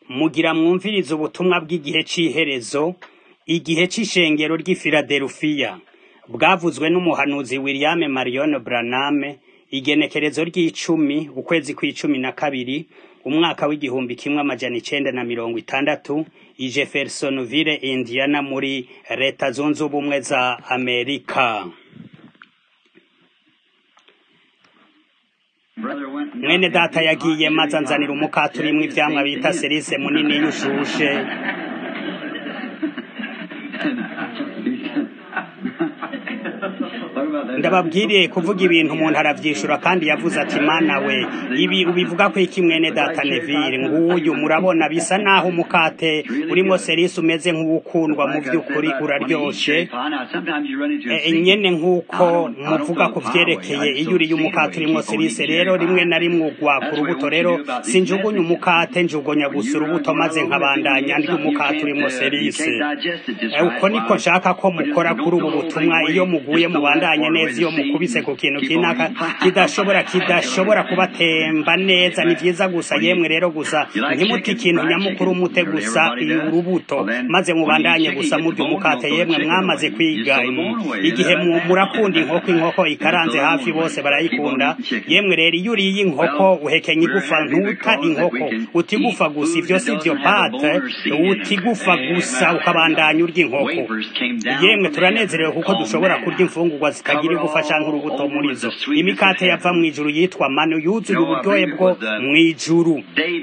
Mugira mwumvirize ubutumwa bw'igihe c'iherezo, igihe c'ishengero ry'i Filadelufiya, bwavuzwe n'umuhanuzi William Marion Branham, igenekerezo ry'icumi, ukwezi kw'icumi na kabiri, umwaka w'igihumbi kimwe amajana icenda na mirongo itandatu, i Jeffersonville, Indiana, muri leta zunze ubumwe za Amerika. mwene data yagiye maze anzanira umukate urimwo ivyamwa bita serise munini y'ushushe ndababwiriye kuvuga ibintu umuntu aravyishura kandi yavuze ati mana we ibi ubivuga ko iki mwene data Neville nguyu murabona bisa naho umukate urimo serise umeze nk'uwukundwa mu vy'ukuri uraryoshe E, nyene nk'uko muvuga ku vyerekeye iyo uriye umukate urimwo serise rero rimwe na rimwe ugwa ku rubuto rero sinjugunya umukate njugunya gusa urubuto maze nkabandanya ndya umukate urimwo serise Eh, uko niko nshaka ko mukora kuri ubu butumwa iyo muguye mubandanye neza iyo mukubise ku kintu kinaka kidashobora kidashobora kubatemba neza ni vyiza gusa yemwe rero gusa ntimuti ikintu nyamukuru mute gusa urubuto maze mubandanye gusa murya umukate yemwe mwamaze kwiga mm, igihe mu- murakunda inkoko inkoko ikaranze hafi bose barayikunda yemwe rero iyo uriye inkoko uhekenya igufa ntuta inkoko utigufa gusa ivyo si vyo pate utigufa gusa ukabandanya urya inkoko yemwe turanezerewe kuko dushobora kurya imfungurwa zitagira igufa canke urubuto muri zo imikate yava mw'ijuru yitwa manu yuzuye uburyohe bwo mw'ijuru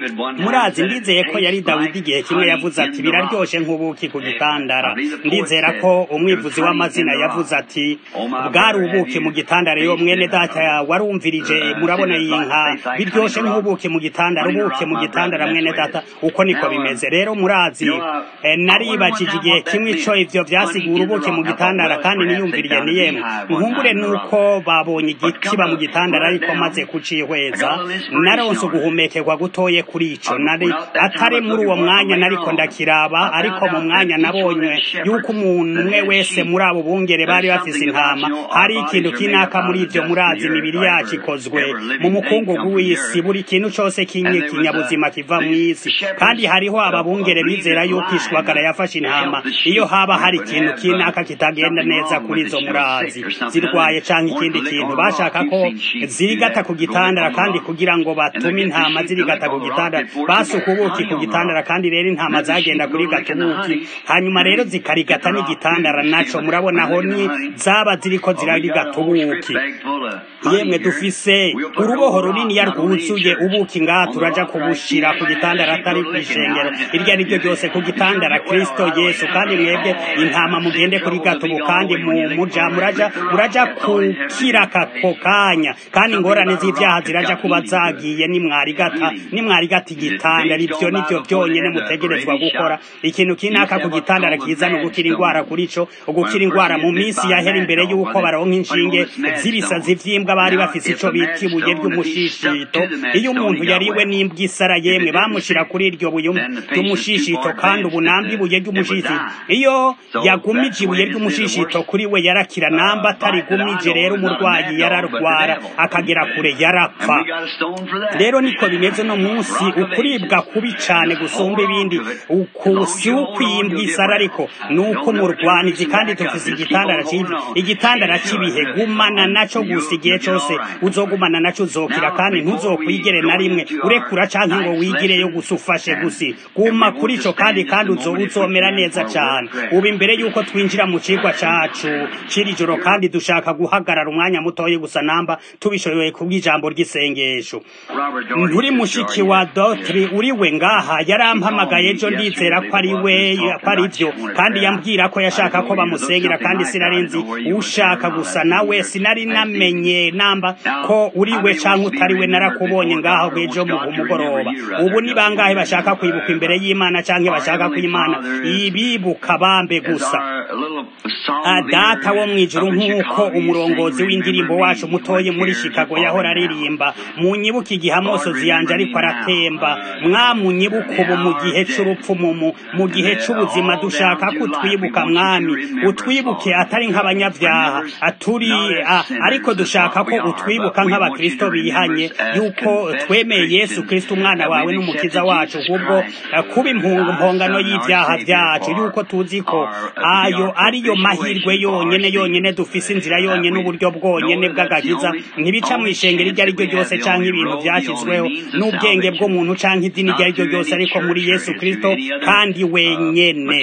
murazi ndizeye ko yari dawidi igihe kimwe yavuze ati biraryoshe nk'ubuki ku gitandara ndizera ko umwivuzi w'amazina yavuze ati bwari ubuki mu gitandara yo mwene data warumvirije murabona iyi nka biryoshe nk'ubuki mu gitandara ubuki mu gitandara mwene data uko niko bimeze rero murazi eh, naribajije igihe kimwe ico ivyo vyasigura ubuki mu gitandara kandi niyumviriye ni yemwe nkumbure nuko babonye igiti kiba mu gitandara ariko maze kucihweza naronse uguhumekerwa gutoye kuri ico nari atari muri uwo mwanya nariko ndakiraba ariko mu mwanya nabonye yuko umuntu umwe wese muri abo bungere bari bafise intama hari ikintu kinaka muri ivyo murazi imibiri yacu ikozwe mu mukungugu w'isi buri kintu cose kinye kinyabuzima kiva mw'isi kandi hariho ababungere bizera yuko ishwagara yafashe intama iyo haba hari ikintu kinaka kitagenda neza kuri izo murazi zirwaye canke ikindi kintu bashaka ko zirigata ku gitandara kandi kugira ngo batume intama zirigata ku gitandara basuka ubuki ku gitandara kandi rero intama zagenda kurigata ubuki hanyuma rero zikarigata n'igitandara naco murabona aho ni zaba ziriko zirarigata ubuki yemwe dufise uruboho runiniya rwuzuye ubuki ngaha turaja kubushira ku gitandara atari kw'ishengero iryo ari ryo ryose ku gitandara kristo yesu kandi mwebwe intama mugende kuri gato ubu kandi mu- muja muraja muraja kukira kako kanya kandi ingorane z'ivyaha ziraja kuba zagiye nimwarigata nimwarigata igitandara ivyo nivyo vyonyene mutegerezwa gukora ikintu kinaka ku gitandara kizana ugukira ingwara kuri co ugukira ingwara mu minsi yahera imbere y'uko baronka inshinge z'ibisazi vy'imbwa bari bafise ico bita ibuye ry'umushishito iyo umuntu yariwe n'imbwa isara yemwe bamushira kuri iryo buye ry'umushishito kandi ubu namba ibuye ry'umushishito iyo yagumije ibuye ry'umushishito kuri we yarakira namba atarigumije rero umurwayi yararwara akagera kure yarapfa rero niko bimeze no munsi ukuribwa kubi cane gusumba ibindi ukusi ukwimbwa isara ariko nuko umurwanizi kandi tufise igitandara civi igitandara c'ibihe gumana naco gusa igihe cose uzogumana naco uzokira kandi ntuzokwigere na rimwe urekura canke ngo wigireyo gusa ufashe gusi guma kuri ico kandi kandi uzo uzomera neza cane ubu imbere yuko twinjira mu cigwa cacu c'iri joro kandi dushaka guhagarara umwanya mutoye gusa namba tubishoboye kubw'ijambo ry'isengesho nturi mushiki wa dotri uriwe ngaha yarampamagaye ejo ndizera ko ari we ko ari vyo kandi yambwira ko yashaka ko bamusengera kandi sinarinzi ushaka gusa nawe sinari namenye namba ko uriwe canke utariwe narakubonye ngaha bw'ejo mu mugoroba ubu ni bangahe bashaka kwibuka imbere y'imana canke bashaka ko imana ibibuka bambe gusa Ah, data wo mwijuru nk'uko umurongozi w'indirimbo wacu mutoye muri chicago yahora aririmba munyibuka igihe amosozi yanje ariko aratemba mwamunyibuka ubu mu gihe c'urupfu mumu mu gihe c'ubuzima dushaka ko utwibuka mwami utwibuke atari nk'abanyabyaha aturi ariko dushaka ko utwibuka nk'abakristo bihanye yuko twemeye yesu kristo umwana wawe n'umukiza wacu kubwo kuba impungu mpongano y'ibyaha byacu yuko tuzi ko ayo ariyo mahirwe yonyene yonyene dufise inzira yonyene uburyo bwonyene bw'agakiza ntibica mu ishengero iryo ari ryo ryose canke ibintu vyashyizweho n'ubwenge bw'umuntu canke idini iryo ari ryo ryose ariko muri yesu kristo kandi wenyene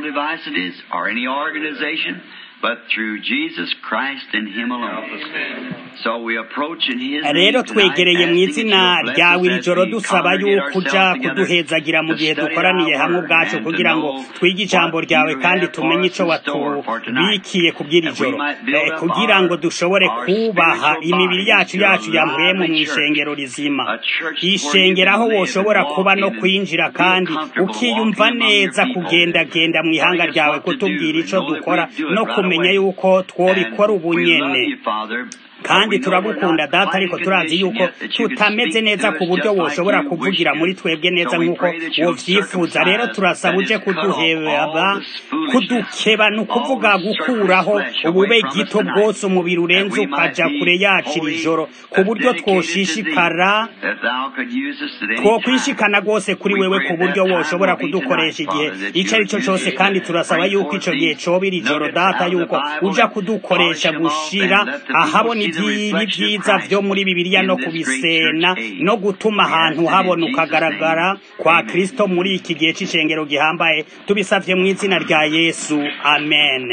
but through Jesus Christ and Him alone. So we approach in His rero twegereye mu izina ryawe iri joro dusaba yuko uja kuduhezagira mu gihe dukoraniye hamwe ubwacu kugira ngo twige ijambo ryawe kandi tumenye ico watubikiye kubw'iri joro kugira ngo dushobore kubaha imibiri yacu yacu yampwemu mu ishengero rizima ishengero aho woshobora kuba no kwinjira kandi ukiyumva neza kugendagenda mu ihanga ryawe kutubwira ico dukora no kumenya yuko twobikora ubunyene kandi turagukunda data ariko turazi yuko tutameze neza ku buryo woshobora kuvugira muri twebwe neza nk'uko wovyifuza rero turasaba uje kuduheba kudukeba ni ukuvuga gukuraho ubube gito bwose umubiri urenze ukaja kure yacu iri joro ku buryo twoshishikara twokwishikana rwose kuri wewe ku buryo woshobora kudukoresha igihe ico ari cyo cose kandi turasaba yuko ico gihe coba iri joro data yuko uja kudukoresha gushira ahabona ibyiza vyo muri bibiliya no kubisena no gutuma ahantu habona ukagaragara kwa kristo muri iki gihe c'ishengero gihambaye tubisavye mu izina rya yesu amen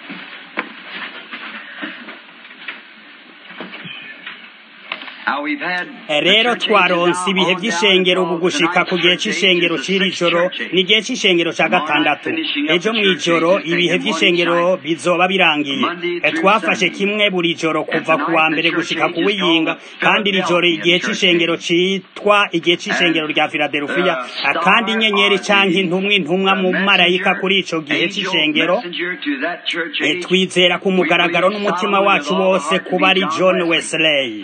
rero twaronse ibihe by'ishengero ubu gushika ku gihe c'ishengero c'iri joro ni igihe c'ishengero ca gatandatu ejo mw'ijoro ibihe by'ishengero bizoba birangiye twafashe kimwe buri joro kuva ku wa mbere gushika ku wiyinga kandi iri joro igihe c'ishengero citwa igihe c'ishengero rya filadelufiya kandi inyenyeri canke intumwa intumwa mu marayika kuri ico gihe c'ishengero twizera ku mugaragaro n'umutima wacu wose kuba ari john wesley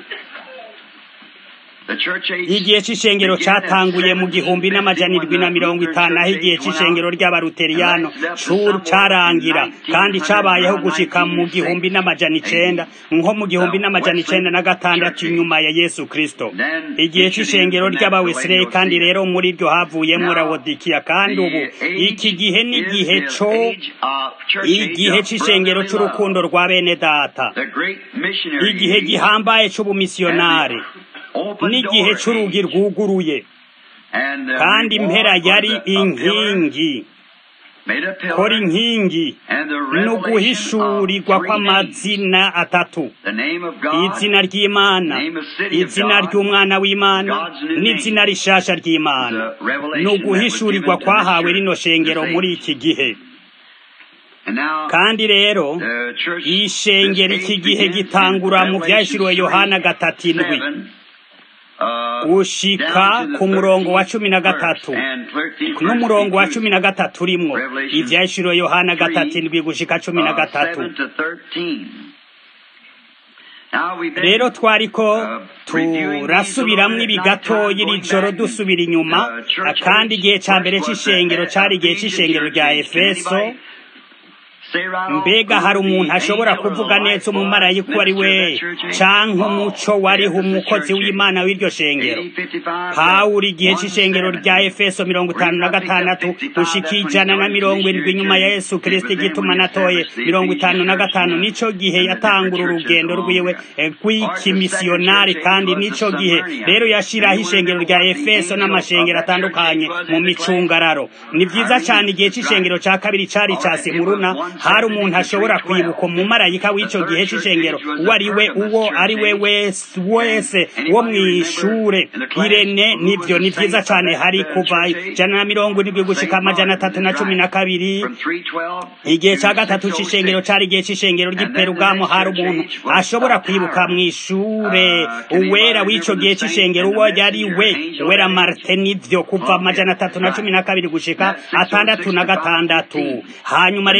igihe c'ishengero catanguye mu gihumbi n'amajana irwi na mirongo itanu aho igihe c'ishengero ry'abaluteriyano curu carangira kandi cabayeho gushika mu gihumbi n'amajana icenda nko mu gihumbi n'amajana icenda na gatandatu inyuma ya yesu kristo igihe c'ishengero ry'abawesireye kandi rero muri ryo havuyemwo rawodikiya kandi ubu iki gihe n'igihe co igihe c'ishengero c'urukundo rwa bene data igihe gihambaye c'ubumisiyonari n'igihe c'urugi rwuguruye kandi impera yari inkingi kora inkingi ni uguhishurirwa kw'amazina atatu izina ry'imana izina ry'umwana w'imana n'izina rishasha ry'imana ni uguhishurirwa kwahawe rino shengero muri iki gihe kandi rero ishengero iki gihe gitangura mu byashiriwe yohana gatatu indwi gushika ku murongo wa cumi na gatatu n'umurongo wa cumi na gatatu urimwo ivyashiriwe yohana gatatu indwi gushika cumi na gatatu rero twariko turasubiramwo ibi gatoya iri joro dusubira inyuma kandi igihe ca mbere c'ishengero cari igihe c'ishengero rya efeso mbega hari umuntu ashobora kuvuga neza umumarayika uwo ari we canke umuco wariho umukozi w'imana w'iryo shengero pawulo igihe c'ishengero rya efeso mirongo itanu na gatandatu gushika ijana na mirongo indwi inyuma ya yesu kristo igituma natoye mirongo itanu na gatanu nico gihe yatangura urugendo rwiwe rw'ikimisiyonari kandi nico gihe rero yashiraho ishengero rya efeso n'amashengero atandukanye mu micungararo ni vyiza cane igihe c'ishengero ca kabiri cari ca simuruna hari umuntu ashobora kwibuka umumarayika w'ico gihe c'ishengero uwo ari we uwo ari we wese wo mw'ishure irene nivyo ni vyiza cane hari kuva ijana na mirongo indwi gushika amajana atatu na cumi na kabiri igihe ca gatatu c'ishengero cari igihe c'ishengero ry'iperugamo hari umuntu ashobora kwibuka mw'ishure uwera w'ico gihe c'ishengero uwo yari we uwera marte nivyo kuva amajana atatu na cumi na kabiri gushika atandatu na gatandatu hanyuma rero igihe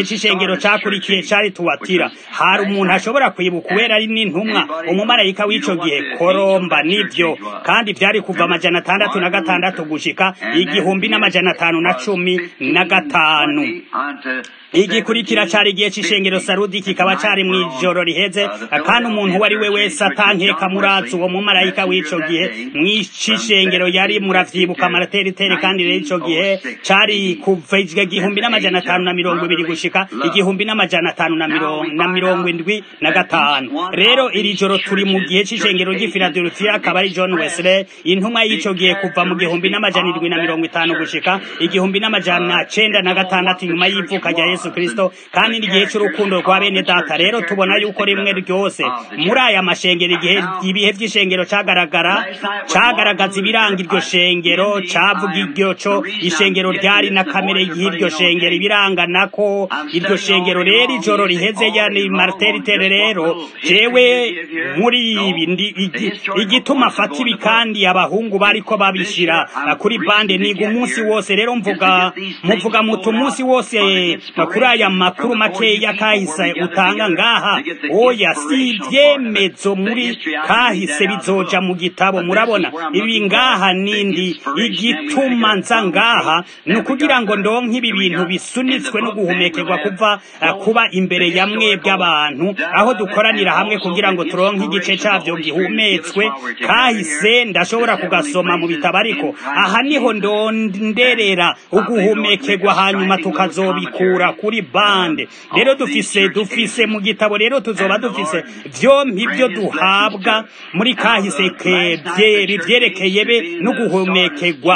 c'ishengero cakurikiye cari tuwatira hari umuntu ashobora kwibuka uwera ari n'intumwa umumarayika w'ico gihe koromba nivyo kandi vyari kuva amajana atandatu na gatandatu gushika igihumbi n'amajana atanu na cumi na gatanu igikurikira cari igihe c'ishengero sarudi kikaba cari mw'ijoro riheze kandi umuntu uwo ari we wese atankeka muratsi uwo mumarayika w'ico gihe mw'icishengero yari muravyibuka amarateritere kandi rero ico gihe cari kuva igihumbi n'amajana atanu na mirongo ibiri gushika igihumbi n'amajana atanu na mirongo indwi na gatanu rero iri joro turi mu gihe c'ishengero ry'i filadelfiya akaba ari john wesley intumwa y'ico gihe kuva mu gihumbi n'amajana indwi na mirongo itanu gushika igihumbi n'amajana cenda na gatandatu inyuma y'ivuka rya yesu kristo kandi n'igihe c'urukundo rwa bene data rero tubona yuko rimwe ryose muri aya mashengero igihe ibihe vy'ishengero cagaragara cagaragaza ibiranga iryo shengero cavuga iryo co ishengero ryari na kamere y'iryo shengero ibiranga nako iryo shengero rero ijoro riheze yani marteritere rero jewe muri ibi igituma afata ibi kandi abahungu bariko babishira kuri bande niga umunsi wose rero mvuga muvuga mutu umunsi wose kuri aya makuru makeya kahise utanga ngaha oya si ibyemezo muri kahise bizoja mu gitabo murabona ibi ngaha nindi igituma nza ngaha ni ukugira ngo ndonke ibi bintu bisunitswe no guhumekerwa kuva kuba imbere ya mwebwe abantu aho dukoranira hamwe kugira ngo turonke igice cyavyo gihumetswe kahise ndashobora kugasoma mu bitabo ariko aha niho ndonderera uguhumekerwa hanyuma tukazobikura kuri bande rero dufise dufise mu gitabo rero tuzoba dufise vyompi byo duhabwa muri kahise vyerekeye be no guhumekerwa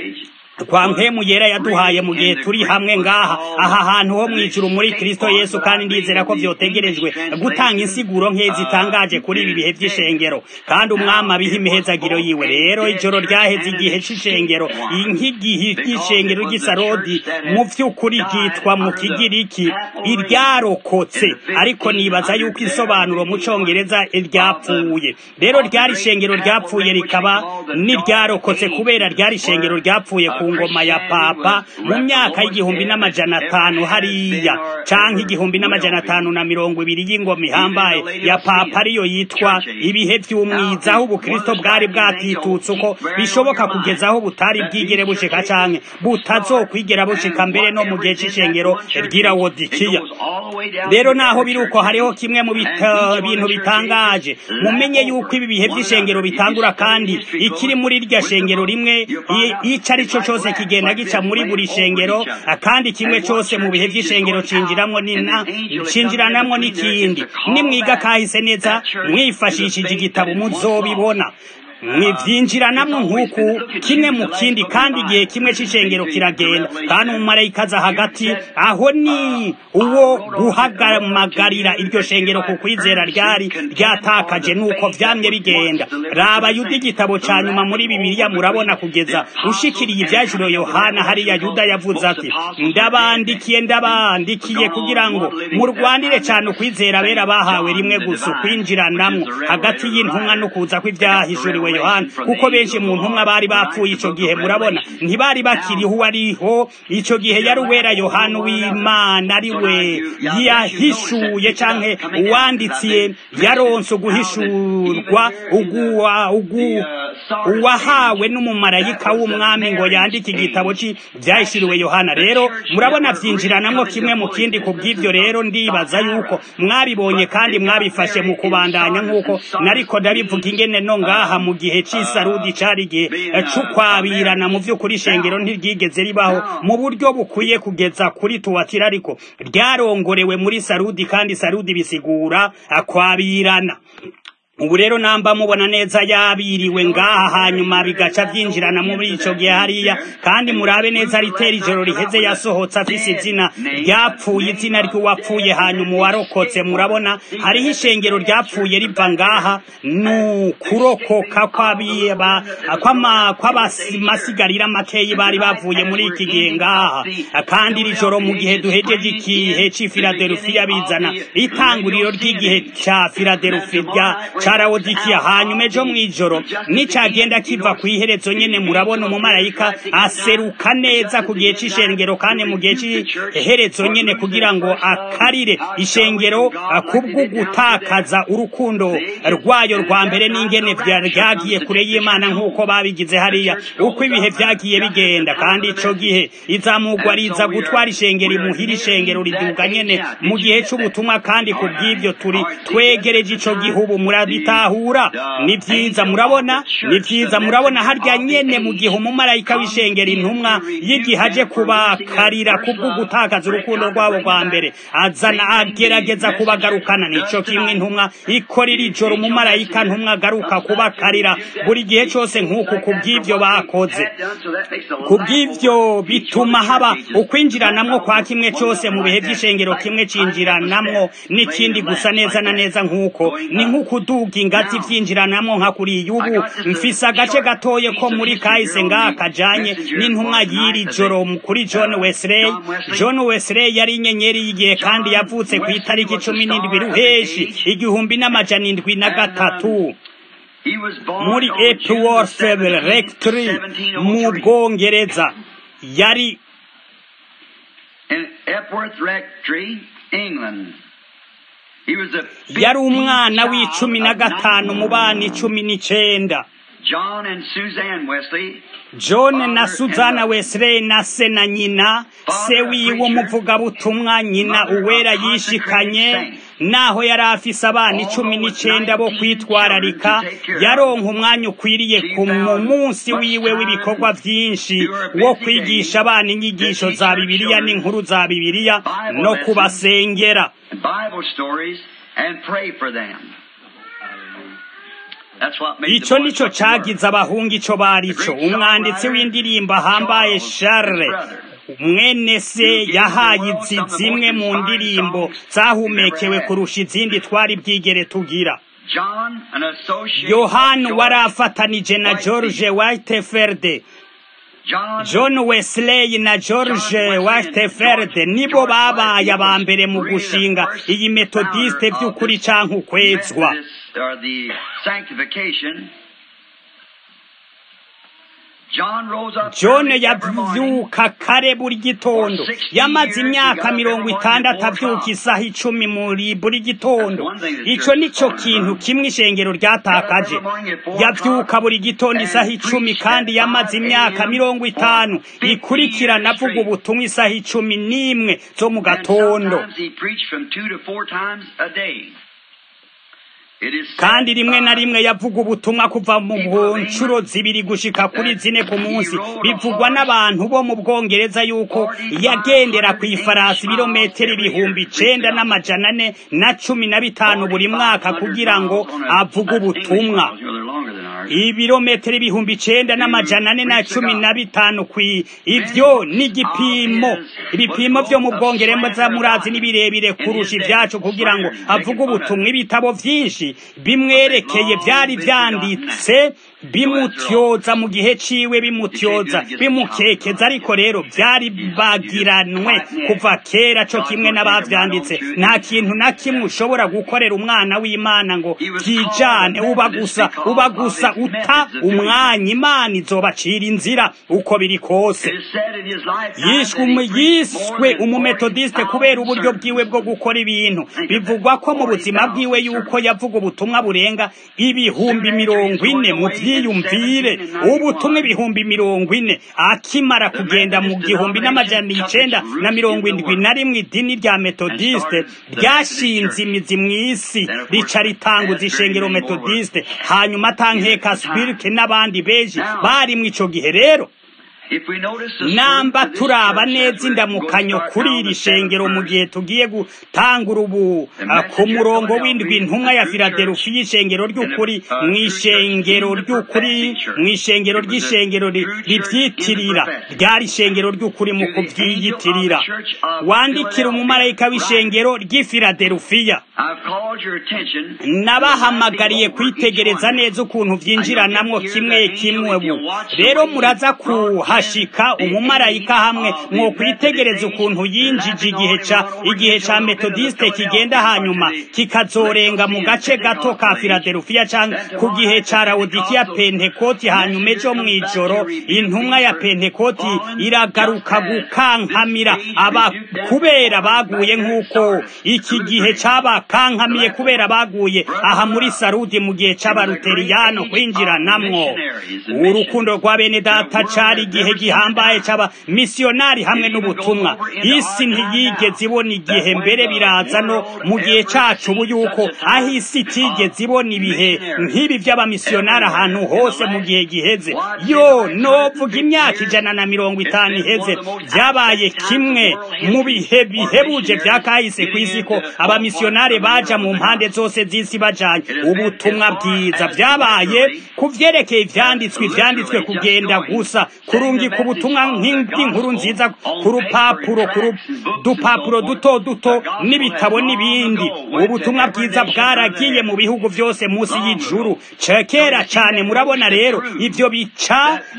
kwa mpemu yera yaduhaye mu gihe turi hamwe ngaha aha hantu ho mwijuru muri Kristo Yesu kandi ndizera ko vyotegerejwe gutanga insiguro nkezi zitangaje kuri ibi bihe vy'ishengero kandi umwami abiha imihezagiro yiwe rero ijoro ryaheze igihe c'ishengero nk'igihe c'ishengero ry'isarodi mu vy'ukuri ryitwa mu kigiriki iryarokotse ariko nibaza yuko isobanuro mu congereza ryapfuye rero ryari ishengero ryapfuye rikaba n'iryarokotse kubera ryari ishengero ryapfuye ku ngoma ya papa mu myaka y'igihumbi n'amajana atanu hariya canke igihumbi n'amajana atanu na mirongo ibiri y'ingoma ihambaye ya papa ariyo yitwa ibihe vy'umwiza aho ubukristo bwari bwatitutse uko bishoboka kugeza aho butari bwigere bushika canke butazokwigera bushika mbere no mu gihe c'ishengero ry'irawodikiya rero naho biri uko hariho kimwe mu bintu bitangaje mumenye yuko ibi bihe vy'ishengero bitangura kandi ikiri muri rya shengero rimwe ico ari co cose kigenda gica muri buri shengero kandi kimwe cose mu bihe vy'ishengero cinjiramwo nina cinjiranamwo n'ikindi nimwiga kahise neza mwifashishije igitabo muzobibona mwivyinjiranamwo nk'uku kimwe mu kindi kandi igihe kimwe c'ishengero kiragenda kandi umumarayika aza hagati aho ni uwo guhagamagarira iryo shengero ku kwizera ryari ryatakaje nuko vyamye bigenda raba yuda igitabo ca nyuma muri bibiliya murabona kugeza ushikiriye ivyajiro yohana hariya yuda yavuze ati ndabandikiye ndabandikiye kugira ngo murwanire cane ukwizera bera bahawe rimwe gusa ukwinjiranamwo hagati y'intumwa no kuza kw'ivyahishuriwe yohana kuko benshi mu ntumwa bari bapfuye ico gihe murabona ntibari bakiriho uwariho ico gihe yari uwera yohana w'imana ari we yahishuye canke uwanditsiye yaronse uguhishurwa uguwa ugu uwahawe n'umumarayika w'umwami ngo yandike igitabo vyahishuriwe yohana rero murabona vyinjiranamwo kimwe mu kindi ku bw'ivyo rero ndibaza yuko mwabibonye kandi mwabifashe mu kubandanya nk'uko nariko ndabivuga ingene no ngaha mu gihe c'isarudi cari igihe c'ukwabirana mu vy'ukuri ishengero ntiryigeze ribaho mu buryo bukwiye kugeza kuri tuwatira ariko ryarongorewe muri sarudi kandi sarudi bisigura kwabirana ubu rero namba mubona neza yabiriwe ngaha hanyuma bigaca vyinjirana muri ico gihe hariya kandi murabe neza ritera ijoro riheze yasohotse afise izina ryapfuye izina ry'uwapfuye hanyuma uwarokotse murabona hariho ishengero ryapfuye riva ngaha ni ukurokoka kw'amasigarira makeyi bari bavuye muri iki gihe ngaha kandi iri joro mu gihe duhejeje ikihe c'i filadelufiya bizana itanguriro ry'igihe ca filadelufiya ca lawodikiya hanyuma ejo mw'ijoro nicagenda kiva kw'iherezo nyene murabona umumarayika aseruka neza ku gihe c'ishengero kandi mu gihe c'iherezo nyene kugira ngo akarire ishengero kubwo gutakaza urukundo rwayo rwa mbere n'ingene ryagiye kure y'imana nk'uko babigize hariya uko ibihe vyagiye bigenda kandi ico gihe izamugwa riza gutwara ishengero imuhira ishengero riduga nyene mu gihe c'ubutumwa kandi ku bw'ivyo turi twegereje ico gihugu murabitahura ni vyiza murabona ni vyiza murabona harya nyene mu gihe umumarayika w'ishengero intumwa y'igihe aje kubakarira kubwo gutakaza urukundo rwabo rwa mbere azana agerageza kubagarukana nico kimwe intumwa ikorera ijoro umumarayika ntumwa agaruka kubakarira buri gihe cose nk'uku ku bw'ivyo bakoze ku bw'ivyo bituma haba ukwinjiranamwo kwa kimwe cose mu bihe vy'ishengero kimwe cinjiranamwo n'ikindi gusa neza na neza nk'uko ni nk'ukuduga ingazi vyinjiranamwo nka kuriya ubu mfise agace gatoye ko muri kahise ngaha kajanye n'intumwa y'iri joro kuri john wesley john wesley yari inyenyeri y'igihe kandi yavutse ku itariki cumi n'indwi ruheshi igihumbi n'amajana indwi na gatatu muri epworth rectory mu bwongereza yari yari umwana w'icumi na gatanu mu bana icumi n'icenda john na suzana wesley na se na nyina se wiwe umuvugabutumwa nyina uwera yishikanye naho yari afise abana icumi n'icenda bo kwitwararika yaronka umwanya ukwiriye ku munsi wiwe w'ibikorwa vyinshi wo kwigisha abana inyigisho za bibiliya n'inkuru za bibiliya no kubasengera ico nico cagize abahungu ico barico umwanditsi w'indirimbo ahambaye Charles mwene se yahaye izi zimwe mu ndirimbo zahumekewe kurusha izindi twari bwigere tugira yohani wari afatanije na george whitefeld john wesley na george whitefeld nibo babaye aba mbere mu gushinga iyi metodiste by'ukuri canke ukwezwa john yavyuka kare buri gitondo yamaze imyaka mirongo itandatu avyuka isaha icumi muri buri gitondo ico nico kintu kimwe ishengero ryatakaje yavyuka buri gitondo isaha icumi kandi yamaze imyaka mirongo itanu ikurikirana avuga ubutumwa isaha icumi n'imwe zo mu gatondo kandi rimwe na rimwe yavuga ubutumwa kuva mu nshuro zibiri gushika kuri zine ku munsi bivugwa n'abantu bo mu bwongereza yuko yagendera ku ifarasi ibirometero ibihumbi icenda n'amajana ane na cumi na bitanu buri mwaka kugira ngo avuge ubutumwa ibirometero ibihumbi icenda n'amajana ane na cumi na bitanu kwi ivyo ni igipimo ibipimo vyo mu bwongereza murazi ni birebire kurusha ivyacu kugira ngo avuge ubutumwa ibitabo vyinshi bimwerekeye vyari vyanditse bimutyoza mu gihe ciwe bimutyoza bimukekeza ariko rero vyari bagiranwe kuva kera co kimwe n'abavyanditse nta kintu na kimwe ushobora gukorera umwana w'imana ngo kijane uba gusa uba gusa uta umwanya imana izobacira inzira uko biri kose yishwe yiswe umumetodiste kubera uburyo bwiwe bwo gukora ibintu bivugwa ko mu buzima bwiwe yuko yavuga ubutumwa burenga ibihumbi mirongo ine mu vyiyumvire ubutumwa ibihumbi mirongo ine akimara kugenda mu gihumbi n'amajana icenda na mirongo indwi na rimwe idini rya metodiste ryashinze imizi mw'isi rica ritanguza ishengero metodiste hanyuma atankeka spirike n'abandi benshi barimwo ico gihe rero namba turaba neza indamukanyo kuri iri shengero mu gihe tugiye gutangura ubu ku murongo w'indwi intumwa ya filadelufi y'ishengero ry'ukuri mu ishengero ry'ukuri mu ishengero ry'ishengero rivyitirira ryari ishengero ry'ukuri mu kuvyiyitirira wandikira umumarayika w'ishengero ry'ifiladelufiya nabahamagariye kwitegereza neza ukuntu byinjiranamwo kimwe kimwe ubu rero muraza kuhashika umumarayika hamwe mwo kwitegereza ukuntu yinjije igihe ca igihe ca metodiste kigenda hanyuma kikazorenga mu gace gato ka filadelufiya canke ku gihe ca lawodikiya pentekoti hanyuma ejo mw'ijoro intumwa ya pentekoti iragaruka gukankamira aba kubera baguye nk'uko iki gihe cabakankamye kubera baguye aha muri sarudi mu gihe c'abaruteriyano kwinjiranamwo urukundo rwa bene data cari igihe gihambaye c'aba misiyonari hamwe n'ubutumwa isi ntiyigeze ibona igihe mbere biraza no mu gihe cacu ubu yuko aho isi itigeze ibona ibihe nk'ibi vy'abamisiyonari ahantu hose mu gihe giheze yo novuga imyaka ijana na mirongo itanu iheze vyabaye kimwe mu bihe bihebuje vya kahise kw'isi ko abamisiyonari baja mu mpande zose z'isi bajanye ubutumwa bwiza vyabaye ku vyerekeye ivyanditswe ivyanditswe kugenda gusa kurungika ubutumwa nk'inkuru nziza ku rupapuro ku dupapuro duto duto n'ibitabo n'ibindi ubutumwa bwiza bwaragiye mu bihugu vyose munsi y'ijuru cekera cane murabona rero ivyo bica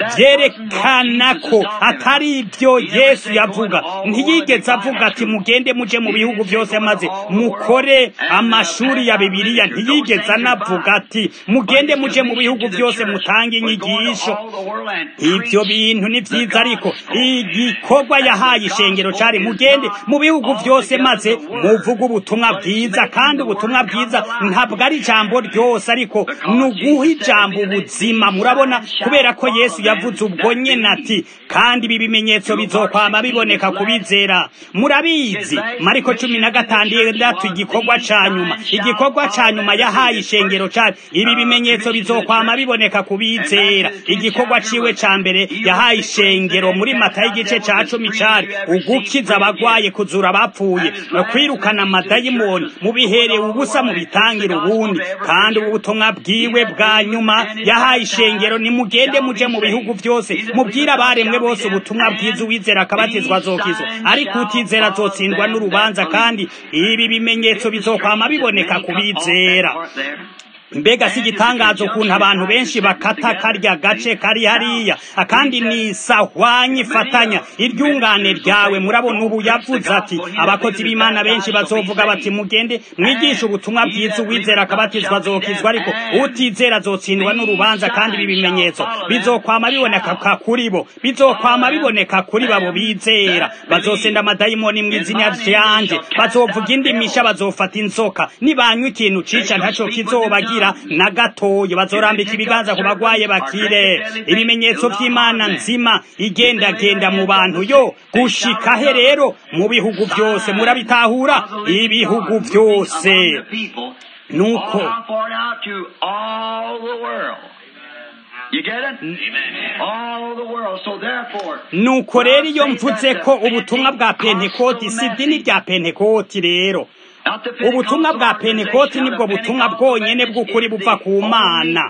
vyerekana ko atari ivyo yesu yavuga ntiyigeze avuga ati mugende muje mu bihugu vyose maze mukore amashuri ya bibiliya ntiyigeze anavuga ati mugende muje mu bihugu vyose mutange inyigisho ivyo bintu ni vyiza ariko igikorwa yahaye ishengero cari mugende mu bihugu vyose maze muvuga ubutumwa bwiza kandi ubutumwa bwiza ntabwo ari ijambo ryose ariko ni uguha ijambo ubuzima murabona kubera ko yesu yavuze ubwo nyene ati kandi ibi bimenyetso bizokwama biboneka kubizera murabizi mariko cumi na gatandatu igikorwa ca nyuma igikorwa ca nyuma yahaye ishengero cari ibi bimenyetso bizokwama biboneka kubizera igikorwa ciwe ca mbere yahaye ishengero muri matayo igice ca cumi cari ugukiza abagwaye kuzura abapfuye kwirukana amadayimoni mubiherewe ubusa mu bitangira ubundi kandi ubu butumwa bwiwe bwa nyuma yahaye ishengero nimugende muje mu bihugu vyose mubwire abaremwe bose ubutumwa bwiza uwizera akabatizwa azokizwa ariko utizera azotsindwa n'urubanza kandi ibi bimenyetso bizokwama biboneka kubizera mbega si igitangazo ukuntu abantu benshi bakata karya gace kari hariya akandi ni sahwanye ifatanya iryungane ryawe murabona ubu yavuze ati abakozi b'imana benshi bazovuga bati mugende mwigishe ubutumwa bwiza uwizera akabatizwa azokizwa ariko utizera azotsindwa n'urubanza kandi ibi bimenyetso bizokwama biboneka kuri bo bizokwama biboneka kuri babo bizera bazosenda amadayimoni mu izina ryanje bazovuga indimisha bazofata inzoka nibanywa ikintu cica ntaco kizobagira na gatoya bazorambika ibiganza ku bagwaye bakire ibimenyetso by'imana nzima igendagenda mu bantu yo gushika he rero mu bihugu byose murabitahura ibihugu byose nuko nuko rero iyo mvuze ko ubutumwa bwa pentekoti si idini rya pentekoti rero ubutumwa bwa pentekoti nibwo butumwa bwonyene bw'ukuri buva ku mana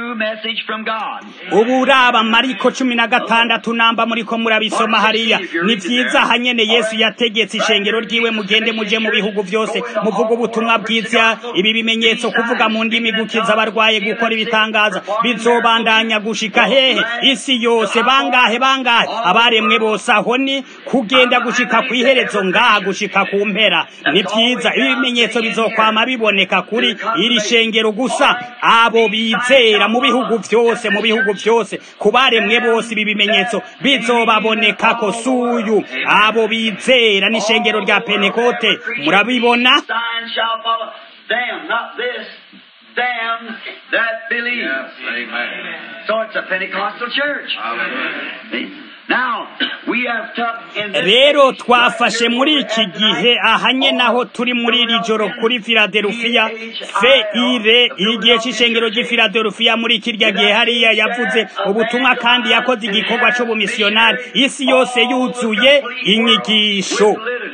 ubu uraba mariko cumi na gatandatu namba muriko murabisoma hariya ni vyiza hanyene yesu yategetse ishengero ryiwe mugende muje mu bihugu vyose muvuga ubutumwa bwiza ibi bimenyetso kuvuga mu ndimi gukiza abarwaye gukora ibitangaza bizobandanya gushika hehe isi yose bangahe bangahe abaremwe bose aho ni kugenda gushika kw'iherezo ngaha gushika ku mpera ni vyiza ibimenyetso bizokwama biboneka kuri iri shengero gusa abo bizera mu bihugu vyose mu bihugu vyose kubaremwe bose ibi bimenyetso bizobabonekako suyu abo bizera n'ishengero rya pentekote murabibona Them, not this. Them that believe. Yes, amen. So it's a Pentecostal church. See? Now, we have took in this rero twafashe muri iki gihe ahanye naho turi muri iri joro kuri filadelufiya fe ire igihe c'ishengero ry'i filadelufiya muri kirya gihe hariya yavuze ubutumwa kandi yakoze igikorwa c'ubumisiyonari isi yose yuzuye inyigisho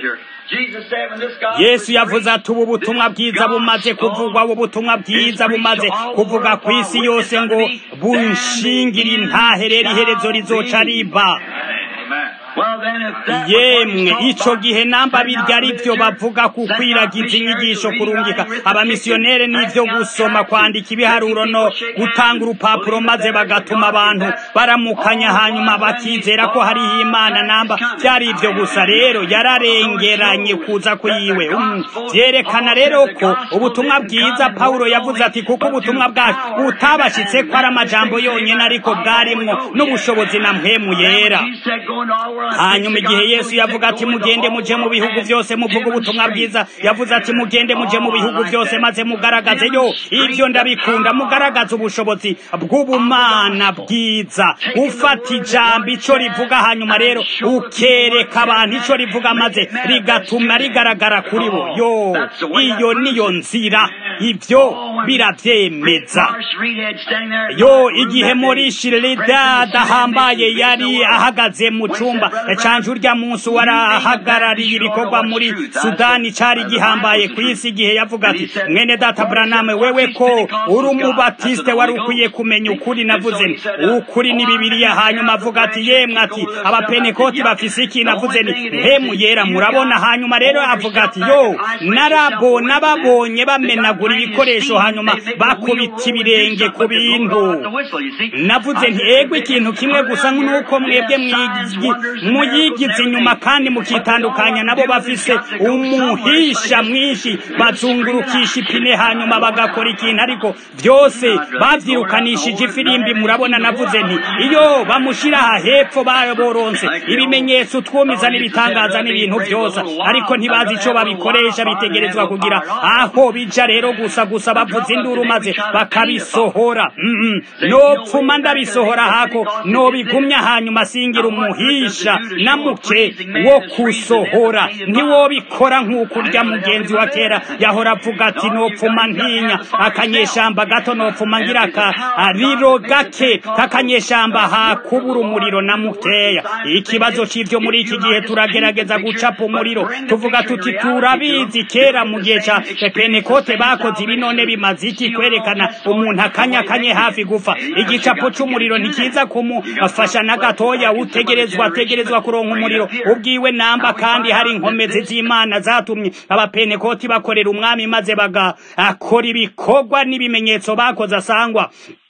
yesu yavuze ati ubu butumwa bwiza bumaze kuvugwa ubu butumwa bwiza bumaze kuvuga ku isi yose ngo bunshingire intahe rero iherezo rizoca riba Well, yemwe ico gihe namba birya ari byo bavuga ku kwiragiza inyigisho kurungika abamisiyonere n'ivyo gusoma kwandika ibiharuro no gutanga urupapuro maze bagatuma abantu baramukanya hanyuma bakizera ko hariho imana namba byari ivyo gusa rero yararengeranye kuza kwiwe um, vyerekana rero ko ubutumwa bwiza pawulo yavuze ati kuko ubutumwa bwacu butabashitse ko ari amajambo yonyene ariko bwarimwo n'ubushobozi na mpemu yera hanyuma igihe yesu yavuga ati mugende muje mu bihugu byose muvuga ubutumwa bwiza yavuze ati mugende muje mu bihugu byose maze mugaragaze yo ibyo ndabikunda mugaragaze ubushobozi bw'ubumana bwiza ufata ijambo ico rivuga hanyuma rero ukereka abantu ico rivuga maze rigatuma rigaragara kuri bo yo iyo niyo nzira ibyo biravyemeza yo igihe muri shirida dahambaye yari ahagaze mu cumba canje urya munsi warahagarariye ibikorwa muri sudani cari gihambaye ku isi igihe yavuga ati mwene data braname wewe ko uri umubatiste wari ukwiye kumenya ukuri navuze nti ukuri ni bibiliya hanyuma avuga ati yemwe ati abapenekoti bafise iki navuze ni mpemu yera murabona hanyuma rero avuga ati yo narabo nababonye bamenagura ibikoresho hanyuma bakubita ibirenge ku bintu navuze nti ego ikintu kimwe gusa nuko mwebwe muyigize inyuma kandi mukitandukanya nabo bafise umuhisha mwinshi bazungurukisha ipine hanyuma bagakora ikintu ariko byose babyirukanishije ifirimbi murabona navuze nti iyo bamushira aha hepfo baboronse ibimenyetso twumiza n'ibitangaza n'ibintu byose ariko ntibazi ico babikoresha bitegerezwa kugira aho bija rero gusa gusa bavuza induru maze bakabisohora mm -mm. nopfuma ndabisohora hako nobigumya hanyuma singira umuhisha na muke wo kusohora ntiwobikora nk'uko urya mugenzi wa kera yahora avuga ati nopfuma ntinya akanyeshamba gato nopfuma ngira akariro gake kakanyeshamba hakubura umuriro na mukeya ikibazo c'ivyo muri iki gihe turagerageza gucapa umuriro tuvuga tuti turabizi kera mu gihe ca pentekote bakoze ibi none bimaze iki kwerekana umuntu akanya kanye hafi gufa igicapo c'umuriro ntikiza kumufasha na gatoya utegerezwa ategerezwa kuronka umuriro ubwiwe namba kandi hari inkomezi z'imana zatumye abapentekoti bakorera umwami maze bagakora ibikorwa n'ibimenyetso bakoze asangwa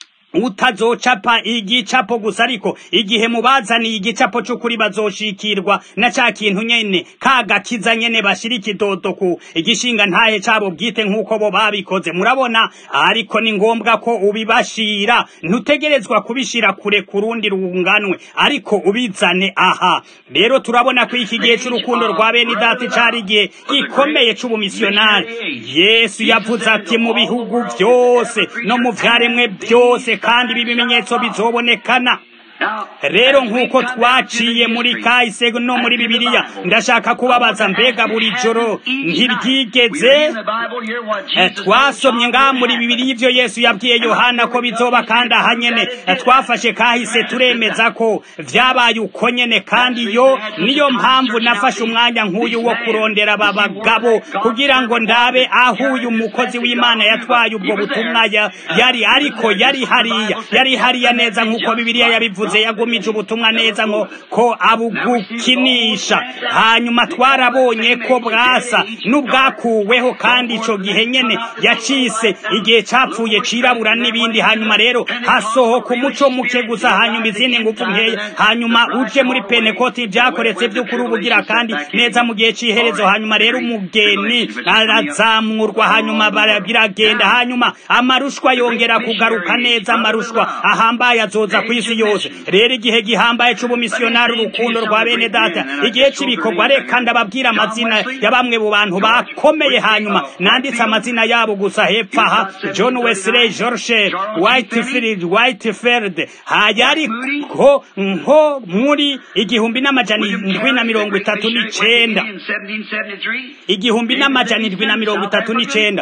utazocapa igicapo gusa ariko igihe mubazaniye igicapo c'ukuri bazoshikirwa na ca kintu nyene kagakiza nyene bashira ikidodo ku igishinga ntahe cabo bwite nk'uko bo babikoze murabona ariko ni ngombwa ko ubibashira ntutegerezwa kubishira kure ku rundi runganwe ariko ubizane aha rero turabona ko iki gihe c'urukundo rwa bene data cari igihe gikomeye c'ubumisiyonari yesu yavuze ati mu bihugu byose no mu vyaremwe byose kandi ibi bimenyetso bizobonekana rero nk'uko twaciye muri kahise no muri bibiliya ndashaka kubabaza mbega buri joro ntiryigeze twasomye ngaha muri bibiliya ibyo yesu yabwiye yohana ko bizoba kandi aha nyene twafashe kahise turemeza ko vyabaye uko nyene kandi yo niyo mpamvu nafashe umwanya nk'uyu wo kurondera aba bagabo kugira ngo ndabe aho uyu mukozi w'imana yatwaye ubwo butumwa yari ariko yari hariya yari hariya neza nk'uko bibiliya yabivuze yavuze yagumije ubutumwa neza ngo ko abugukinisha hanyuma twarabonye ko bwasa n'ubwakuweho kandi ico gihe nyene yacise igihe capfuye cirabura n'ibindi hanyuma rero hasohoka umuco muke gusa hanyuma izindi ngufu nkeya hanyuma uje muri penekoti vyakoretse vy'ukuri ubugira kandi neza mu gihe c'iherezo hanyuma rero umugeni arazamurwa hanyuma biragenda hanyuma amarushwa yongera kugaruka neza amarushwa ahambaye azoza kw'isi yose rero igihe gihambaye c'ubumisiyonari urukundo rwa bene data igihe c'ibikorwa reka ndababwira amazina ya bamwe mu bantu bakomeye hanyuma nanditse amazina yabo gusa hepfo aha john wesley george whitefield whitefield hayariko nko muri igihumbi n'amajana indwi na mirongo itatu n'icenda igihumbi n'amajana indwi na mirongo itatu n'icenda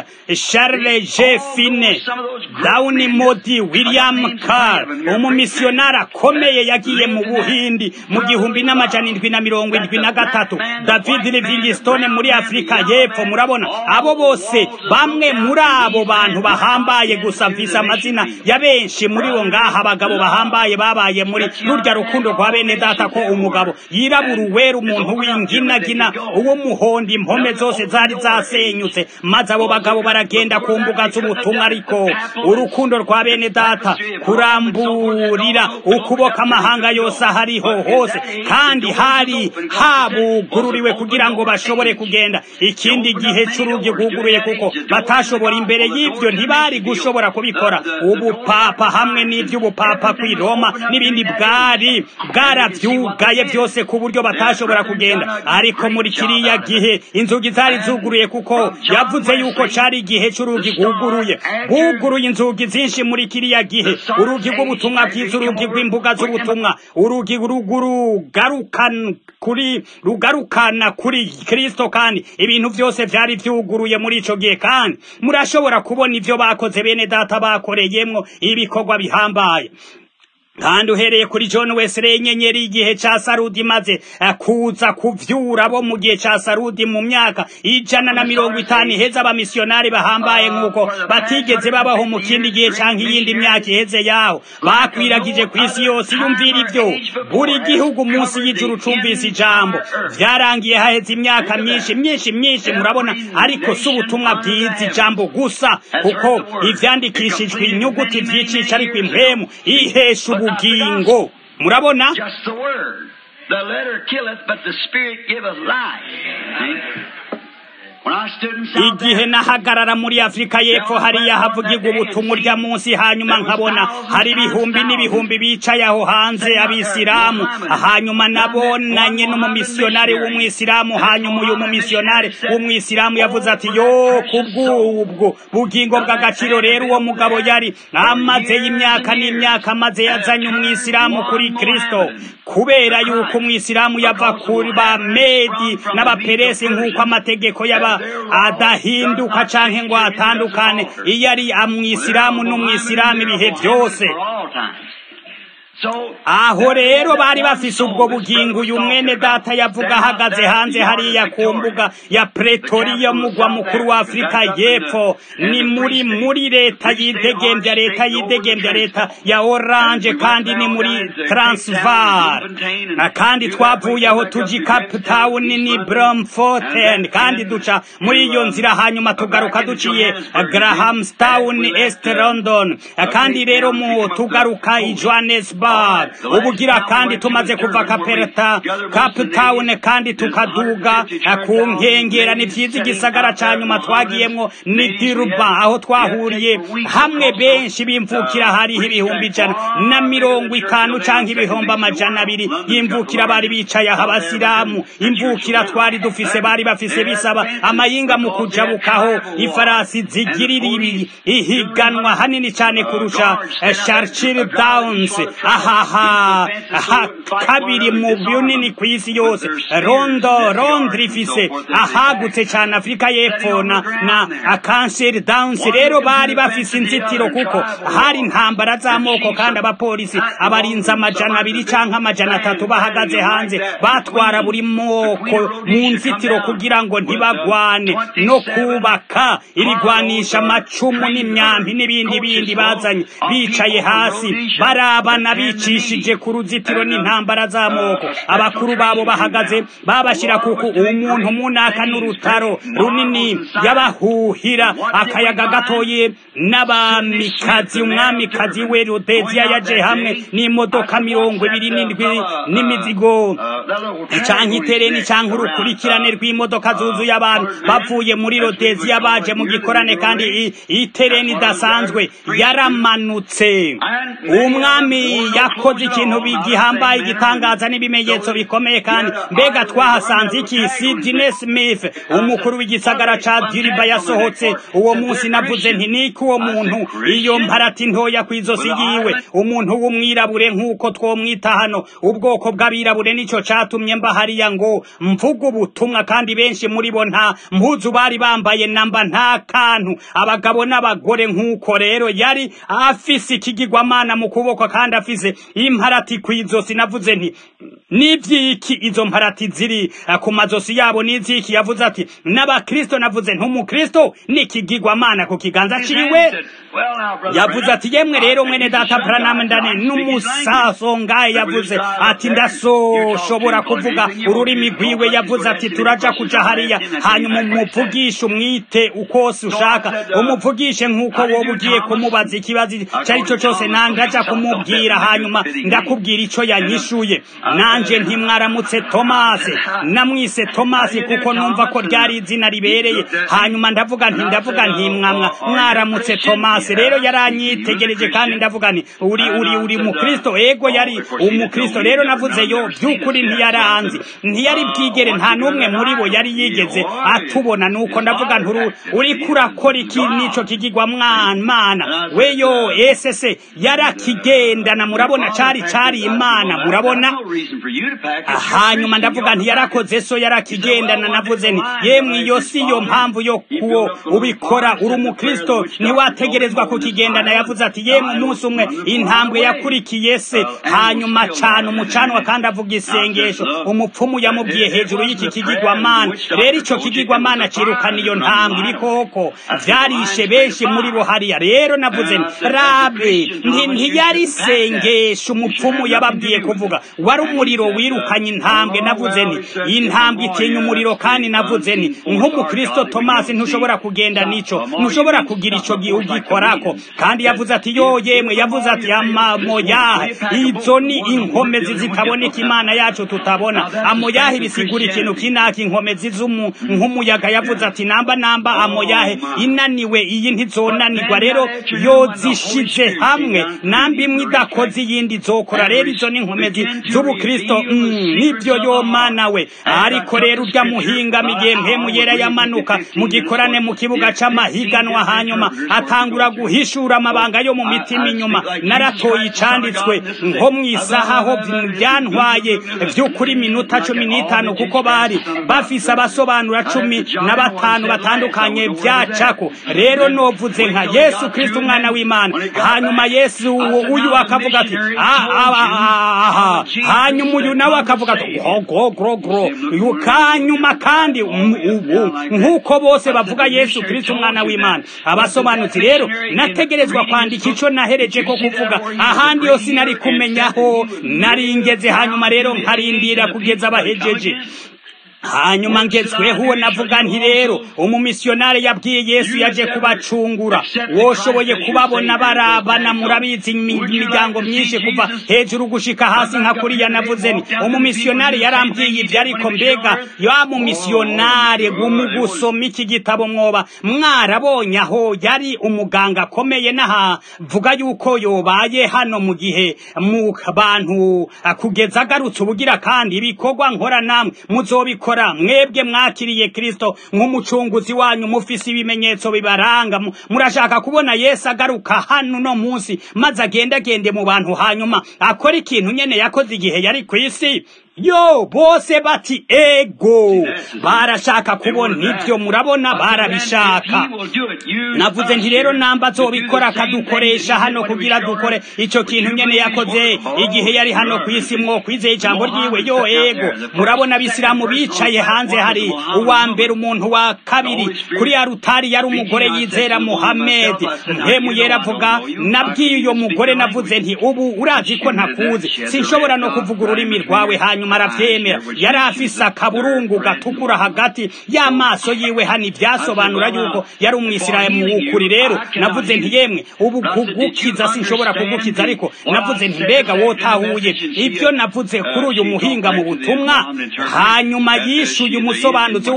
charles j fine down modi william carr umumisiyonari akomeye yagiye mu buhindi mu gihumbi n'amajana indwi na mirongo indwi na gatatu david livingstone muri afurika y'epfo murabona abo bose bamwe muri abo bantu bahambaye gusa mvise amazina ya benshi muri bo ngaha abagabo bahambaye babaye muri rurya rukundo rwa bene data ko umugabo yirabura uwera umuntu w'inginagina uw'umuhondo impome zose zari zasenyutse maze abo bagabo baragenda ku mbuga z'ubutumwa ariko urukundo rwa bene data kuramburira ukuboko amahanga yose ahariho hose kandi hari habugururiwe kugira ngo bashobore kugenda ikindi gihe cy'urugi rwuguruye kuko batashobora imbere y'ibyo ntibari gushobora kubikora ubupapa hamwe n'iby'ubupapa kw'i roma n'ibindi bwari bwarabyugaye byose ku buryo batashobora kugenda ariko muri kiriya gihe inzugi zari zuguruye kuko yavuze yuko cyari igihe cy'urugi rwuguruye buguruye inzugi zinshi muri kiriya gihe urugi rw'ubutumwa bwiza urugi rw'imbuga z'ubutumwa urugi rugarukana kuri rugarukana kuri kristo kandi ibintu byose byari byuguruye muri ico gihe kandi murashobora kubona ivyo bakoze bene data bakoreyemwo ibikorwa bihambaye kandi uhereye kuri John Wesley inyenyeri y'igihe ca Sarudi maze kuza kuvyura bo mu gihe ca Sarudi mu myaka ijana na mirongo itanu iheze abamisiyonari bahambaye nk'uko batigeze babaho mu kindi gihe canke iyindi myaka iheze yaho bakwiragije ku isi yose yumvira ivyo buri gihugu munsi y'ijuru cumvise ijambo vyarangiye haheze imyaka myinshi myinshi myinshi murabona ariko si ubutumwa bwiza ijambo gusa kuko ivyandikishijwe inyuguti vyicisha ariko impwemu ihesha ubugingo murabona Just the word. The letter killeth, but the spirit giveth life. See? When I stood in South igihe nahagarara muri afurika y'epfo hariya havugirwa ubutumwa urya munsi hanyuma nkabona hari ibihumbi n'ibihumbi bicaye aho hanze abisilamu hanyuma nabonanye n'umumisiyonari w'umwisilamu hanyuma uyu mumisiyonari w'umwisilamu yavuze ati yo kubw'ubwo bugingo bw'agaciro rero uwo mugabo yari amaze y'imyaka n'imyaka amaze yazanye umwisilamu kuri kristo kubera yuko umwisilamu yava kuri ba medi n'abaperesi nk'uko amategeko yaba adahinduka canke ngo atandukane iyo ari amwisilamu n'umwisilamu ibihe byose for all times. So, aho rero bari bafise ubwo bugingo uyu mwene data yavuga ahagaze hanze hariya ku mbuga ya pretoriya mugwa mukuru wa afurika y'epfo ni muri muri leta yidegembya leta yidegembya leta ya oranje kandi ni muri transvar Na kandi twavuye aho tuji cape town ni bramforten kandi duca muri iyo nzira hanyuma tugaruka duciye grahamstown east london kandi rero mu tugaruka i johannesburg ubugira kandi tumaze kuva kaperta cape town kandi tukaduga ku nkengera ni vyiza igisagara ca nyuma twagiyemwo ni dirba aho twahuriye hamwe benshi bimvukira hariho ibihumbi ijana na mirongo itanu canke ibihumbi amajana abiri y'imvukira bari bicaye aho abasilamu imvukira twari dufise bari bafise bisaba amayinga mu kujabukaho ifarasi zigirira ibi ihiganwa hanini cane kurusha eh, Churchill Downs ahaha aha kabiri mu bunini ku isi yose rondo londres ifise ahagutse cane afurika y'epfo na na akanseri downs rero bari bafise inzitiro kuko hari intambara z'amoko kandi abapolisi abarinzi amajana abiri canke amajana atatu bahagaze hanze batwara buri moko mu nzitiro kugira ngo ntibagwane no kubaka ibigwanisha amacumu n'imyambi n'ibindi bindi bazanye bicaye hasi barabana bicishije ku ruzitiro n'intambara z'amoko abakuru babo bahagaze babashyira kuko umuntu munaka n'urutaro runini yabahuhira akayaga gatoye n'abamikazi umwamikazi we rodeziya yaje hamwe n'imodoka mirongo ibiri n'indwi n'imizigo canke itereni canke urukurikirane rw'imodoka zuzuye abantu bavuye muri rodeziya baje mu gikorane kandi i- itereni idasanzwe yaramanutse umwami yakoze ikintu gihambaye igitangaza n'ibimenyetso bikomeye kandi mbega twahasanze iki sidney smith umukuru w'igisagara ca diriba yasohotse uwo munsi navuze nti niki uwo muntu iyo mparati ntoya kw'izosi yiwe umuntu w'umwirabure nk'uko twomwita hano ubwoko bw'abirabure nico catumye mba hariya ngo mvuga ubutumwa kandi benshi muri bo nta mpuzu bari bambaye namba nta kantu abagabo n'abagore nk'uko rero yari afise ikigirwamana mu kuboko kandi afise yakoze imparati ku izosi navuze nti n'ibyiki izo mparati ziri eh, ku mazosi yabo n'iziki yavuze ati n'abakristo navuze nti umukristo ni ikigirwamana ku kiganza ciwe yavuze ati yemwe rero mwene data Branham ndane n'umusaso ngaye yavuze ati ndasoshobora kuvuga ururimi rwiwe yavuze ati turaja kuja hariya hanyuma umuvugishe umwite ukose ushaka umuvugishe nk'uko wowe ugiye kumubaza ikibazo icyo ari cyo cyose nange aja kumubwira hanyuma ndakubwira ico yanyishuye nanje ntimwaramutse tomasi namwise tomasi kuko numva ko ryari izina ribereye hanyuma ndavuga nti ndavuga nti mwamwa mwaramutse tomasi rero yaranyitegereje kandi ndavuga nti uri uri uri mukristo ego yari umukristo rero navuze yo by'ukuri ntiyaranzi ntiyari bwigere nta n'umwe muri bo yari yigeze atubona nuko ndavuga nturu uri kurakora iki nico kigirwa mwana weyo esese yarakigendana murabona cari cari imana murabona hanyuma ndavuga nti yarakoze so yarakigendana navuze nti yemwe iyo si yo mpamvu yo kuwo ubikora uri umukristo ntiwategerezwa kukigendana yavuze ati yemwe umunsi umwe intambwe yakurikiye se hanyuma cana umucanwa kandi avuga isengesho umupfumu yamubwiye hejuru y'iki kigirwamana rero ico kigirwamana cirukana iyo ntambwe ibikoko vyarishe benshi muri bo hariya rero navuze nti rabe nti ntiyari isengesho umupfumu yababwiye kuvuga wari umuriro wirukanye intambwe navuze nti intambwe itinya umuriro kandi navuze nti nk'umukristo tomasi ntushobora kugenda nico ntushobora kugira ico ugikorako kandi yavuze ati yo yemwe yavuze ati amoyaha izo ni inkomezi zitaboneka imana yacu tutabona amoyaha bisigura ikintu kinaka inkomezi nk'umuyaga yavuze ati namba namba amoyahe inaniwe iyi ntizonanirwa rero yozishize hamwe namba imwe idakoze iyindi izokora rero izo ni inkomezi z'ubukristo nibyo yo mana we ariko rero urya muhingamo igihe mpemu yera yamanuka mu gikorane mu kibuga c'amahiganwa hanyuma atangura guhishura amabanga yo mu mitima inyuma naratoye icanditswe nko mu isaha aho byantwaye vy'ukuri minota cumi n'itanu kuko bari bafise abasobanura cumi na batanu batandukanye vyacako rero novuze nka yesu kristo umwana w'imana hanyuma yesu uyu akavuga ati hanyuma uyu nawe akavuga ati gogogogro kanyuma kandi ubu nk'uko bose bavuga yesu kristo umwana w'imana abasobanutsi rero nategerezwa kwandika ico nahereje ko kuvuga ahandi yose nari kumenyaho naringeze hanyuma rero nkarindira kugeza abahejeje hanyuma ngezweho uwo navuga nti rero umumisiyonari yabwiye yesu yaje kubacungura woshoboye kubabona barabana murabizi imiryango myinshi kuva hejuru gushika hasi nka kuriya navuze ni umumisiyonari yarambwiye ibyo ariko mbega ya mumisiyonari mu gusoma iki gitabo mwoba mwarabonye aho yari umuganga akomeye n'ahavuga yuko yobaye hano mu gihe mu bantu kugeza agarutse ubugira kandi ibikorwa nkora namwe muzobikora mwebwe mwakiriye kristo nk'umucunguzi wanyu mufise ibimenyetso bibaranga murashaka kubona yesu agaruka hano no munsi maze agendagende mu bantu hanyuma akora ikintu nyene yakoze igihe yari ku isi yo bose bati ego barashaka kubona ibyo murabona barabishaka navuze nti rero namba azobikora akadukoresha hano kugira dukore ico kintu nyene yakoze igihe yari hano ku isi mwo kwizeye ijambo ryiwe yo ego murabona abisilamu bicaye hanze hari uwa mbere umuntu wa kabiri kuri ya rutari yari umugore yizera muhamedi mpemu yera avuga nabwiye uyo mugore navuze nti ubu urazi ko ntakuzi sinshobora no kuvuga ururimi rwawe hanyuma hanyuma aravyemera yari afise akaburungu gatukura hagati y'amaso yiwe hano ivyasobanura yuko yari umwisiramu w'ukuri rero navuze nti yemwe ubu kugukiza sinshobora kugukiza ariko navuze nti mbega wotahuye ibyo navuze kuri uyu muhinga mu butumwa hanyuma yishuye umusobanuzi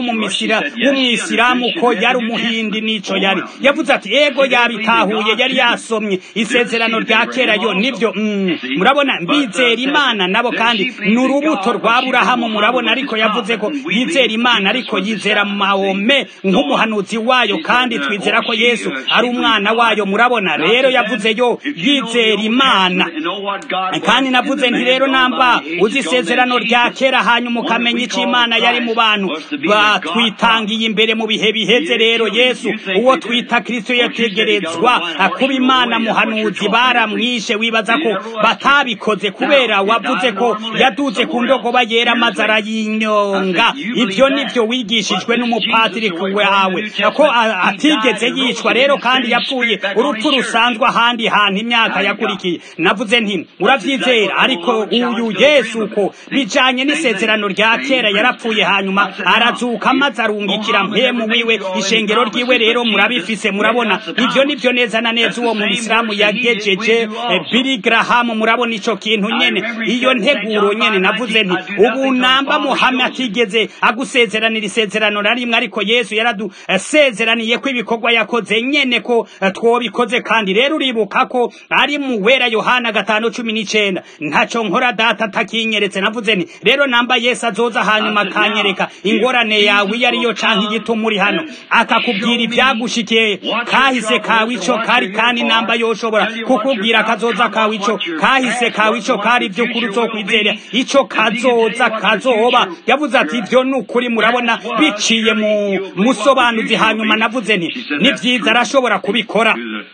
w'umwisiramu ko yari umuhindi n'ico yari yavuze ati ego yabitahuye yari yasomye isezerano rya kera yo nibyo murabona mbizera imana nabo kandi ni urubuto urubuto rwa burahamu murabona ariko yavuze ko yizera imana ariko yizera mahome nk'umuhanuzi wayo kandi twizera ko yesu ari umwana wayo murabona rero yavuze yo yizera imana kandi navuze nti rero namba uzi isezerano rya kera hanyuma ukamenya icyo imana yari mu bantu batwitangiye imbere mu bihe biheze rero yesu uwo twita kristo yategerezwa kuba imana muhanuzi baramwishe wibaza ko batabikoze kubera wavuze ko yaduze ku ndogoba yera maze arayinyonga ibyo nibyo wigishijwe n'umupatiri wawe ko atigeze yicwa rero kandi yapfuye urupfu rusanzwe ahandi hantu imyaka yakurikiye navuze nti urabyizera ariko uyu yesu ko bijanye n'isezerano rya kera yarapfuye hanyuma arazuka maze arungikira mpemu wiwe ishengero ryiwe rero murabifise murabona ibyo nibyo neza na neza uwo mu isilamu yagejeje Billy Graham murabona ico kintu nyene iyo nteguro nyene navuze nti ubu namba Muhammad atigeze agusezeranira isezerano na rimwe ariko Yesu yaradusezeraniye ko ibikorwa yakoze nyene ko twobikoze kandi rero uribuka ko ari mu wera Yohana gatanu cumi n'icenda ntaco nkora data atakinyeretse navuze nti rero namba Yesu azoza hanyuma akanyereka ingorane yawe iyo ariyo canke igituma uri hano akakubwira ibyagushikiye kahise kawe ico kari kandi namba yoshobora kukubwira kazoza kawe ico kahise kawe ico kari by'ukuri uzokwizera ico kazoza kazoba yavuze ati ibyo ni ukuri murabona biciye mu musobanuzi hanyuma navuze nti ni byiza arashobora kubikora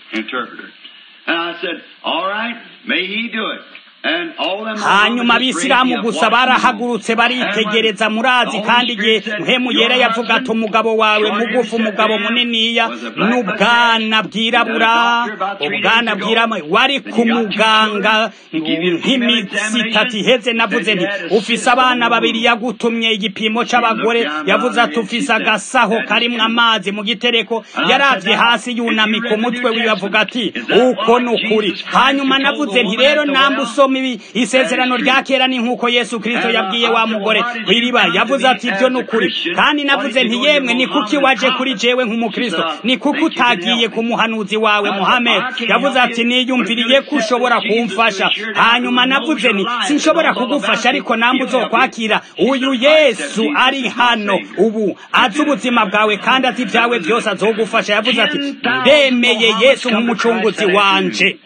hanyuma abisilamu gusa barahagurutse baritegereza murazi kandi igihe mpemu yera yavuga ati umugabo wawe mugufi umugabo muniniya n'ubwana bwirabura ubwana bwirabura wari ku muganga nk'imitsi itatu iheze navuze nti ufise abana babiri yagutumye igipimo c'abagore yavuze ati ufise agasaho karimwo amazi mu gitereko yaravye hasi yunamika umutwe wiwe avuga ati uko ni ukuri hanyuma navuze nti rero namba usoma ibi isezerano rya kera ni nk'uko yesu kirisito yabwiye wa mugore kw'iriba yavuze ati ibyo ni ukuri kandi navuze nti yemwe ni kuki waje kuri jewe nk'umukristo ni kuki utagiye ku muhanuzi wawe muhamed yavuze ati niyumviriye ko ushobora kumfasha hanyuma navuze nti sinshobora kugufasha ariko namba uzokwakira uyu yesu ari hano ubu azi ubuzima bwawe kandi azi ibyawe byose azogufasha yavuze ati ndemeye yesu nk'umucunguzi wanje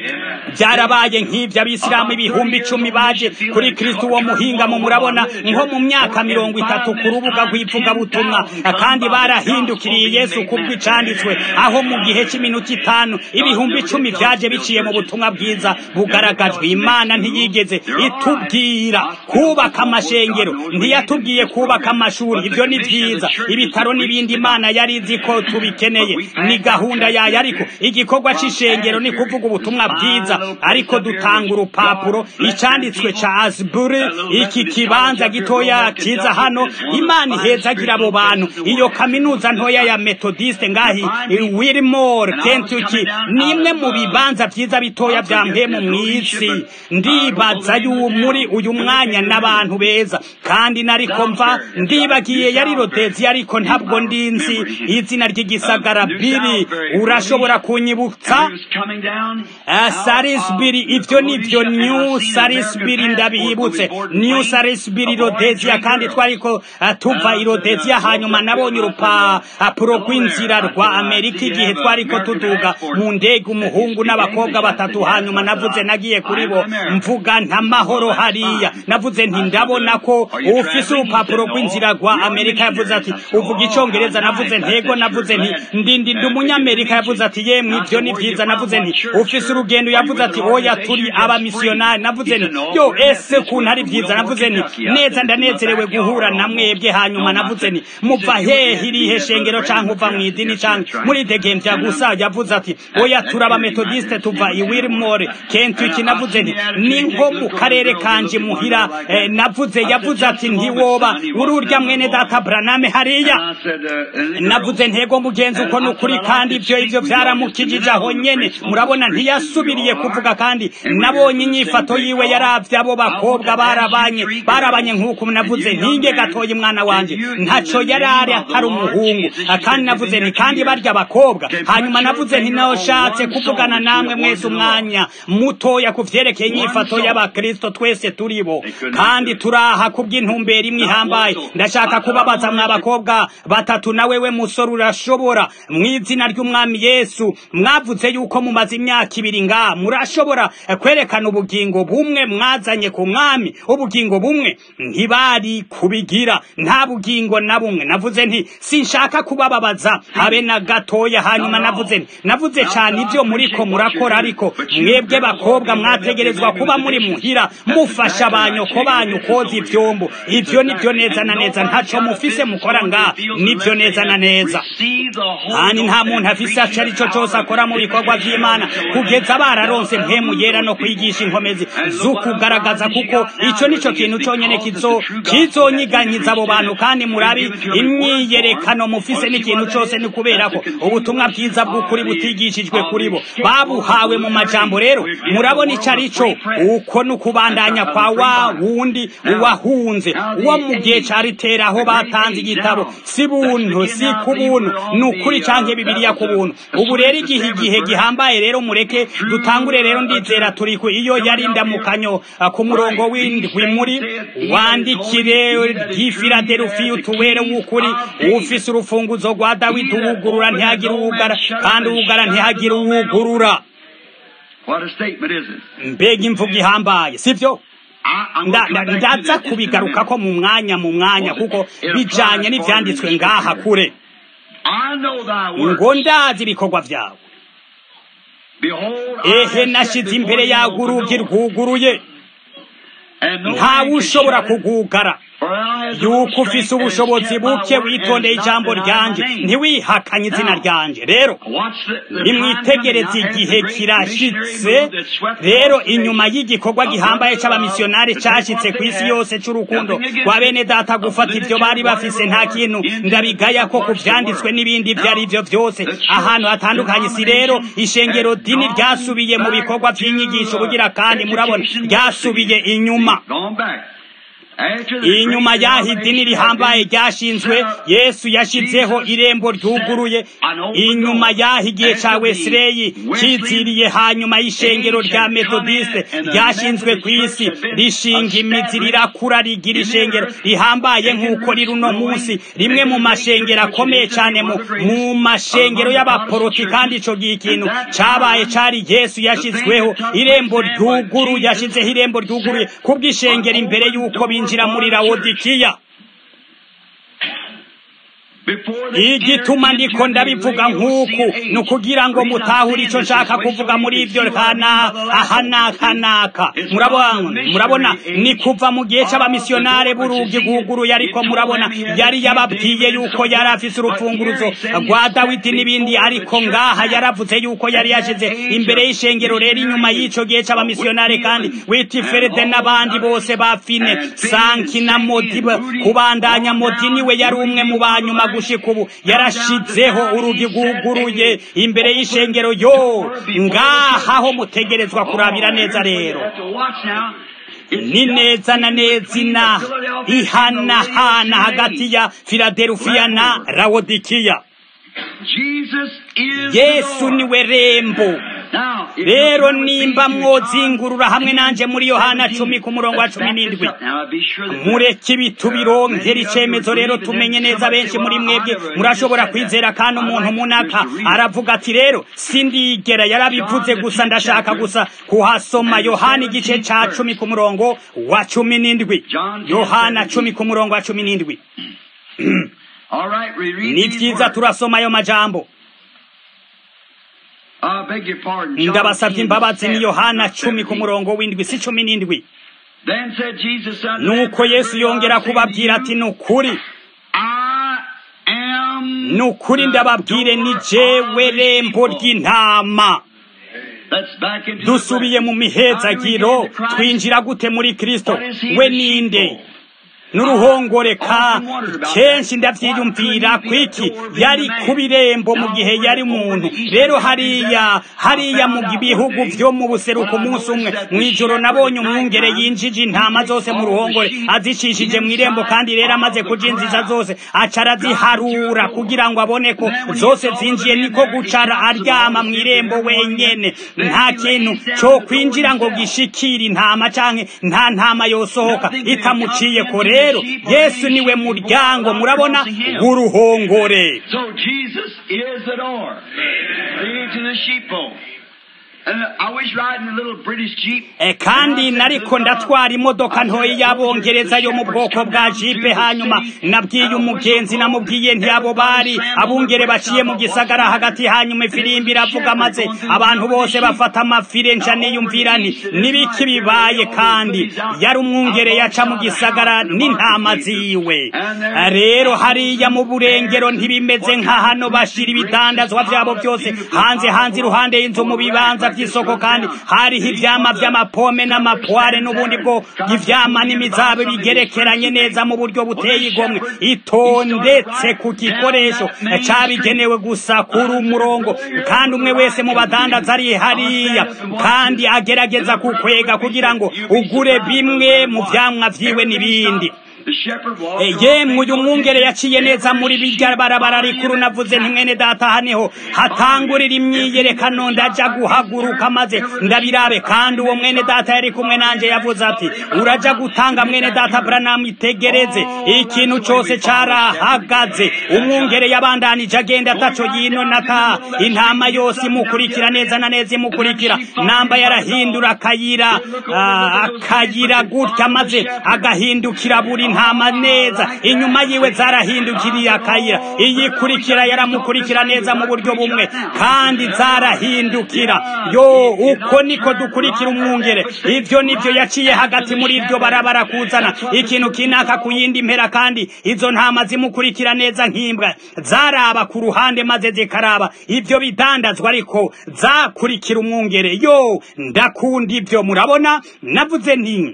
byarabaye nk'ibyo abisilamu ibihumbi icumi baje kuri kristo uwo muhingamo murabona nko mu myaka mirongo itatu ku rubuga rw'ivugabutumwa kandi barahindukiriye yesu kubw'icanditswe aho mu gihe cy'iminota itanu ibihumbi icumi byaje biciye mu butumwa bwiza bugaragajwe imana ntiyigeze itubwira kubaka amashengero ntiyatubwiye kubaka amashuri ibyo ni byiza ibitaro n'ibindi imana yari izi ko tubikeneye ni gahunda yayo ariko igikorwa c'ishengero ni kuvuga ubutumwa bwiza ariko dutanga urupapuro icyanditswe ca asbury iki kibanza gitoya kiza hano imana ihezagira abo bantu iyo kaminuza ntoya ya metodiste ngahi wilmore kentucky ni imwe mu bibanza byiza bitoya bya mpemu mu isi ndibaza yu muri uyu mwanya n'abantu beza kandi nariko mva ndibagiye yari rodezi ariko ntabwo ndinzi izina ry'igisagara biri urashobora kunyibutsa sarisbiri ibyo ni byo new sarisbiri ndabibutse new sarisbiri rodeziya kandi twariko tuva i rodeziya hanyuma nabonye urupapuro rw'inzira rwa amerika igihe twariko tuduga mu ndege umuhungu n'abakobwa batatu hanyuma navuze nagiye kuri bo mvuga nta mahoro hariya navuze nti ndabona ko ufise urupapuro rw'inzira rwa amerika yavuze ati uvuga icongereza navuze ntego navuze nti ndindi ndi umunyamerika yavuze ati yemwe ibyo ni byiza navuze nti ufise urugendo yavuze ati oya turi abamisiyonari navuze nti yo ese kuntu ari byiza navuze nti neza ndanezerewe guhura na mwebwe hanyuma navuze nti muva hehe irihe shengero canke uva mu idini canke muri degemvya gusa yavuze ati oya turi abametodiste tuva i wilmore kentucky navuze nti ni nko mu karere kanje muhira eh, navuze yavuze ati ntiwoba uri urya mwene data braname hariya navuze ntego mugenzi uko ni ukuri kandi ibyo ibyo byaramukijije aho nyene murabona ntiyasubiriye kuvuga kandi nabonye inyifato yiwe yaravye abo bakobwa barabanye barabanye nk'uko navuze ntinge gatoya umwana wanje ntaco yari ari atari umuhungu kandi navuze nti kandi barya abakobwa hanyuma navuze nti nashatse kuvugana namwe mwese umwanya mutoya ku vyerekeye inyifato y'abakristo twese turibo kandi turaha kubw'intumbero imwe ihambaye ndashaka kubabaza mwa bakobwa batatu na wewe musore urashobora mu izina ry'umwami yesu mwavuze yuko mumaze imyaka ibiri nga murashobora kwerekana ubugingo bumwe mwazanye ku mwami ubugingo bumwe ntibari kubigira nta bugingo na bumwe navuze nti sinshaka kubababaza habe na gatoya hanyuma navuze nti navuze cyane ibyo muriko murakora ariko mwebwe bakobwa mwategerezwa kuba muri muhira mufasha abanyoko banyu koza ivyombo ivyo nivyo neza na neza ntaco mufise mukora nga nivyo neza na neza kandi nta muntu afise aco ari cyo cose akora mu bikorwa vy'imana kugeza bararonse mpemu yera no kwigisha inkomezi z'ukugaragaza kuko ico nico kintu conyene kizo kizonyiganyiza abo bantu kandi murabi imyiyerekano mufise n'ikintu cose ni kubera ko ubutumwa bwiza bw'ukuri butigishijwe kuri bo babuhawe mu majambo rero murabona ico ari cyo uko ni ukubandanya kwa wa wundi uwahunze uwo mu gihe ca ritera aho batanze igitabo si buntu si ku buntu ni ukuri canke bibiliya ku buntu ubu rero igihe igihe gihambaye rero mureke dutangure rero ndizera turi ku iyo yari ndamukanyo ku murongo w'indwi muri wandikire ry'ifiladelufiya utuwere w'ukuri ufise urufunguzo rwa dawidi uwugurura ntihagire uwugara kandi uwugara ntihagire uwugurura mbega imvugo ihambaye sibyo ndaza kubigaruka ko mu mwanya mu mwanya kuko bijanye n'ivyanditswe ngaha kure ngo ndazi ibikorwa vyawe ehe nashize imbere yawe urugi rwuguruye ntawe ushobora kugugara yuko ufise ubushobozi buke witondeye ijambo ryanje ntiwihakanye izina ryanje rero nimwitegereze igihe kirashitse rero inyuma y'igikorwa gihambaye c'abamisiyonari cashitse ku isi yose c'urukundo rwa bene data gufata ivyo bari bafise nta kintu ndabigaya ko ku vyanditswe n'ibindi ivyo ari vyo vyose ahantu hatandukanye si rero ishengero dini ryasubiye mu bikorwa vy'inyigisho bugira kandi murabona ryasubiye inyuma inyuma y'aho idini rihambaye ryashinzwe yesu yashyizeho irembo ryuguruye inyuma y'aho igihe cya wesileyi kiziriye hanyuma y'ishengero rya metodiste ryashinzwe ku isi rishinga imizi rirakura rigira ishengero rihambaye nk'uko riri uno munsi rimwe mu mashengero akomeye cyane mu mashengero y'abaporoti kandi icyo gihe ikintu cyabaye cyari yesu yashyizweho irembo ryuguruye yashyizeho irembo ryuguruye kubw'ishengero imbere y'uko binjira muri lawodikiya igituma ndiko ndabivuga nk'uku ni ukugira ngo mutahure icyo nshaka kuvuga muri ibyo ahanaka murabona ni kuva mu gihe cy'abamisiyonare b'urugi guguruye ariko murabona yari yababwiye yuko yari afise urufunguruzo rwa dawidi n'ibindi ariko ngaha yaravuze yuko yari yashize imbere y'ishengero rero inyuma y'icyo gihe cy'abamisiyonare kandi witiferede n'abandi bose bafine sanki na modi kubandanya modi niwe yari umwe mu banyuma gushika ubu yarashizeho urugi rwuguruye imbere y'ishengero yo ngaha ho mutegerezwa kurabira neza rero ni neza na neza ina ihanahana hagati ya filadelufiya na lawodikiya yesu niwe rembo rero nimba mwozingurura hamwe nanje muri yohana cumi ku murongo wa cumi n'indwi mureke ibitubironkera icemezo rero tumenye neza benshi muri mwebwe murashobora kwizera kandi umuntu munaka aravuga ati rero sindigera yarabivuze gusa ndashaka gusa kuhasoma yohana igice ca cumi ku murongo wa cumi n'indwi yohana cumi ku murongo wa cumi n'indwi ni vyiza turasoma ayo majambo ndabasabye imbabazi ni yohana cumi ku murongo w'indwi si cumi n'indwi nuko yesu yongera kubabwira ati ni ukuri ni ukuri ndababwire ni jewe rembo ry'intama dusubiye mu mihezagiro twinjira gute muri kristo we ninde n'uruhongore ka kenshi ndavyiyumvira kwiki yari ku birembo mu gihe yari muntu rero hariya hariya mu bihugu vyo mu buseruko umunsi umwe mw'ijoro nabonye umwungere yinjije intama zose mu ruhongore azicishije mw'irembo kandi rero amaze kujinjiza zose aca araziharura kugira ngo abone ko zose zinjiye niko gucara aryama mw'irembo wenyene nta kintu co kwinjira ngo gishikire intama canke nta ntama yosohoka itamuciye ko rero yesu niwe muryango murabona w'uruhongore So Jesus is the door. Leads in the sheepfold. And I was riding a little British Jeep. E, kandi nariko ndatwara imodoka ntoyi y'abongereza yo mu bwoko bwa jipe hanyuma nabwiye umugenzi namubwiye ntiyabo bari abungere baciye mu gisagara hagati hanyuma ifirimbi iravuga maze abantu bose bafata amafire nca niyumvira nti nibiki bibaye kandi yari umwungere yaca mu gisagara n'intama ziwe rero hariya mu burengero ntibimeze nka hano bashira ibidandazwa vyabo byose hanze hanze iruhande y'inzu mu bibanza vy'isoko kandi hariho ivyama vy'amapome n'amapware n'ubundi bwo ivyama n'imizabe bigerekeranye neza mu buryo buteye igomwe itondetse ku gikoresho cabigenewe gusa kuri umurongo kandi umwe wese mu badandaza ari hariya kandi agerageza kukwega kugira ngo ugure bimwe mu vyamwa vyiwe n'ibindi The shepherd walked Eh, yemwe uyu mwungere yaciye neza muri birya barabara rikuru navuze nti mwene data haniho hatangurira imyiyerekano ndaja guhaguruka maze ndabirabe kandi uwo mwene data yari kumwe nanje yavuze ati uraja gutanga mwene data Branham itegereze ikintu cose carahagaze umwungere yabandanije agenda ataco yino nata intama yose imukurikira neza na neza imukurikira namba yarahindura akayira ah, akayira gutya maze agahindukira buri ntama neza inyuma yiwe zarahindukiriye akayira iyikurikira yaramukurikira neza mu buryo bumwe kandi zarahindukira yo uko niko dukurikira umwungere ivyo nivyo yaciye hagati muri iryo barabara kuzana ikintu kinaka ku yindi mpera kandi izo ntama zimukurikira neza nk'imbwa zaraba ku ruhande maze zikaraba ivyo bidandazwa ariko zakurikira umwungere yo ndakunda ivyo murabona navuze nti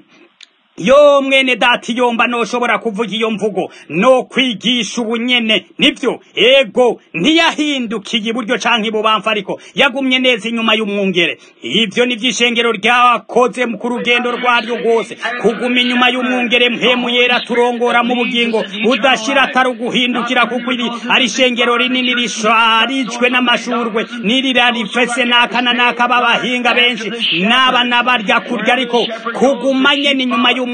yo mwene dati yomba noshobora kuvuga iyo mvugo no kwigisha ubunyene nivyo ego ntiyahindukiye iburyo canke ibubamfu ariko yagumye neza inyuma y'umwungere ivyo nivyo ishengero ryakoze ku rugendo rwaryo rwose kuguma inyuma y'umwungere mpemu yera turongora mu bugingo udashira atari uguhindukira kuko iri ari ishengero rinini risharijwe n'amashurwe nirira rifese n'aka na n'aka b'abahinga benshi n'aba n'abarya kurya ariko kuguma nyene inyuma y'umwungere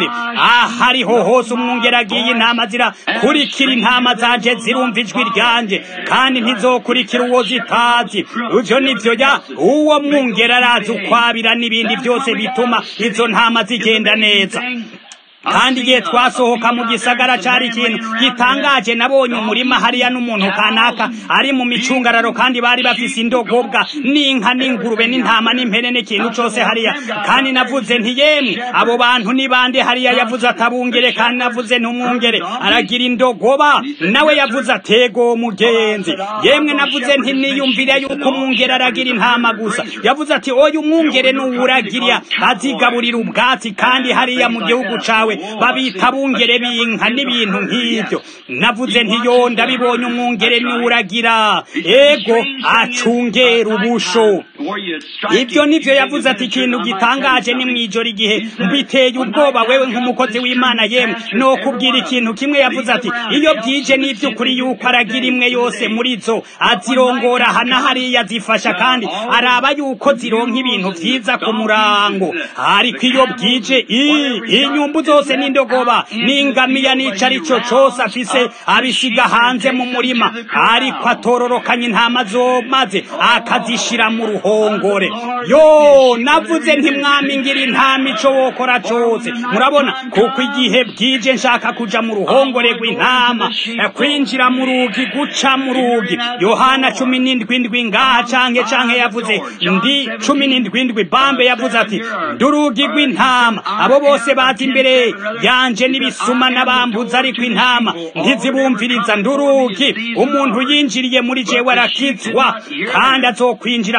ahariho hose umwungere agiye intama zirakurikira intama zanje zirumva ijwi ryanje kandi ntizokurikira uwo zitazi ivyo nivyo ya uwo mwungere arazi ukwabira n'ibindi byose bituma izo ntama zigenda neza kandi igihe twasohoka mu gisagara cari ikintu gitangaje nabonye umurima hariya n'umuntu kanaka ari mu micungararo kandi bari bafise indogobwa n'inka n'ingurube n'intama n'impene n'ikintu cose hariya kandi navuze nti yemwe abo bantu ni bande hariya yavuze atabungere kandi navuze ntumwungere aragira indogoba nawe yavuze atego mugenzi yemwe navuze nti niyumvire yuko umwungere aragira intama gusa yavuze ati oya umwungere nuwuragira azigaburira ubwatsi kandi hariya mu gihugu cawe babita bungere b'inka n'ibintu nk'ibyo navuze ntiyo ndabibonye umwungere niwuragira ego acungera ubusho ibyo nivyo yavuze ati ikintu gitangaje ni mwijoro igihe mbiteye ubwoba wewe nk'umukozi w'imana yemwe no kubwira ikintu kimwe yavuze ati iyo bwije n'ivy'ukuri yuko aragira imwe yose muri zo azirongora hana hariya zifasha kandi araba yuko zironka ibintu vyiza ku murango ariko iyo bwije i- inyumbu zose n'indogoba n'ingamiya n'ico arico cose afise abisiga hanze mu murima ariko atororokanya intama zo maze akazishira mu ruhongore yo navuze ntimwami ngira intama ico wokora cose murabona kuko igihe bwije nshaka kuja mu ruhongore rw'intama eh, kwinjira mu rugi guca mu rugi yohana cumi n'indwi ndwi ngaha canke canke yavuze ndi cumi n'indwi ndwi bambe yavuze ati ndi urugi rw'intama abo bose baza imbere yanje n'ibisuma n'abambuza ariko intama ntizibumviriza ndi urugi umuntu yinjiriye muri jewe arakizwa kandi azokwinjira kandi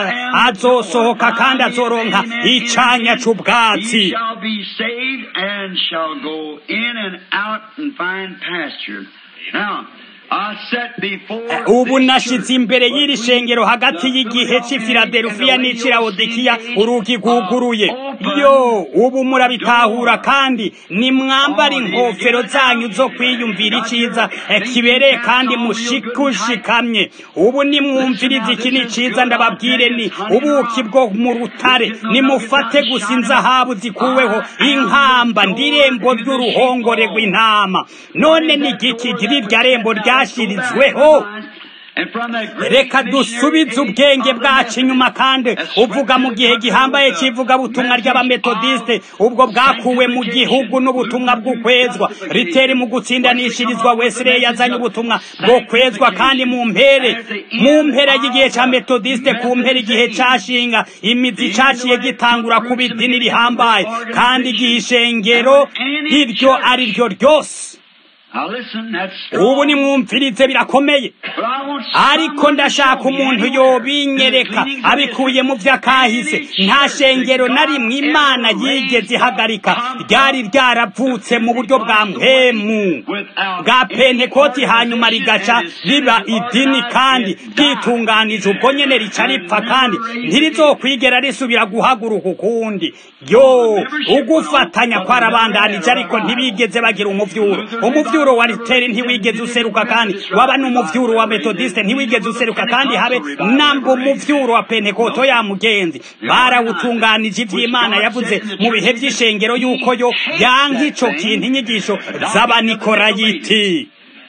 azosohoka kandi azoronka icanya c'ubwatsi shall be saved and shall go in and out and find pasture. Now, I set before ubu this nashize church imbere what y'iri we- shengero hagati the y'igihe c'i Philadelphia filadelufiya and the n'ic'i lawodikiya Laodicean urugi rwuguruye are open yo ubu murabitahura kandi nimwambara inkofero zanyu zo kwiyumvira iciza eh, kibereye kandi mushikushikamye ubu nimwumvirize iki ni ciza ndababwire ni ubuki bwo mu rutare nimufate gusa inzahabu zikuweho inkamba ndirembo ry'uruhongore rw'intama none ni giki rirya rembo ryashirizweho reka dusubize ubwenge bwacu inyuma kandi uvuga mu gihe gihambaye cy'ivugabutumwa ry'abametodiste ubwo bwakuwe mu gihugu n'ubutumwa bw'ukwezwa riteri mu gutsindanishirizwa wesire yazanye ubutumwa bwo kwezwa kandi mu mpere mu mpera y'igihe cya metodiste ku mpera igihe cyashinga imizi cyaciye gitangura kuba idini rihambaye kandi igihe ishengero iryo ari ryo ryose ubu nimwumvirize birakomeye ariko ndashaka umuntu yobinyereka abikuye mu vy'akahise nta shengero na rimwe imana yigeze ihagarika ryari ryaravutse mu buryo bwa mpemu bwa pentekoti hanyuma rigaca riba idini kandi ryitunganije ubwo nyene rica ripfa kandi ntirizokwigera risubira guhaguruka ukundi yo ugufatanya kwarabandanije ariko ntibigeze bagira umuvyuro umuvyuro wa riteri ntiwigeze useruka kandi waba n'umuvyuro wa metodiste ntiwigeze useruka kandi habe namba umuvyuro wa pentekoto ya mugenzi barawutunganije ivy'imana yavuze mu bihe vy'ishengero yuko yo yanka ico kintu inyigisho z'abanikorayiti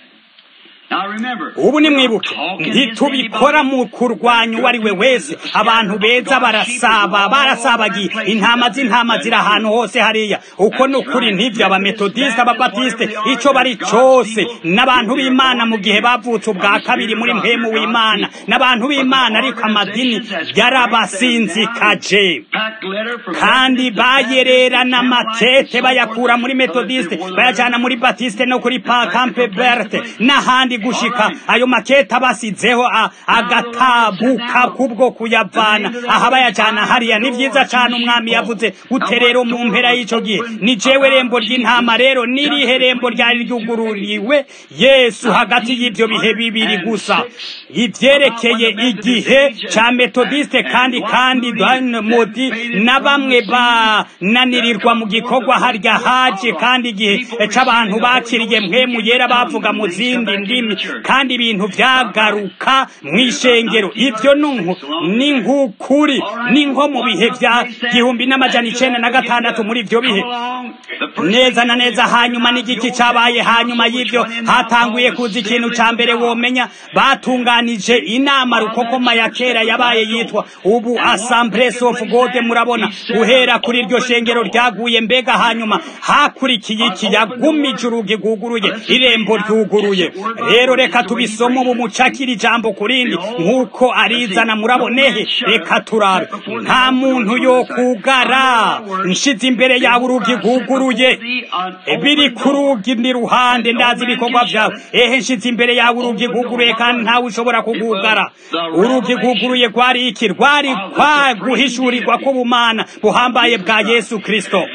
ubu nimwibuke ntitubikora mu kurwanya uwo ari we wese abantu beza barasaba barasabagiye intama z'intama ziri ahantu hose hariya uko ni ukuri ntibyo abametodisite ababatisite icyo bari cyose n'abantu b'imana mu gihe bavutse ubwa kabiri muri mpemu w'imana n'abantu b'imana ariko amadini yarabasinzikaje kandi bayererana amatete bayakura muri metodisite bayajyana muri batisite no kuri kampe berte n'ahandi gushika ayo maketa basizeho agatabuka kubwo kuyavana aha bayajana hariya ni vyiza cane umwami yavuze gute rero mu mpera y'ico gihe ni jewe rembo ry'intama rero nirihe rembo ryari ryugururiwe yesu hagati y'ivyo bihe bibiri gusa ivyerekeye igihe ca metodiste kandi kandi modi na bamwe bananirirwa mu gikorwa harya haje kandi igihe c'abantu bakiriye mpemu yera bavuga mu zindi ndimi kandi ibintu vyagaruka mw'ishengero ivyo ni nk'ukuri ni nko mu bihe vya gihumbi n'amajana icenda na gatandatu muri ivyo bihe neza na neza hanyuma n'igiki cabaye hanyuma y'ivyo hatanguye kuza ikintu ca mbere womenya batunganije inama rukokoma ya kera yabaye yitwa ubu assemblies of god murabona guhera kuri iryo shengero ryaguye mbega hanyuma hakurikiye iki yagumije urugi rwuguruye irembo ryuguruye rero reka tubisome ubu mucakira ijambo kurindi nk'uko arizana murabonehe reka turabe nta muntu yo kugara nshize imbere yawe urugi rwuguruye biri ku rugi ndi ruhande ndazi ibikorwa vyawe ehe nshize imbere yawe urugi rwuguruye kandi ntawe ushobora kugugara urugi rwuguruye rwari iki rwari kwa guhishurirwa k'ubumana buhambaye bwa yesu kristo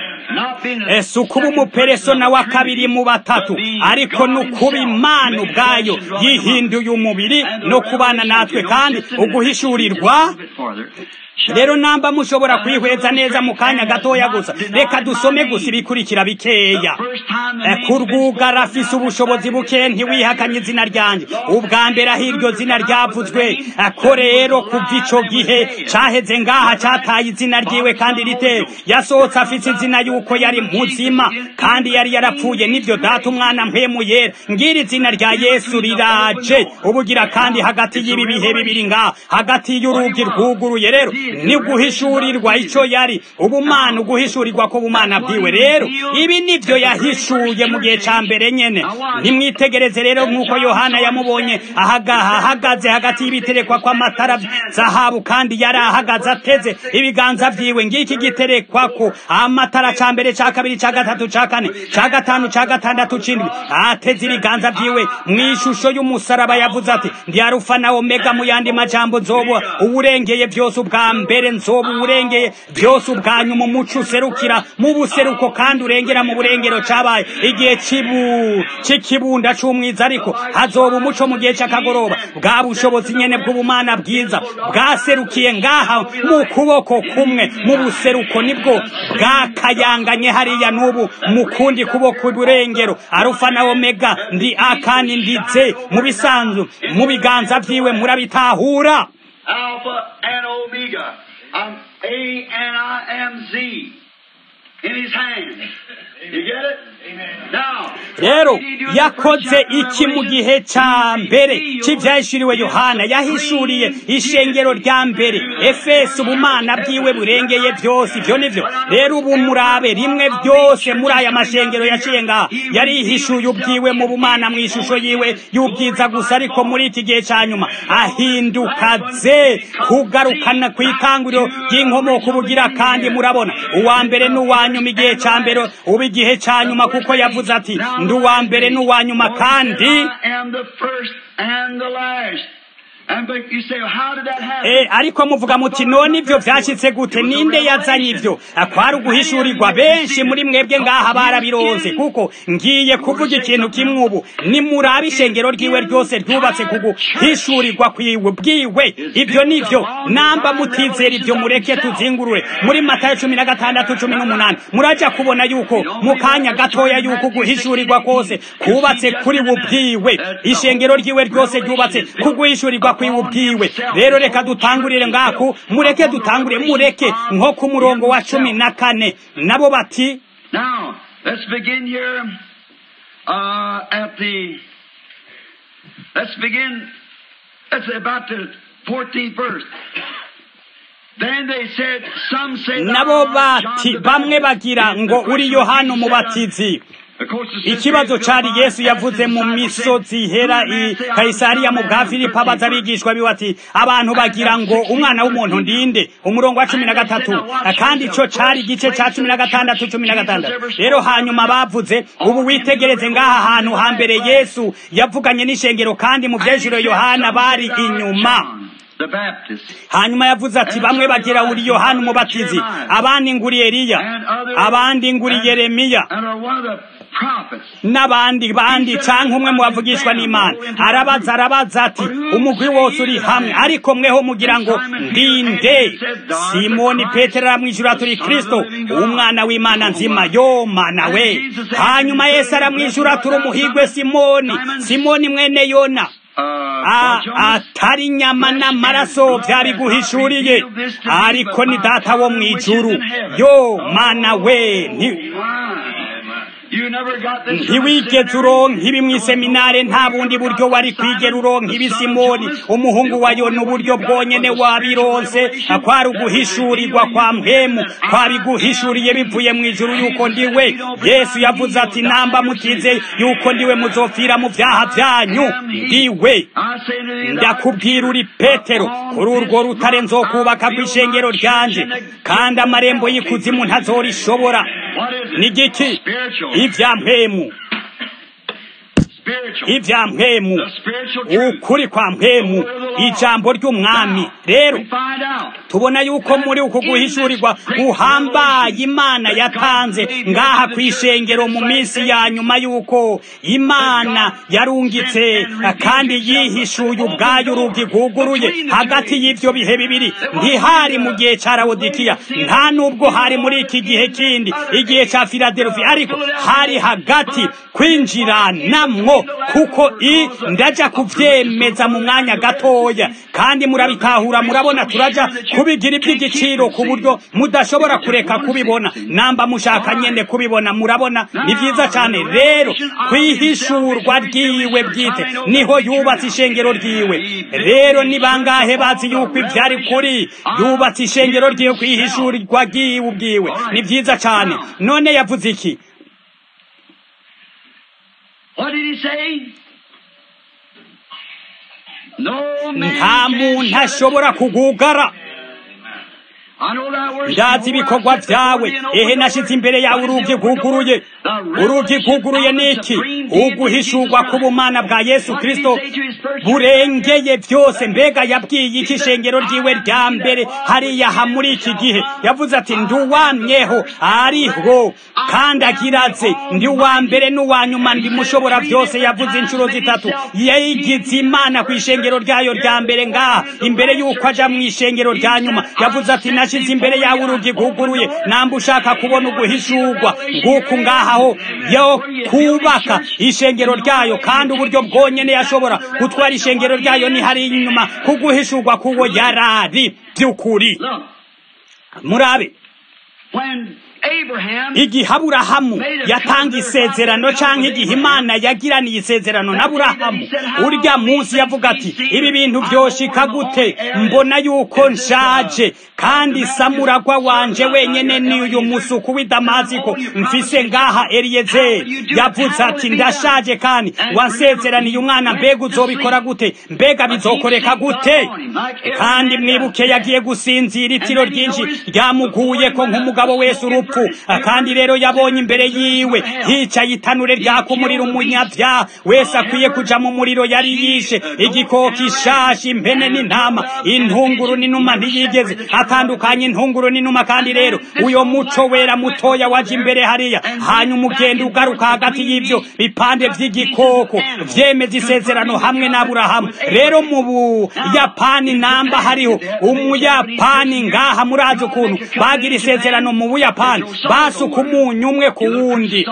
ese ukuba umuperesona wa kabiri mu batatu ariko n'ukuba imana ubwayo yihinduye umubiri no kubana natwe kandi uguhishurirwa rero namba mushobora kwihweza neza mu kanya gatoya gusa reka dusome gusa ibikurikira bikeya kurwugara afise ubushobozi buke ntiwihakanye izina ryanjye ubwa mbere aho iryo zina ryavuzwe ko rero kuva ico gihe caheze ngaha cataye izina ryiwe kandi riteye yasohotse afise izina yuko yari muzima kandi yari yarapfuye n'ivyo data umwana mpemu yera ngira izina rya yesu riraje ubugira kandi hagati y'ibi bihe bibiri ngaha hagati y'urugi rwuguruye rero ni guhishurirwa icyo yari ubumana uguhishurirwa ko bumana bwiwe rero ibi nibyo yahishuye mu gihe cya mbere nyene nimwitegereze rero nk'uko yohana yamubonye ahagaha ahagaze hagati y'ibiterekwa kw'amatara zahabu kandi yari ahagaze ateze ibiganza vyiwe ngiki giterekwa ko amatara ca mbere ca kabiri ca gatatu ca kane ca gatanu ca gatandatu c'indwi ateze ibiganza vyiwe mw'ishusho y'umusaraba yavuze ati ndi arufa na omega mu yandi majambo nzoba uwurengeye vyose ubwa mbere nzoba uwurengeye vyose ubwa nyuma umuco userukira mu buseruko kandi urengera mu burengero cabaye igihe cibu c'ikibunda c'umwiza ariko hazoba umuco mu gihe c'akagoroba bwa bushobozi nyene bw'ubumana bwiza bwaserukiye ngaha mu kuboko kumwe mu buseruko nibwo bwakayanganye hariya n'ubu mu kundi kuboko iburengero arufa na omega ndi akani ndize mu bisanzwe mu biganza vyiwe murabitahura Alpha and Omega. I'm A and I am Z in his hand. You get it? Now, rero what did he do in the first yakoze chapter of iki mu Revelation? gihe ca mbere He revealed c'ivyahishuriwe yohana yahishuriye ishengero rya mbere efeso ubumana bwiwe burengeye vyose ivyo nivyo rero ubu murabe rimwe vyose muri aya mashengero yaciye ngaha yarihishuye ubwiwe mu bumana mw'ishusho yiwe y'ubwiza gusa ariko muri iki gihe ca nyuma ahinduka ze kugarukana kw'itanguriro ry'inkomoko ubugira kandi murabona uwa mbere n'uwa nyuma igihe ca mbere ubu igihe ca nyuma kuko yavuze ati ndi uwa mbere n'uwa nyuma kandi I am the first and the last. And but you say, how did that happen? Eh, ariko muvuga muti none ivyo vyashitse gute ninde yazanye ivyo kwari uguhishurirwa benshi muri mwebwe ngaha barabironse kuko ngiye kuvuga ikintu kimwe ubu nimurabe ishengero ryiwe ryose ryubatse kuguhishurirwa kwiwe bwiwe ivyo nivyo namba mutizera ivyo mureke tuzingurure muri matayo cumi na gatandatu cumi n'umunani muraja kubona yuko mu kanya gatoya yuko guhishurirwa kose kubatse kuri we ubwiwe ishengero ryiwe ryose ryubatse kuguhishurirwa kwiwe ubwiwe rero reka dutangurire ngaku mureke dutangure mureke nko ku murongo wa cumi na kane nabo bati Now, let's begin here uh, at the. Let's begin. Let's say about the 14th verse. Then they said, some say thou nabo art John bati the bamwe Baptist. bagira And ngo the uri question yohana he said, umubatizi of course, the ikibazo sisters cari of yesu John yavuze asked mu the disciples, misozi said, ihera "Who do i men say I am?" kayisariya mu bwa John filipo 13 abaza verse. abigishwa biwe ati abantu bagira ngo umwana w'umuntu ndinde umurongo wa cumi na gatatu kandi ico cari igice ca cumi na gatandatu cumi na gatandatu rero hanyuma bavuze ubu witegereze ngaha hantu hambere yesu yavuganye n'ishengero kandi mu vyejuro yohana bari inyuma The Baptist. hanyuma yavuze ati bamwe bagira uri yohana umubatizi abandi nguri eliya abandi nguri yeremiya And are one of the prophets. n'abandi bandi canke umwe mu bavugishwa n'imana arabaza arabaza ati umugwi wose uri hamwe ariko mweho mugira ngo ndinde simoni petero aramwishyura turi kristo umwana w'imana nzima yo mana we hanyuma yesu aramwishyura turi umuhigwe simoni simoni mwene yona Uh, A- for Jonas, atari inyama n'amaraso byabiguhishuriye ariko ni data wo mu ijuru yo mana we nti- You never got this ntiwigeze uronka ibi mw'iseminare nta bundi buryo wari kwigera uronka ibi simoni umuhungu wa yona uburyo bwonyene wabironse kwari uguhishurirwa kwa mpemu kwabiguhishuriye bivuye mu ijuru yuko ndiwe yesu yavuze ati namba mutize yuko ndiwe muzopfira mu vyaha vyanyu ndiwe I say to thee, thou ndakubwira uri petero kuri urwo rutare nzokubaka kw'ishengero ryanje kandi amarembo y'ikuzimu ntazorishobora What is it? ni giki Spiritual. ivya mpemu Spiritual. ivya mpemu The spiritual truth. ukuri kwa mpemu ijambo ry'umwami rero We find out. tubona yuko muri uku guhishurirwa guhambaye imana yatanze ngaha ku ishengero mu minsi ya nyuma yuko imana yarungitse kandi yihishuye ubwayo urugi rwuguruye hagati y'ivyo bihe bibiri ntihari mu gihe ca rawodikiya nta nubwo hari muri iki gihe kindi igihe ca filadelfi ariko hari hagati kwinjiranamwo kuko i ndaja kuvyemeza mu mwanya gatoya kandi murabitahura murabona turaja kubigira iby'igiciro ku buryo mudashobora kureka kubibona namba mushaka nyene kubibona murabona ni vyiza cane rero kwihishurwa ryiwe bwite niho yubatse ishengero ryiwe rero ni bangahe bazi yuko ivyari kuri yubatse ishengero ryiwe kwihishurirwa ryiwe ubwiwe ni vyiza cane none yavuze iki What did he say? No man nta can muntu shut it. ashobora kugugara I know thy works ndazi before ibikorwa I set before vyawe thee an open ehe door. nashize imbere yawe What is urugi the open door? rwuguruye The urugi revelation rwuguruye of the niki supreme deity of uguhishurwa Jesus k'ubumana bwa yesu What did he kristo say to his first burengeye vyose mbega yabwiye iki ishengero ryiwe rya mbere hariya ha muri iki gihe yavuze ati nduwamyeho ariho kandi agiraze ndi uwa mbere n'uwa nyuma ndi mushobora vyose yavuze inshuro zitatu yayigize imana ku ishengero ryayo rya mbere ngaha imbere y'uko aja mu ishengero rya nyuma yavuze ati nashize imbere yawe urugi rwuguruye namba ushaka kubona uguhishurwa nguku ngahaho yo kubaka ishengero ryayo kandi uburyo bwonyene yashobora gutwara ishengero ryayo ni hariya inyuma kuguhishurwa kuwo yarari by'ukuri Look, murabe when Abraham igihe aburahamu yatanga isezerano canke igihe imana yagiraniye isezerano na aburahamu urya munsi yavuga ati ibi bintu vyoshika gute mbona yuko nshaje kandi samuragwa wanje wenyene ni uyu musuku w'i damasiko mfise ngaha eliyezeri yavuze ati ndashaje kandi wansezeraniye umwana mbega uzobikora gute mbega bizokoreka gute kandi mwibuke yagiye gusinzira itiro ryinshi ryamuguyeko nk'umugabo wese urupfu kandi rero yabonye imbere yiwe hicaye itanure ryaka umuriro umunyabyaha wese akwiye kuja mu muriro yari yishe igikoko ishashi impene n'intama intunguru n'inuma ntiyigeze atandukanye intunguru n'inuma kandi rero uyo muco wera mutoya waje imbere hariya hanyuma ugenda ugaruka hagati y'ivyo bipande vy'igikoko vyemeza isezerano hamwe n'aburahamu rero mu buyapani namba hariho umuyapani ngaha murazi ukuntu bagira isezerano mu buyapani basuka umunyu umwe ku wundi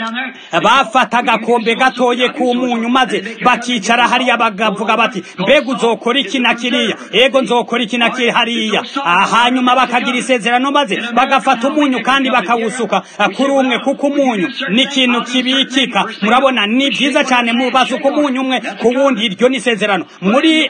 bafata agakombe gatoye k'umunyu maze bakicara hariya bagavuga bati mbega uzokora iki na kiriya ego nzokora iki na kiriya hariya Ah, hanyuma bakagira isezerano maze bagafata umunyu kandi bakawusuka ah, kuri umwe kuko umunyu ni ikintu kibikika murabona ni byiza cyane mu basuka umunyu umwe ku wundi iryo ni isezerano muri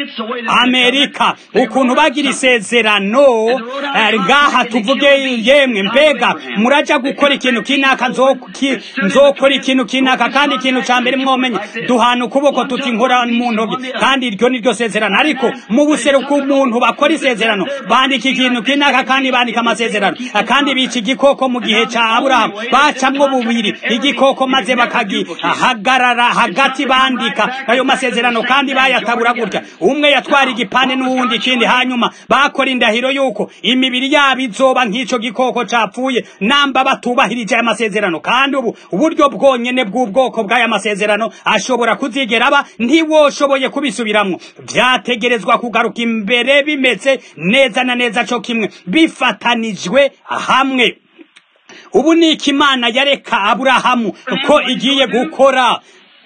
amerika ukuntu bagira isezerano eh, ngaha tuvuge yemwe mbega muraja gukora ikintu kinaka nzoki- nzokora ikintu kinaka kandi ikintu ca mbere mwomenye duhana ukuboko tuti nkora mu ntoki kandi iryo ni ryo sezerano ariko mu buseruko umuntu bakora isezerano bandika ikintu kinaka kandi bandika amasezerano Eh, kandi bica igikoko mu gihe ca aburahamu bacamwo bubiri igikoko maze bakagihagarara hagati bandika ayo masezerano kandi bayatabura gutya umwe yatwara igipande n'uwundi ikindi hanyuma bakora indahiro yuko imibiri yabo izoba nk'ico gikoko capfuye namba batubahirije aya masezerano kandi ubu uburyo bwonyene bw'ubwoko bw'aya masezerano ashobora kuzigera aba ntiwoshoboye kubisubiramwo vyategerezwa kugaruka imbere bimeze neza na neza co kimwe bifatanijwe hamwe ubu ni iki imana yareka aburahamu ko igiye gukora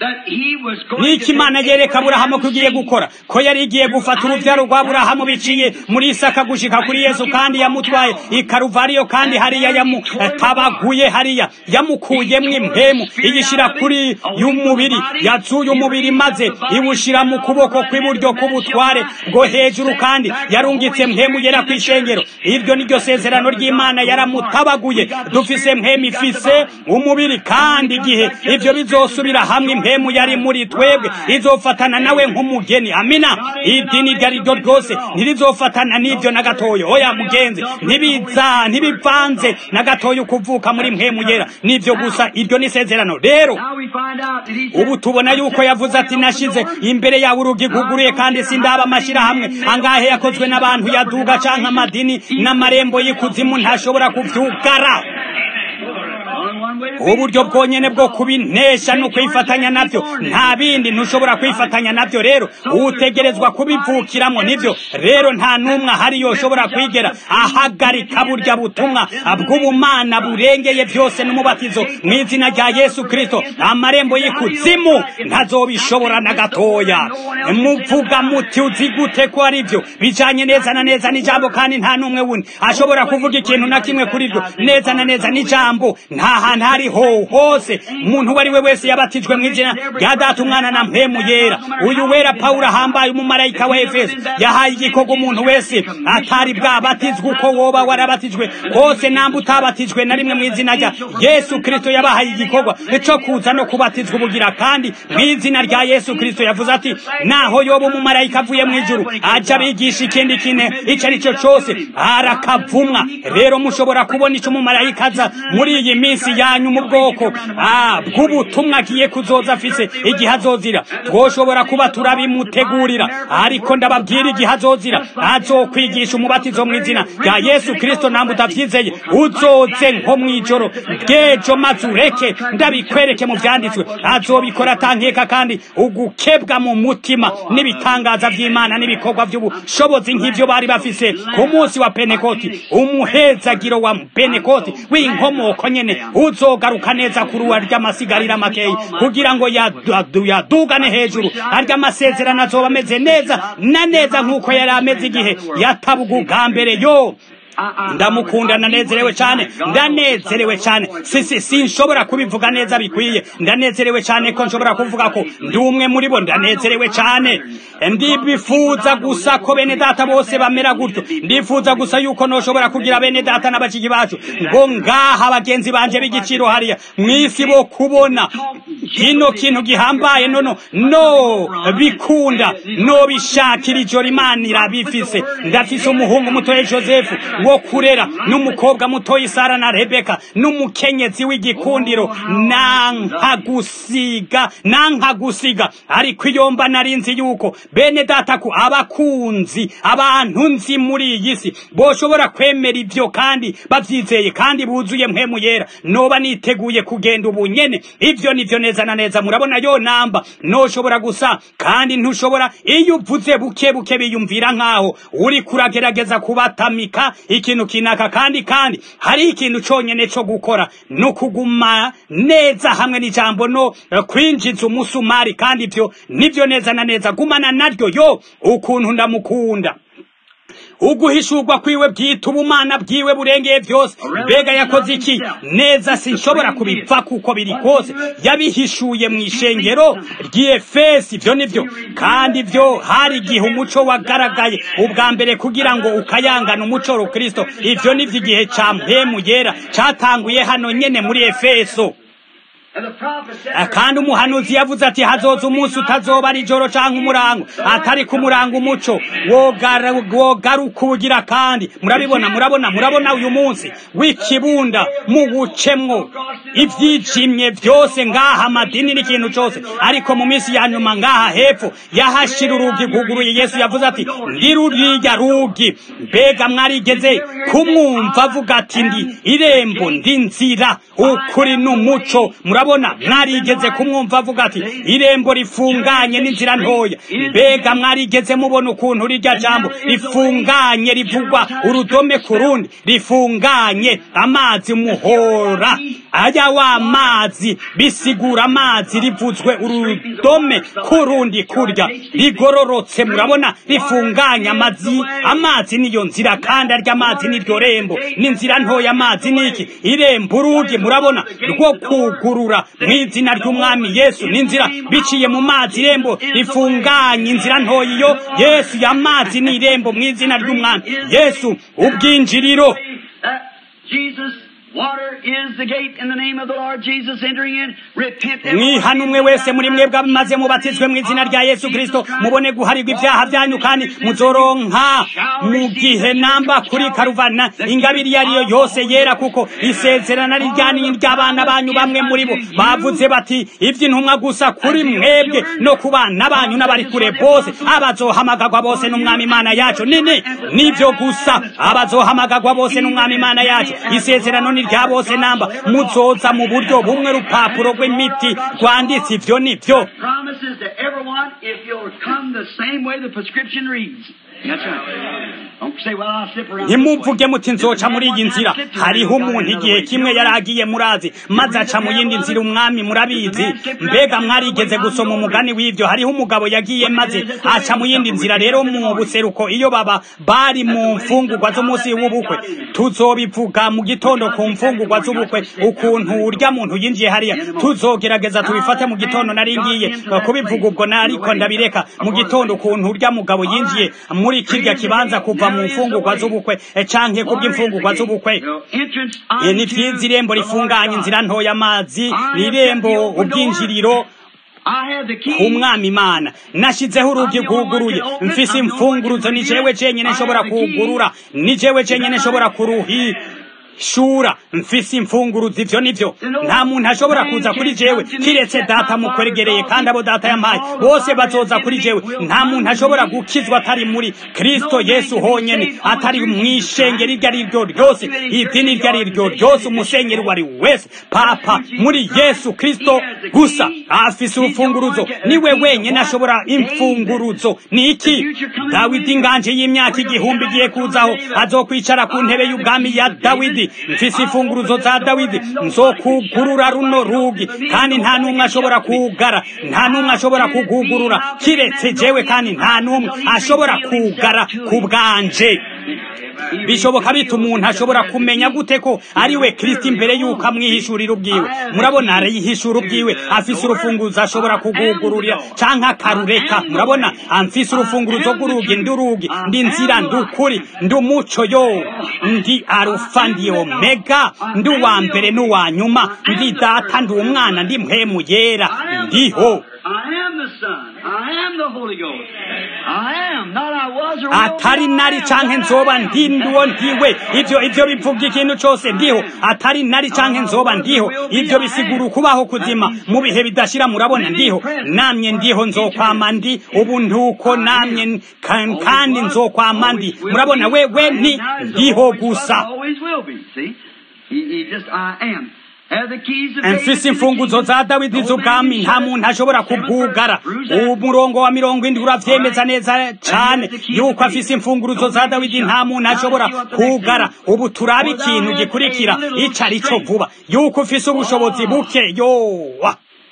niki imana yereka aburahamu ko igiye gukora ko yari igiye gufata urubyaro rwa aburahamu biciye muri isaka gushika kuri yesu kandi yamutwaye i karuvariyo kandi hariya yamutabaguye hariya yamukuyemwo impemu iyishira kuri y'umubiri yazuye umubiri maze iwushira mu kuboko kw'iburyo k'ubutware bwo hejuru kandi yarungitse mpemu yera ku ishengero iryo ni ryo sezerano ry'imana yaramutabaguye dufise mpemu ifise umubiri kandi igihe ivyo bizosubira hamwe impemu yari muri twebwe izofatana nawe nk'umugeni amina idini iryo ari ryo ryose ntirizofatana n'ibyo na gatoyo oya mugenzi ntibiza ntibivanze na gatoyo kuvuka muri mpemu yera nivyo gusa iryo ni isezerano rero ubu tubona yuko yavuze ati nashize imbere yawe urugi rwuguruye kandi sindaba amashirahamwe angahe yakozwe n'abantu yaduga canke amadini n'amarembo y'ikuzimu ntashobora kuvyugara uburyo bwonyene bwo kubinesha no kwifatanya navyo nta bindi ntushobora kwifatanya navyo rero utegerezwa kubivukiramo nivyo rero nta n'umwe ahari yoshobora kwigera ahagarika burya butumwa bw'ubumana burengeye byose n'umubatizo mu izina rya yesu kristo amarembo y'ikuzimu ntazobishobora na gatoya muvuga muti uzi gute ko ari byo bijanye neza na neza n'ijambo kandi nta n'umwe wundi ashobora kuvuga ikintu na kimwe kuri byo neza na neza n'ijambo nta hantu hariho hose umuntu uwo ari we wese yabatijwe mu izina rya data umwana na mpemu yera uyu wera pawulo ahambaye umumarayika wa efeso yahaye igikorwa umuntu wese atari bwabatizwe uko woba warabatijwe hose namba utabatijwe na rimwe mu izina rya yesu kristo yabahaye igikorwa cyo kuza no kubatizwa ubugira kandi mu izina rya yesu kristo yavuze ati naho yoba umumarayika avuye mu ijuru aja abigisha ikindi kine icyo ari cyo cyose arakavumwa rero mushobora kubona icyo umumarayika aza muri iyi minsi yanyu mu bwoko bw'ubutumwa agiye kuzoza afise igihe azozira twoshobora kuba turabimutegurira ariko ndababwira igihe azozira azokwigisha umubatizo mu izina rya yesu kristo ntabwo utabyizeye uzoze nko mu ijoro bw'ejo maze ureke ndabikwereke mu byanditswe azobikora atankeka kandi ugukebwa mu mutima n'ibitangaza by'imana n'ibikorwa by'ubushobozi nk'ibyo bari bafise ku munsi wa penekoti umuhezagiro wa penekoti w'inkomoko nyene uzogaruka neza kuri uwa ry'amasigarira makeyi kugira ngo yadugane hejuru arya amasezerano azoba ameze neza na neza nk'uko yari ameze igihe yatabuga ubwa mbere yo ndamukunda ndanezerewe cyane ndanezerewe cyane sisi sinshobora kubivuga neza bikwiye ndanezerewe cyane ko nshobora kuvuga ko ndi umwe muri bo ndanezerewe cyane ndibifuza gusa ko bene data bose bamera gutyo ndifuza gusa yuko noshobora kugira bene data n'abakigi bacu ngo ngaha bagenzi banje b'igiciro hariya mu isi bo kubona kino kintu gihambaye nono no bikunda no bishakira ijoro imana irabifise ndafise umuhungu mutoye joseph wo kurera n'umukobwa mutoya Sara na Rebeka n'umukenyezi w'igikundiro nanka gusiga nanka gusiga ariko iyo mba narinzi yuko bene data ko abakunzi abantu nzi muri iyi si boshobora kwemera ibyo kandi bavyizeye kandi buzuye mpemu yera noba niteguye kugenda ubu nyene ivyo nivyo neza na neza murabona yo namba noshobora gusa kandi ntushobora iyo uvuze buke buke biyumvira nkaho uri kuragerageza kubatamika ikintu kinaka kandi kandi hari ikintu cyonyine cyo gukora no kuguma neza hamwe n'ijambo no kwinjiza umusumari kandi ibyo nibyo neza na neza gumana naryo yo ukuntu ndamukunda uguhishurwa kwiwe bwita ubumana bwiwe burengeye byose mbega yakoze iki neza sinshobora kubipfa kuko biri kose yabihishuye mu ishengero ry'efesi ibyo nibyo kandi byo hari igihe umuco wagaragaye ubwa mbere kugira ngo ukayangane umuco rukristo ibyo nibyo igihe cya mpemu yera cyatanguye hano nyene muri efeso kandi umuhanuzi yavuze ati hazoza umunsi utazoba ari ijoro cyangwa umurango atari ku murango umuco wogaruka ubugira kandi murabibona murabona murabona uyu munsi w'ikibunda mu bucemwo ibyijimye byose ngaha amadini n'ikintu cyose ariko mu minsi ya nyuma ngaha hepfo yahashira urugi rwuguruye yesu yavuze ati ndi ruriya rugi mbega mwarigeze kumwumva avuga ati ndi irembo ndi nzira ukuri n'umuco murabona mwarigeze kumwumva avuga ati irembo rifunganye n'inzira ntoya mbega mwarigeze mubona ukuntu rirya jambo rifunganye rivugwa urudome ku rundi rifunganye amazi muhora aya wa mazi bisigura amazi rivuzwe urudome ku rundi kurya rigororotse murabona rifunganye amazi amazi niyo nzira kandi arya amazi niryo rembo n'inzira ntoya amazi niki irembo urugi murabona rwo kugurura mu izina ry'umwami yesu n'inzira biciye mu mazi irembo rifunganye inzira ntoya iyo yesu y'amazi ni irembo mu izina ry'umwami yesu ubwinjiriro mwihana umwe wese muri mwebwe maze mubatizwe mu izina rya yesu kirisito mubone guharirwa ibyaha byanyu kandi muzoronka mu gihe namba kuri karuvana ingabire iyo ariyo yose yera kuko isezerana rijyaniye ry'abana banyu bamwe muri bo bavuze bati iby'intumwa gusa kuri mwebwe no ku bana banyu n'abari kure bose abazohamagagwa bose n'umwami imana yacu nini nibyo gusa abazohamagagwa bose n'umwami imana yacu isezerano ni rya bose namba muzoza mu buryo bumwe rupapuro rw'imiti rwanditse ivyo nivyo Promises to everyone if you'll come the same way the prescription reads. That's right. Don't say, well, I'll slip around. this ntimuvuge way. muti nzoca muri iyi nzira hariho umuntu igihe kimwe yari agiye murazi maze aca mu yindi nzira umwami murabizi mbega mwarigeze gusoma umugani w'ivyo hariho umugabo yagiye maze aca mu yindi nzira rero mu buseruko iyo baba bari mu mfungurwa z'umunsi w'ubukwe tuzobivuga mu gitondo ku mfungurwa z'ubukwe ukuntu urya muntu yinjiye hariya tuzogerageza tubifate mu gitondo nari ngiye kubivuga ubwo nariko ndabireka mu gitondo ukuntu urya mugabo yinjiye muri kirya kibanza kuva mu mfungurwa z'ubukwe eh, canke kubw'imfungurwa z'ubukwe Entrance Eh, ni unto vyiza irembo the Lord rifunganye God. inzira ntoya amazi ni irembo ubwinjiriro I have the key. umwami imana nashizeho urugi rwuguruye mfise imfunguruzo ni jewe cenyene nshobora kuwugurura ni jewe cenyene nshobora kuruhishura mfise imfunguruzo ivyo nivyo nta muntu ashobora kuza kuri jewe kiretse data mukwegereye kandi abo data yampaye bose bazoza kuri jewe nta muntu ashobora gukizwa atari muri kristo yesu honyene atari mw'ishengero iryo ari ryo ryose idini iryo ari ryo ryose umusenyeri uwo ari we wese papa muri yesu kristo gusa afise urufunguruzo niwe wenyene ashobora imfunguruzo ni iki dawidi inganje y'imyaka igihumbi igiye kuzaho azokwicara ku ntebe y'ubwami ya dawidi mfise imfunguruzo za dawidi nzokugurura runo rugi kandi nta n'umwe ashobora kugara nta n'umwe ashobora kugugurura kiretse jewe kandi nta n'umwe ashobora kugara ku bwanje bishoboka bita umuntu ashobora kumenya gute ko ari we kristo imbere y'uko amwihishurira ubwiwe murabona arayihishura ubwiwe afise urufunguzo ashobora kugugururira canke akarureka murabona amfise urufunguruzo rw'urugi ndi urugi ndi nzira ndi ukuri ndi umuco yo ndi arufa ndi omega ndi uwa mbere n'uwa nyuma ndi data ndi umwana ndi mpemu yera ndiho I am the Son. I am the Holy Ghost. I am. Not I was or will atari be, I nari am. canke That nzoba I am. ndi ndiwo ndiwe ivyo ivyo bivuga ikintu cose ndiho atari nari canke nzoba ndiho ivyo bisigura ukubaho kuzima mu bihe bidashira murabona ndiho namye ndiho nzokwama ndi ubu ntuko namye n- kan- kandi nzokwama ndi murabona wewe ni ndiho gusa Always will be. See? He, he just, I am. Have the keys of David mfise to the imfunguzo kingdom. za dawidi No z'ubwami man nta can muntu shut it. ashobora Seven kubwugara verse. Who's that? umurongo wa mirongo indwi uravyemeza neza cane yuko afise imfunguruzo za dawidi nta muntu ashobora kugara ubu turabe ikintu gikurikira ico ari co vuba yuko ufise ubushobozi buke yowa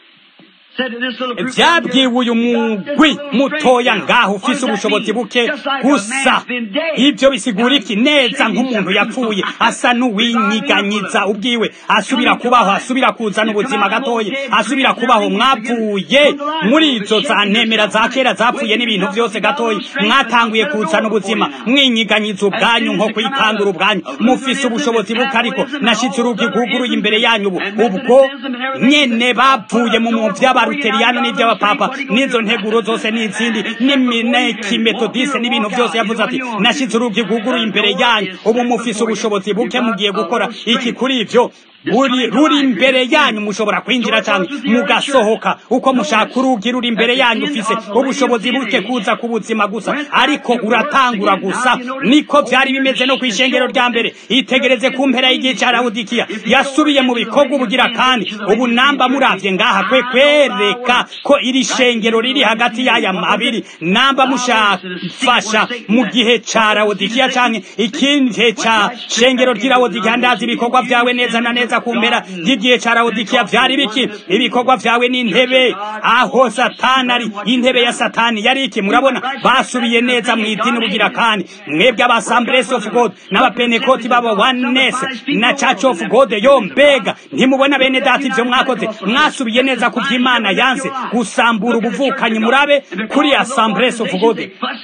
Said to this little group vyabwiwe uyu down here, mugwi "God, this little mutoya strength ngaho now." What ufise does that ubushobozi mean? buke Just like a gusa man's been dead. ivyo bisigura iki neza Now, nk'umuntu he's yapfuye shaking asa n'uwinyiganyiza ubwiwe asubira kubaho asubira kuzana ubuzima gatoya asubira kubaho mwavuye muri izo za ntemera za kera zapfuye n'ibintu vyose gatoya mwatanguye kuzana ubuzima mwinyiganyiza ubwanyu nko kwikangura ubwanyu mufise ubushobozi buke ariko nashize urugi rwuguruye imbere yanyu ubu ubwo nyene bavuye mu mu vy'abaruteriyani n'ivy'abapapa n'izo nteguro zose n'izindi n'imineki metodise n'ibintu vyose yavuze ati nashize urugi rwuguruye imbere yanyu ubu mufise ubushobozi buke mugiye gukora iki kuri ivyo buri ruri imbere yanyu mushobora kwinjira cyane mugasohoka uko mushaka urugi ruri imbere yanyu ufise ubushobozi buke kuza ku buzima gusa ariko uratangura gusa niko vyari bimeze no kw'ishengero rya mbere itegereze ku mpera y'igihe ca lawodikiya yasubiye mu bikorwa ubugira kandi ubu namba muravye ngaha kwe kwereka ko iri shengero riri hagati y'aya mabiri namba mushafasha mu gihe ca lawodikiya canke ikindi gihe ca shengero ry'i lawodikiya ndazi ibikorwa vyawe neza na neza ku mpera y'igihe ca lawodikiya vyari biki ibikorwa vyawe n'intebe aho satani ari intebe ya satani yari iki murabona basubiye neza mu idini bugira kandi mwebwe aba assemblies of god n'abapenekoti baba oneness na church of god yo mbega ntimubona bene data ivyo mwakoze mwasubiye neza ku vy'imana yanse gusambura ubuvukanyi murabe kuri assemblies of god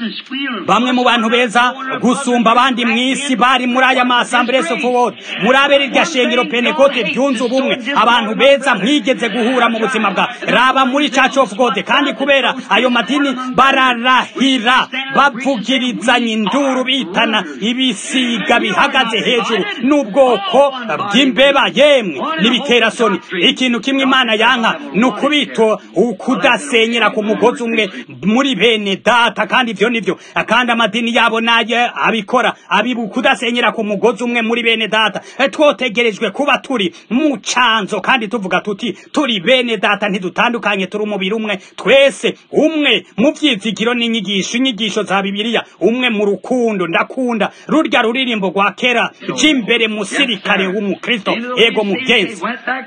bamwe mu bantu beza gusumba abandi mw'isi bari muri aya ma assemblies of god murabe rirya shengero penekoti pentekote byunze ubumwe abantu beza mwigeze guhura mu buzima bwa raba muri church of god kandi kubera ayo madini bararahira bavugirizanya induru bitana ibisiga bihagaze hejuru n'ubwoko bw'imbeba yemwe n'ibiterasoni ikintu kimwe imana yanka ni ukubito ukudasenyera ku mugozi umwe muri bene data kandi ivyo nivyo kandi amadini yabo naye abikora abibu kudasenyera ku mugozi umwe muri bene data twotegerejwe kuba turi mu canzo kandi tuvuga tuti turi bene data ntidutandukanye turi umubiri umwe twese umwe mu vyizigiro n'inyigisho inyigisho za bibiliya umwe mu rukundo ndakunda rurya ruririmbo rwa kera j'imbere musirikare w'umukristo ego mugenzi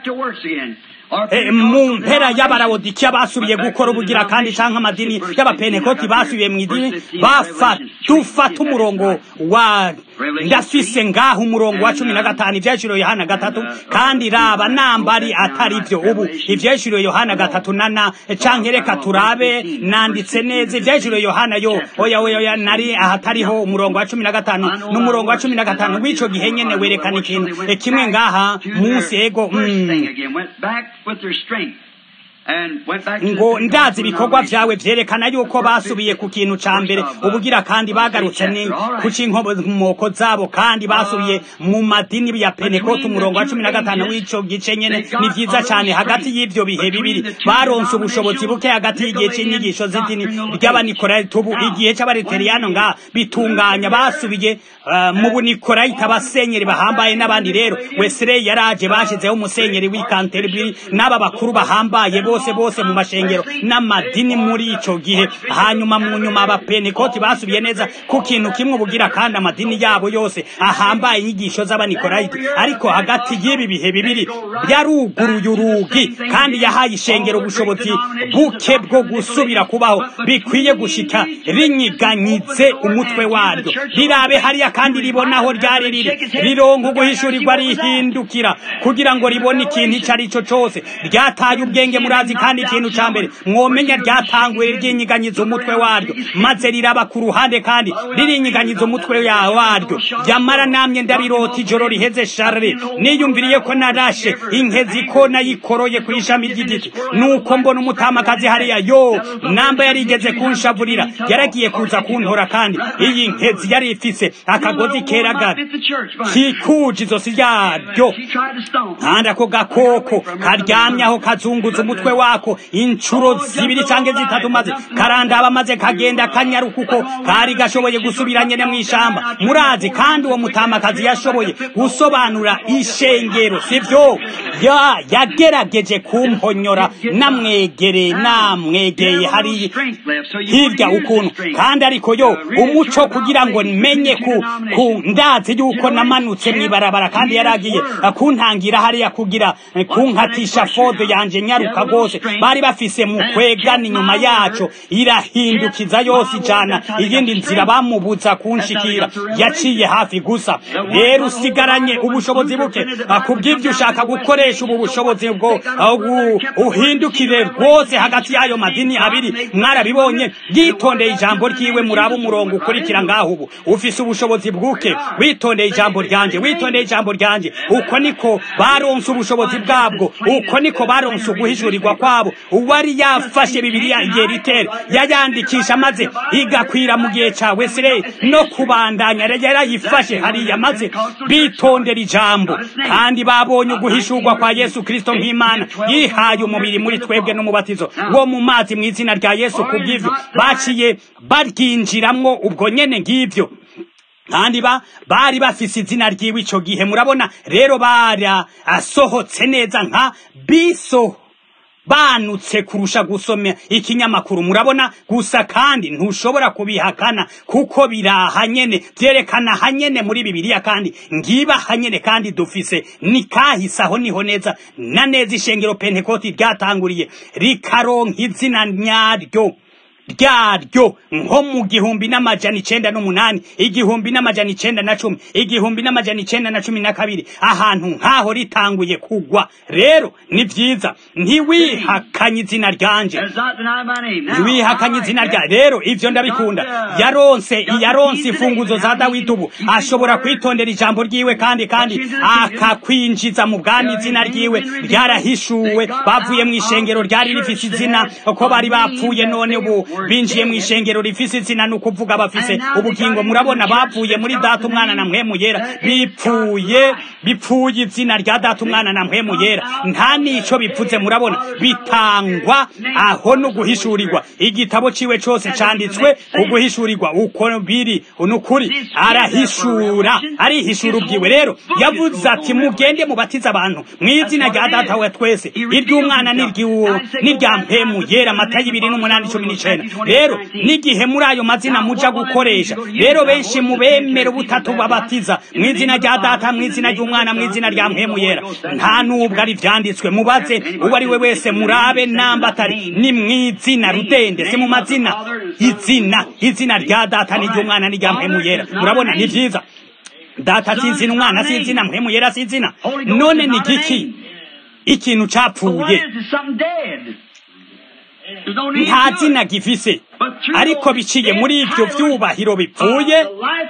mu mpera y'abarawodikiya basubiye gukora ubugira kandi canke amadini y'abapenekoti basubiye mu idini dufata umurongo wa ndafise ngaho umurongo wa cumi na gatanu ivyeshuro yohana gatatu kandi raba nambari atari vyo ubu ivyeshuro yohana gatatu nana canke reka turabe nanditse neza ivyeshuro yohana yo oya oya oya nari ahatariho umurongo wa cumi na gatanu n'umurongo wa cumi na gatanu w'ico gihe nyene werekana ikintu kimwe ngaha munsi ego mm. ngo ndazi ibikorwa vyawe vyerekana yuko basubiye ku kintu ca mbere ubugira kandi bagarutse ni ku cinkomoko zabo kandi basubiye mu madini ya pentekote umurongo wa cumi na gatanu w'ico gice nyene ni vyiza cane hagati y'ivyo bihe bibiri baronse ubushobozi buke hagati y'igihe c'inyigisho z'idini ry'abanikorayiti ubu igihe c'abareteriyano nga bitunganya basubiye uh, mu bunikorayiti abasenyeri bahambaye n'abandi rero wesley yaraje bashizeho umusenyeri w'ikanteribiri n'aba bakuru bahambaye bose bose mu mashengero n'amadini muri ico gihe hanyuma mu nyuma abapenekoti basubiye neza ku kintu kimwe ubugira kandi amadini yabo yose ahambaye inyigisho z'abanikorayiti ariko hagati y'ibi bihe bibiri yaruguruye urugi kandi yahaye ishengero ubushobozi buke bwo gusubira kubaho bikwiye gushika rinyiganyize umutwe waryo rirabe hariya kandi ribonaho ryari riri rironka uguhishurirwa rihindukira kugira ngo ribone ikintu ico ari cyo cose ryataye ubwenge murazi kandi ikintu ca mbere mwomenya ryatanguye ryinyiganyiza umutwe waryo maze riraba ku ruhande kandi ririnyiganyiza umutwe waryo yamara namye ndabirota ijoro riheze sharre niyumviriye ko narashe inkezi ko nayikoroye ku ishami ry'igiti nuko mbona umutamakazi hariya yo namba yarigeze kunshavurira yaragiye kuza kuntora kandi iyi nkezi yari ifise akagozi keragara kikuje izosi ryaryo kandi ako gakoko karyamye aho kazunguza umutwe wako inshuro zibiri canke zitatu maze karandaba maze kagenda kanyaruka uko kari gashoboye gusubira nyene mw'ishamba murazi kandi uwo mutamakazi yashoboye gusobanura ishengero sivyo ya yagerageje kumponyora namwegere namwegeye hari hirya ukuntu kandi ariko yo umuco kugira ngo menye ku, ku ndazi yuko namanutse mw'ibarabara kandi yaragiye kuntangira hariya kugira kunkatisha fode yanje nyaruka rwose bari bafise mu kwegana inyuma yaco irahindukiza yose ijana iyindi nzira bamubuza kunshikira yaciye hafi gusa rero usigaranye ubushobozi buke kubw'ivyo ushaka gukoresha ubu bushobozi bwo uhindukire rwose hagati y'ayo madini abiri mwarabibonye yitondeye ijambo ryiwe muraba umurongo ukurikira ngaho ubu ufise ubushobozi bwuke witondeye ijambo ryanje witondeye ijambo ryanje uko niko baronse ubushobozi bwabwo uko niko baronse uguhishurirwa kwabo uwari yafashe bibiliya igihe ritere yayandikisha maze igakwira mu gihe ca wesley no kubandanya yarayifashe hariya maze bitondera ijambo kandi babonye uguhishurwa kwa yesu kristo nk'imana yihaye umubiri muri twebwe n'umubatizo wo mu mazi mu izina rya yesu kubw'ivyo baciye baryinjiramwo ubwo nyene ng'ivyo kandi ba bari bafise izina ryiwe ico gihe murabona rero bara asohotse neza nka biso banutse kurusha gusoma ikinyamakuru murabona gusa kandi ntushobora kubihakana kuko biraha nyene vyerekana hanyene muri bibiliya kandi ngiba hanyene kandi dufise ni kahise aho niho neza na neza ishengero pentekoti ryatanguriye rikaronka izina nyaryo ryaryo nko mu gihumbi n'amajana icenda n'umunani igihumbi n'amajana icenda na cumi igihumbi n'amajana icenda na cumi na kabiri ahantu nk'aho ritanguye kugwa rero ni vyiza ntiwihakanye izina ryanje ntiwihakanye izina rya rero ivyo ndabikunda yaronse yaronse imfunguzo za dawidi ubu ashobora kwitondera ijambo ryiwe kandi kandi akakwinjiza mu bwami izina ryiwe ryarahishuwe bavuye mu ishengero ryari rifise izina ko bari bapfuye none ubu binjiye mu ishengero rifise izina ni ukuvuga bafise ubugingo murabona bavuye muri data umwana na mpwemu yera bipfuye bipfuye izina rya data umwana na mpwemu yera nta nico bipfuze murabona bitangwa aho no guhishurirwa igitabo ciwe cose canditswe uguhishurirwa uko biri nukuri arahishura arihishura ubwiwe rero yavuze ati mugende mubatize abantu mu izina rya data wa twese iry'umwana n'irya mpemu yera mata y'ibiri n'umunani cumi n'icenda rero n'igihe muri ayo mazina muja gukoresha rero benshi mu bemera ubutatu babatiza mu izina rya data mu izina ry'umwana mu izina rya mpemu yera nta n'ubwo ari vyanditswe mubaze uwo ari we wese murabe namba atari ni mu izina rudende si mu mazina izina izina rya data n'iry'umwana n'irya mpemu yera murabona ni vyiza data si izina umwana si izina mpemu yera si izina none ni giki ikintu capfuye nta zina gifise ariko biciye muri ibyo vyubahiro bipfuye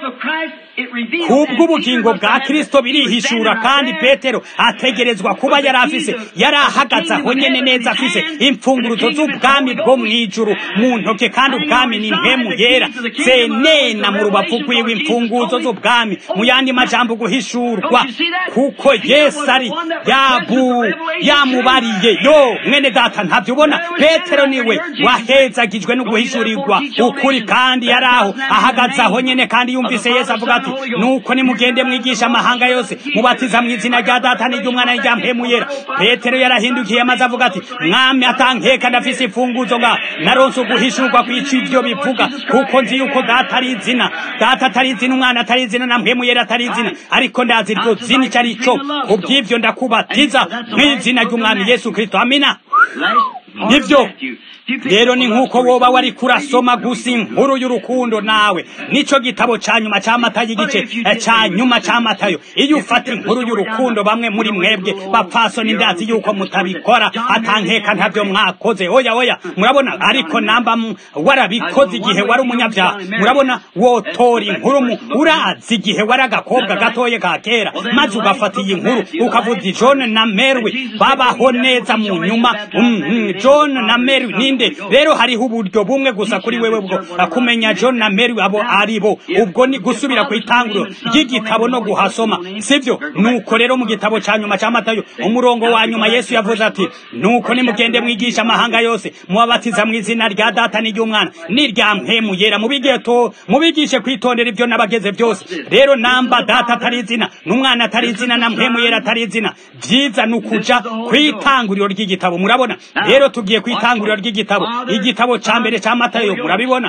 kubw'ubugingo bwa kristo birihishura kandi petero ategerezwa kuba yari afise yari ahagaze aho nyene neza afise imfunguruzo z'ubwami bwo mw'ijuru mu ntoke kandi ubwami ni mpemu yera zenena mu rubavu rwiwe imfunguzo z'ubwami mu yandi majambo guhishurwa kuko yesu ari yabu yamubariye yo mwene data ntavyo ubona petero niwe wahezagijwe no guhishurirwa ukuri kandi yari aho ahagaze aho nyene kandi yumvise yesu avuga ati nuko nimugende mwigisha amahanga yose mubatiza mu izina rya data n'iry'umwana n'irya mpemu yera petero yarahindukiye maze avuga ati mwami atankeka ndafise imfunguzo nga naronse uguhishurwa kwica ivyo bivuga kuko nzi yuko data ari izina data atari izina umwana atari izina na mpemu yera atari izina ariko ndazi iryo zina ico ari co kubw'ivyo ndakubatiza mw'izina ry'umwami yesu kristo amina nivyo rero ni nk'uko woba wari kurasoma gusa inkuru y'urukundo nawe nico gitabo ca nyuma ca matayo igice ca nyuma ca matayo iyo ufata inkuru y'urukundo bamwe muri mwebwe bapfasoni ndazi yuko mutabikora atankeka ntavyo mwakoze oya oya murabona ariko namba warabikoze igihe wari umunyabyaha murabona wotora inkuru mu urazi igihe wari agakobwa gatoye ka kera maze ugafata iyi nkuru ukavuga john na mary babaho neza mu nyuma john na mary ninde rero hariho uburyo bumwe gusa kuri wewe bwo kumenya john na mary abo ari bo ubwo ni gusubira ku itanguriro ry'igitabo no guhasoma sivyo nuko rero mu gitabo ca nyuma ca matayo umurongo wa nyuma yesu yavuze ati nuko nimugende mwigisha amahanga yose mubabatiza mu izina rya data n'iry'umwana n'irya mpemu yera mubigeto mubigishe kwitondera ivyo nabageze byose rero namba data atari izina n'umwana atari izina na mpemu yera atari izina vyiza nukuja kwitanguriro ry'igitabo murabona rero tugiye kwitanguriro ry'igitabo igitabo ca mbere ca matayo murabibona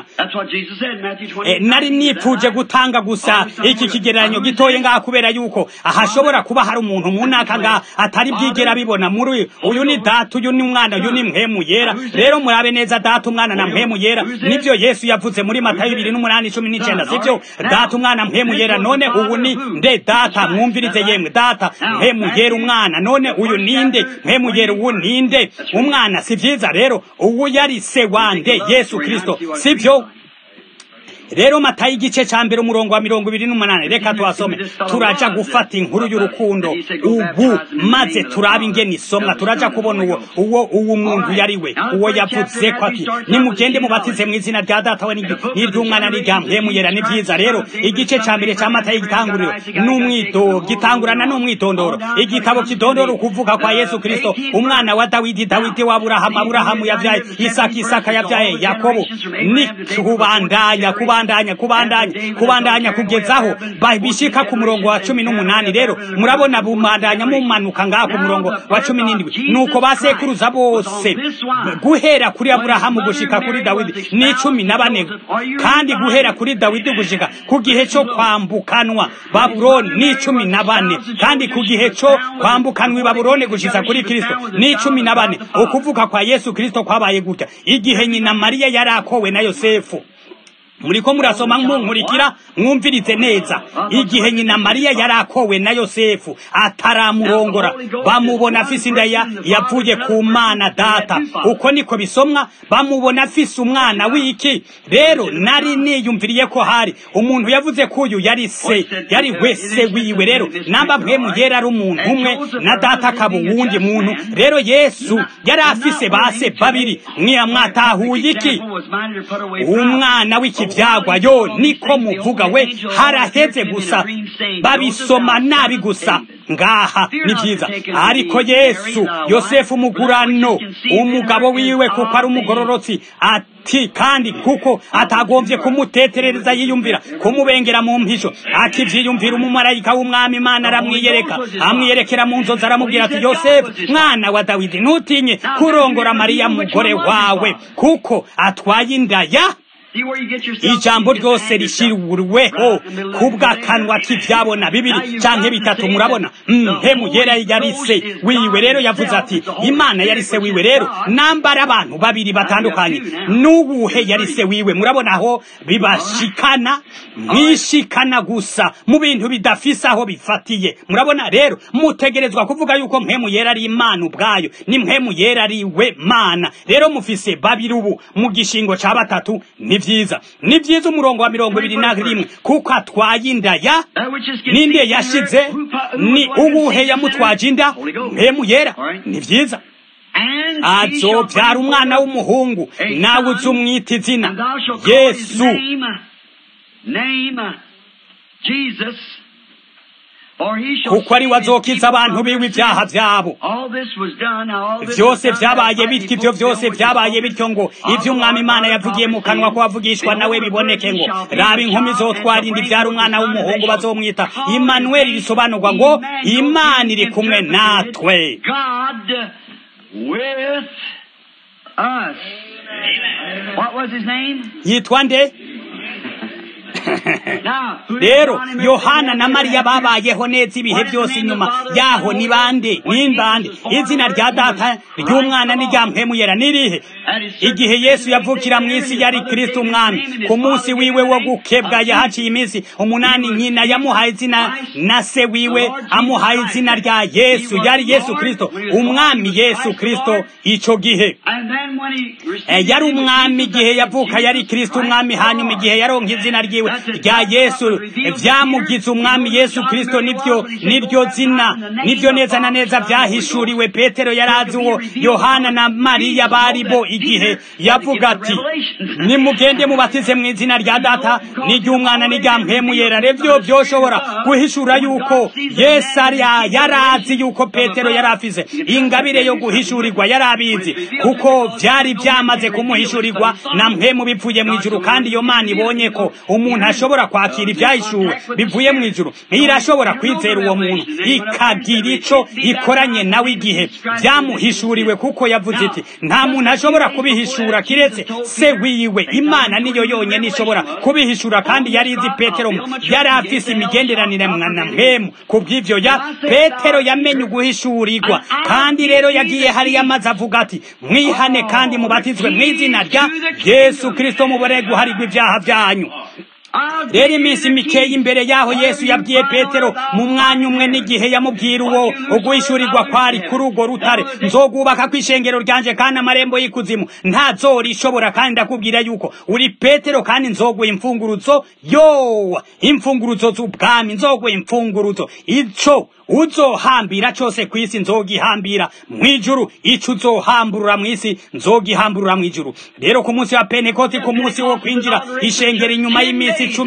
nari nipfuje gutanga gusa iki kigereranyo gitoye ngaha kubera yuko ahashobora kuba hari umuntu munaka ngaha atari bwigera bibona muri uyu ni data uyu ni umwana uyu ni mpemu yera rero murabe neza data umwana na mpemu yera nivyo yesu yavuze muri matayo ibiri n'umunani cumi n'icenda sivyo data umwana mpemu yera none ubu ni nde data mwumvirize yemwe data mpemu yera umwana none uyu ninde mpemu yera uwu ninde umwana si vyiza rero uwu yari se wande yesu kristo sivyo rero matayo igice ca mbere umurongo wa mirongo ibiri n'umunani reka tuhasome turaja gufata inkuru y'urukundo ubu maze turabe ingene isomwa turaja kubona uwo uwo uwo muntu yari we uwo yavuze ko ati nimugende mubatize mu izina rya data we n'iry'umwana n'irya mpemu yera ni vyiza rero igice ca mbere ca matayo igitanguriro n'umwido gitangurana n'umwitondoro igitabo kidondora ukuvuga kwa yesu kristo umwana wa dawidi dawidi wa aburahamu aburahamu yavyaye isaka isaka yavyaye yakobo ni kubandanya kuba kubandanya kubandanya kubandanya kugezaho bishika ku murongo wa cumi n'umunani rero murabona bumandanya mumanuka ngaha ku murongo wa cumi n'indwi nuko basekuruza bose guhera kuri aburahamu gushika kuri dawidi ni cumi na bane kandi guhera kuri dawidi gushika ku gihe cyo kwambukanwa babuloni ni cumi na bane kandi ku gihe cyo kwambukanwa i babuloni gushitsa kuri kristo ni cumi na bane ukuvuka kwa yesu kristo kwabaye gutya igihe nyina mariya yari akowe na yosefu muriko murasoma munkurikira mwumvirize neza igihe nyina mariya yari akowe na yosefu ataramurongora bamubona afise inda yavuye ku mana data uko niko bisomwa bamubona afise umwana w'iki rero nari niyumviriye ko hari umuntu yavuze ko uyu yari se yari wese wiwe rero namba mpemu yera ari umuntu umwe na data akaba uwundi muntu rero yesu yari afise base babiri mwiya mwatahuye iki umwana w'iki byagwa yo niko muvuga we haraheze gusa babisoma nabi gusa ngaha ni byiza ariko yesu yosefu umugurano umugabo wiwe kuko ari umugororotsi ati kandi kuko atagombye kumuteterereza yiyumvira kumubengera mu mpisho akivyiyumvira umumarayika w'umwami imana aramwiyereka amwiyerekera mu nzozi aramubwira ati yosefu mwana wa dawidi ntutinye kurongora mariya mugore wawe kuko atwaye inda ya ijambo ryose rishiriweho kubw'akanwa k'ibyabona bibiri cyangwa bitatu murabona mpemu yera yari se wiwe rero yavuze ati imana yari se wiwe rero nambara abantu babiri batandukanye n'ubuhe yari se wiwe murabona aho bibashikana mwishikana gusa mu bintu bidafise aho bifatiye murabona rero mutegerezwa kuvuga yuko mpemu yera ari imana ubwayo ni mpemu yera ari we mana rero mufise babiri ubu mu gishingo ca batatu ni vyiza ni vyiza umurongo wa mirongo ibiri na rimwe kuko atwaye inda ya ninde yashize ni ubuhe yamutwaje inda mpemu yera ni vyiza azobyara umwana w'umuhungu nawe uzi umwita izina yesu kuko ari we azokiza abantu biwe ibyaha byabo byose byabaye bityo ibyo byose byabaye bityo ngo ibyo umwami imana yavugiye mu kanwa ko bavugishwa nawe biboneke ngo raba inkumi zotwara indi byara umwana w'umuhungu bazomwita imanuweli risobanurwa ngo imana iri kumwe natwe yitwa nde rero yohana na mariya babayeho neza ibihe byose inyuma yaho ni bande ni bande izina rya data ry'umwana n'irya mpemuyera nirihe igihe yesu yavukira mu isi yari kirisito umwami ku munsi wiwe wo gukebwa yahaciye iminsi umunani nyina yamuhaye izina na se wiwe amuhaye izina rya yesu yari yesu kirisito umwami yesu kirisito icyo gihe yari umwami igihe yavuka yari kirisito umwami hanyuma igihe yaronka izina ryiwe rya yesu byamugize umwami yesu kirisito nibyo niryo zina nibyo neza na neza byahishuriwe petero yari azi uwo yohana na mariya bari bo igihe yavuga ati nimugende mubatize mu izina rya data n'iry'umwana n'irya mpemu yera revyo byoshobora guhishura yuko yesu yari azi yuko petero yari afise ingabire yo guhishurirwa yari abizi kuko byari byamaze kumuhishurirwa na mpemu bipfuye mu ijuru kandi iyo mana ibonye ko umuntu ashobora kwakira ibyahishuwe bivuye mu ijuru irashobora kwizera uwo muntu ikagira ico ikoranye nawe igihe byamuhishuriwe kuko yavuze iti nta muntu ashobora kubihishura kiretse se wiwe imana niyo yonyine ishobora kubihishura kandi yari izi petero yari afise imigenderanire na mpemu ku bw'ivyo ya petero yamenye uguhishurirwa kandi rero yagiye hariya amaze avuga ati mwihane kandi mubatizwe mu izina rya yesu kristo mubore guharirwa ibyaha byanyu rero iminsi mikeya imbere yaho yesu yabwiye petero mu mwanya umwe n'igihe yamubwira uwo uguhishurirwa kwari kuri urwo rutare nzogubaka ku ishengero ryanje kandi amarembo y'ikuzimu ntazora ishobora kandi ndakubwira yuko uri petero kandi nzoguha imfunguruzo yowa imfunguruzo z'ubwami nzoguha imfunguruzo ico uzohambira cyose ku isi nzogihambira mu ijuru ico uzohamburura mu isi nzogihamburura mu ijuru rero ku munsi wa pentekoti ku munsi wo kwinjira ishengero inyuma y'iminsi icumi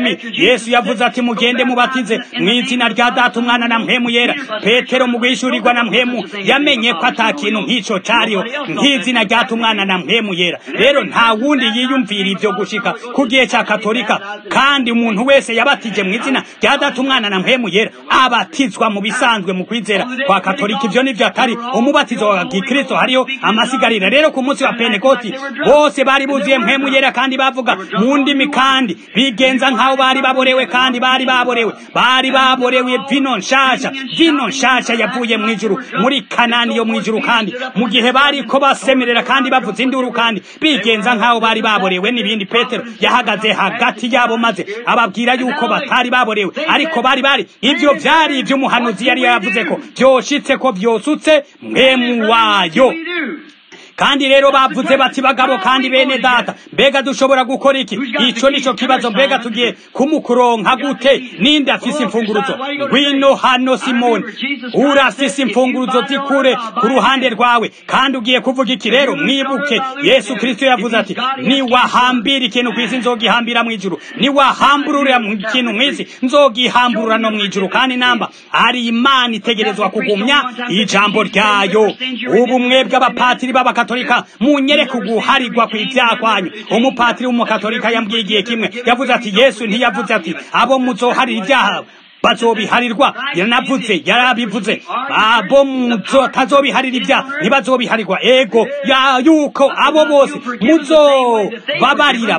cumi yesu yavuze ati mugende mubatize mu izina rya data umwana na mpemu yera petero mu guhishurirwa na mpemu yamenye ko ata kintu nk'ico cariho nk'izina ryata umwana na mpemu yera rero nta wundi yiyumvira ivyo gushika ku gihe ca katolika kandi umuntu wese yabatije mu izina rya data umwana na mpemu yera abatizwa mu bisanzwe mu kwizera kwa katolika ivyo nivyo atari umubatizo wa gikristo hariho amasigarira rero ku munsi wa pentekoti bose bari buzuye mpemu yera kandi bavuga mu ndimi kandi bigenza nk'aho bari baborewe kandi bari baborewe bari baborewe vino nshasha vino nshasha yavuye mu ijuru muri kanani yo mu ijuru kandi mu gihe bari ko basemerera kandi bavuza induru kandi bigenza nk'aho bari baborewe n'ibindi petero yahagaze hagati yabo maze ababwira yuko batari baborewe ariko bari bari ivyo vyari ivy'umuhanuzi yari yavuze ko vyoshitse ko vyosutse mwemu wayo kandi rero bavuze bati bagabo kandi bene data mbega dushobora gukora iki ico nico kibazo mbega tugiye kumukuronka gute ninde afise imfunguruzo ngwino hano simoni urafise imfunguruzo zikure ku ruhande rwawe kandi ugiye kuvuga iki rero mwibuke yesu kristo yavuze ati niwahambira ikintu kw'isi nzogihambira mw'ijuru niwahamburura ikintu mw'isi nzogihamburura no mw'ijuru kandi namba ari imana itegerezwa kugumya ijambo ryayo ubu mwebwe abapatiri b'abakatolika katolika munyereke uguharigwa kw'ivyaha kwanyu umupatiri w'umukatolika yambwiye igihe kimwe yavuze ati yesu ntiyavuze ati abo muzoharira ibyaha bazobiharirwa yaranavuze yarabivuze abo mutazobiharira ibyaha ntibazobiharirwa ego ya yuko abo bose muzobabarira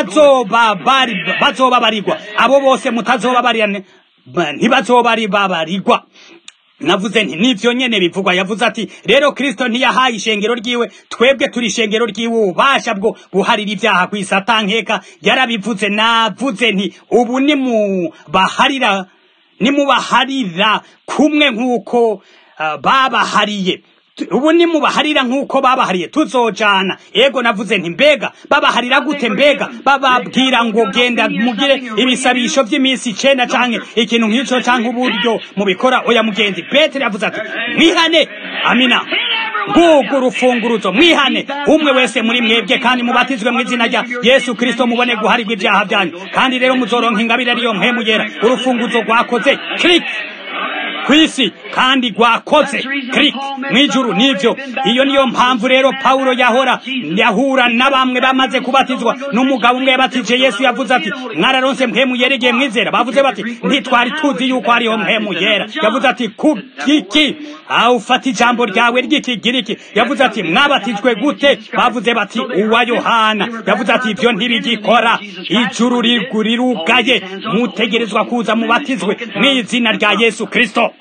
bazobabarirwa abo bose mutazobabarira ntibazobaribabarirwa navuze nti nivyo nyene bivugwa yavuze ati rero kristo ntiyahaye ishengero ryiwe twebwe turi ishengero ryiwe ububasha bwo guharira ibyaha kw'isatankeka yarabivuze navuze nti ubu nimubaharira nimubaharira kumwe nk'uko uh, babahariye ubu nimubaharira nk'uko babahariye tuzojana ego navuze nti mbega babaharira gute mbega bababwira ngo genda mugire ibisabisho by'iminsi icenda canke ikintu nk'ico canke uburyo mubikora oya mugenzi petero yavuze ati mwihane amina ngugu urufunguruzo mwihane umwe wese muri mwebwe kandi mubatizwe mu izina rya yesu kristo mubone guharirwa ibyaha byanyu kandi rero muzoronka ingabire ariyo mpemu yera urufunguzo rwakoze click kwisi kandi gwakoze krik mwijuru nivyo iyo niyo mpamvu rero Paulo yahora yahura na bamwe bamaze kubatizwa n'umugabo umwe yabatije Yesu yavuze ati mwararonse mpemu yeregeye mwizera bavuze bati ntitwari tuzi yuko hariho mpemu yera yavuze ati kukiki aho ufata ijambo ryawe ry'ikigiriki yavuze ati mwabatijwe gute bavuze bati uwa Yohana yavuze ati ivyo ntibigikora ijuru rirugaye mutegerezwa kuza mubatizwe mw'izina rya Yesu Kristo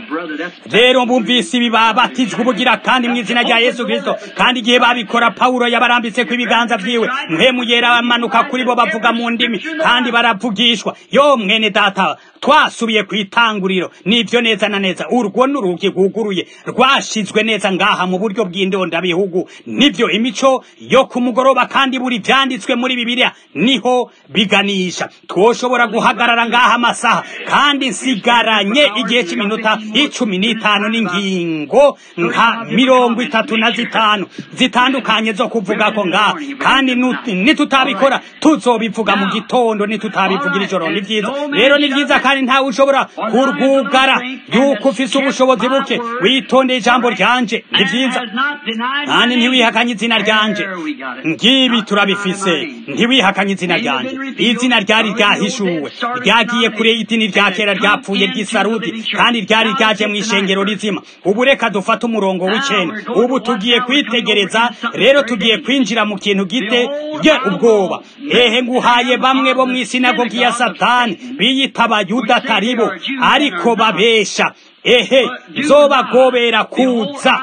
rero bumvise ibi babatijwe ubugira kandi mu izina rya yesu kirisito kandi igihe babikora pawulo yabarambitse ku ibiganza vyiwe mpemu yera bamanuka kuri bo bavuga mu ndimi kandi baravugishwa yo mwene data twasubiye ku itanguriro nivyo neza na neza urwo n'urugi rwuguruye rwashizwe neza ngaha mu buryo bw'indondabihugu nivyo imico yo ku mugoroba kandi buri vyanditswe muri bibiliya niho biganisha twoshobora guhagarara ngaha amasaha kandi nsigaranye igihe cy'iminota icumi n'itanu n'ingingo nka mirongo itatu na zitanu zitandukanye zo kuvuga ko ngaha kandi nitutabikora tuzobivuga mu gitondo nitutabivugira ijoro ni vyiza rero ni vyiza kandi ntawe ushobora kurwugara yuko ufise ubushobozi buke witondeye ijambo ryanje ni vyiza kandi ntiwihakanye izina ryanje ngibi turabifise ntiwihakanye izina ryanje izina ryari ryahishuwe ryagiye kure y'idini rya kera ryapfuye ry'isarudi kandi ryari ryaje mu ishengero rizima ubu reka dufate umurongo w'icenda ubu tugiye kwitegereza rero tugiye kwinjira mu kintu gite ye ubwoba ehe nguhaye bamwe bo mu isinagogi ya satani biyita abayuda ataribo ariko babesha ehe nzobagobera kuza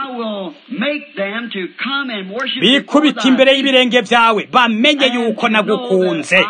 bikubita imbere y'ibirenge byawe bamenye yuko nagukunze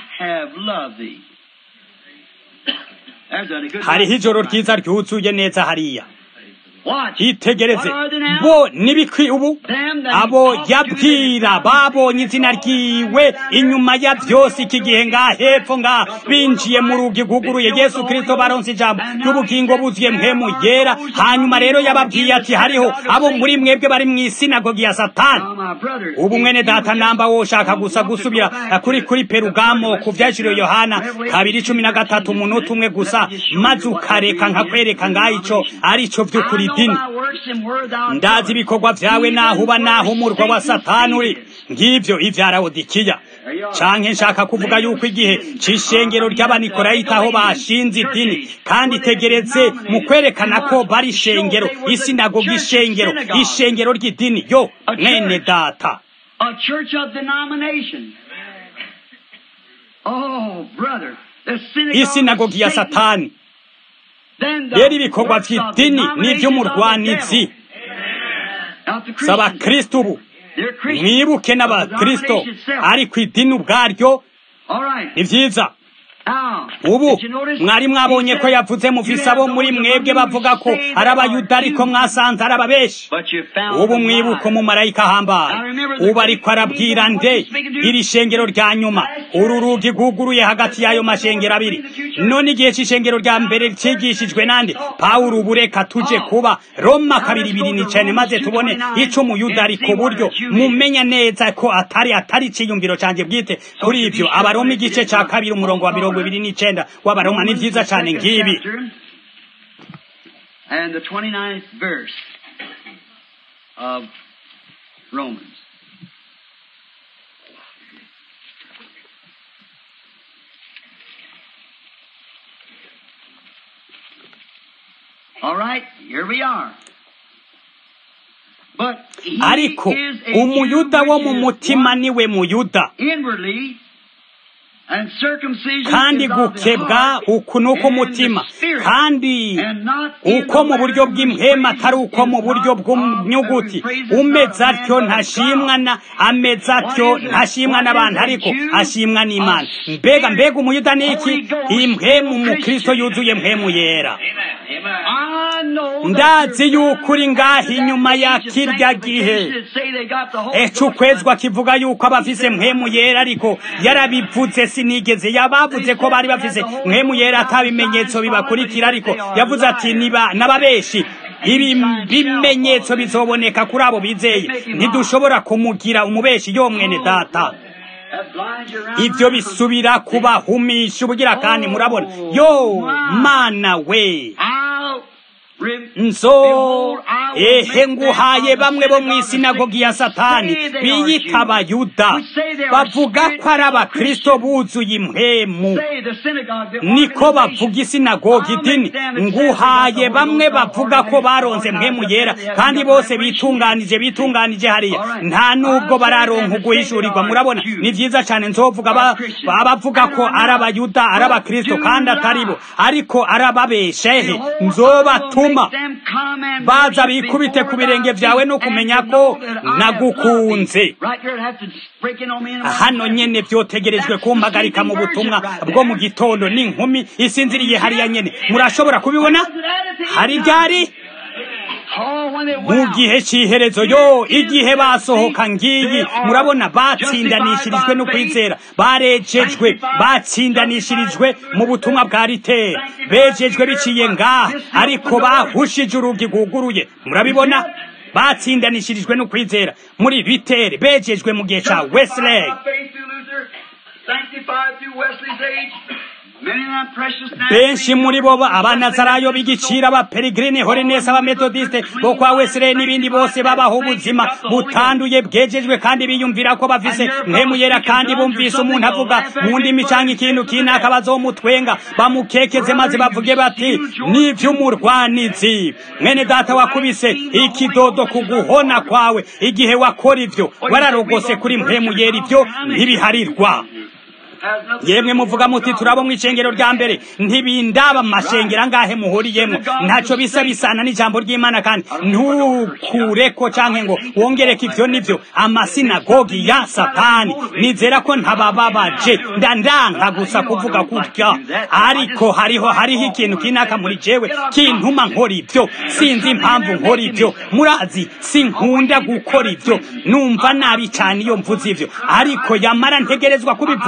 hariho ijoro ryiza ryuzuye neza hariya itegereze bo nibikwi ubu abo yabwira babonye izina ryiwe inyuma ya byose iki gihe ngaha hepfo ngaha binjiye mu rugi rwuguruye yesu kirisito baronse ijambo ry'ubugingo buzuye mpemu yera hanyuma rero yababwiye ati hariho abo muri mwebwe bari mu isinagogi ya satani ubu mwene data namba woshaka gusa gusubira kuri kuri perugamo ku vyashiriwe yohana kabiri cumi na gatatu umunota umwe gusa maze ukareka nkakwereka ngaho ico ari co vy'ukuri dini ndazi ibikorwa vyawe naho uba naho umurwa wa satani uri ngivyo ivyarawodikiya canke nshaka kuvuga yuko igihe c'ishengero ry'abanikorayita aho bashinze idini kandi itegeretse mu kwerekana ko bari ishengero isinagoga ishengero ishengero ry'idini yo mwene data A church of denomination. Oh, brother. The synagogue isinagogi ya of Satan. satani Then the rero ibikorwa works of vy'idini denominations of the n'ivy'umurwanizi devil. Not the si Christians. abakristo ubu They're Christians. mwibuke But the n'abakristo denomination itself. ariko idini ubwaryo All right. ni vyiza Now, ubu did you notice? mwari mwabonye He ko said, yavuze mufise "You have abo muri those mwebwe among you bavuga ko say they ari are abayuda ariko Jews, mwasanze ari ababeshi but you found ubu them mwibuka liars." umumarayika ahambaye Now remember the ubu ariko great arabwira meeting, nde what he's speaking to? iri shengero rya nyuma uru rugi rwuguruye hagati y'ayo mashengero abiri none igihe c'ishengero rya mbere cigishijwe nande pawulo ubu reka tuje kuba roma kabiri ibiri n'icane maze tubone ico umuyuda ari ku buryo mumenya neza ko atari atari iciyumviro canje bwite kuri ivyo abaroma igice ca kabiri umurongo wa mirongo ibiri n'icenda w'abaroma ni vyiza cane ngibi And the 29th verse of Romans. All right, here we are. But he ariko is a umuyuda Jew wo which mu is mutima one niwe muyuda inwardly, and circumcision kandi is of the gukebwa heart uku ni uko and the umutima spirit, kandi and not in uko the mu buryo letter bw'impwema which atari uko mu is buryo not of bw'umyuguti the praises umeze not of atyo man, but of ntashimwa God. na ameze atyo What is it? ntashimwa What n'abantu is a ariko Jew? ashimwa n'imana A mbega mbega umuyuda ni iki Holy Ghost impwemu mu Christian. kristo yuzuye mpwemu yera I know that ndazi you're yuko uri ngaho inyuma ya kirya gihe eco ukwezwa kivuga yuko abafise mpwemu yera ariko yarabivuze sinigeze yabavuze ko bari bafise mpwemu yera atabimenyetso bibakurikira ariko yavuze ati niba n'ababeshi ibi bimenyetso bizoboneka kuri abo bizeye ntidushobora kumugira umubeshi yo mwene data ibyo bisubira kubahumisha ubugira kandi murabona yo mana we nzo ehe nguhaye bamwe bo mu isinagogi ya satani biyita abayuda bavuga ko ari abakristo buzuye impwemu niko bavuga isinagogi idini nguhaye bamwe bavuga ko baronze mpwemu yera kandi bose bitunganije bitunganije hariya nta nubwo bararonka uguhishurirwa murabona ni vyiza cane nzovuga ba- abavuga ko ari abayuda ari abakristo kandi atari bo ariko ari ababeshehe nzobatuma baza bikubite ku birenge vyawe no kumenya ko nagukunze hano nyene vyotegerejwe kumpagarika mu butumwa bwo mu gitondo n'inkumi isinziriye hariya nyene murashobora kubibona hari ryari mu gihe c'iherezo yo igihe basohoka ngiyi murabona batsindanishirijwe no kwizera barejejwe batsindanishirijwe mu butumwa bwa riteri bejejwe biciye ngaha ariko bahushije urugi rwuguruye murabibona batsindanishirijwe no kwizera muri riteri bejejwe mu gihe ca wesley benshi muri bo ba- abanazarayo b'igiciro abaperegrine holinesi abametodiste bo kwa wesley n'ibindi bose babaho ubuzima butanduye bwejejwe kandi biyumvira ko bafise mpemu yera kandi bumvise umuntu avuga mu ndimi canke ikintu kinaka bazomutwenga bamukekeze maze bavuge bati n'ivy'umurwanizi mwene data wakubise ikidodo ku guhona kwawe igihe wakora ivyo wararogose kuri mpemu yera ivyo ntibiharirwa yemwe muvuga muti turabo mu icengero rya mbere ntibindaba mu mashengero angahe muhuriyemo ntaco bisa bisana n'ijambo ry'imana kandi ntukureko canke ngo wongereko ivyo nivyo amasinagogi ya satani nizera ko ntabababaje ndandanka gusa kuvuga kutya ariko hariho hariho ikintu kinaka muri jewe kintuma nkora ivyo sinzi impamvu nkora ivyo murazi sinkunda gukora ivyo numva nabi cane iyo mvuze ivyo ariko yamara ntegerezwa kubivuga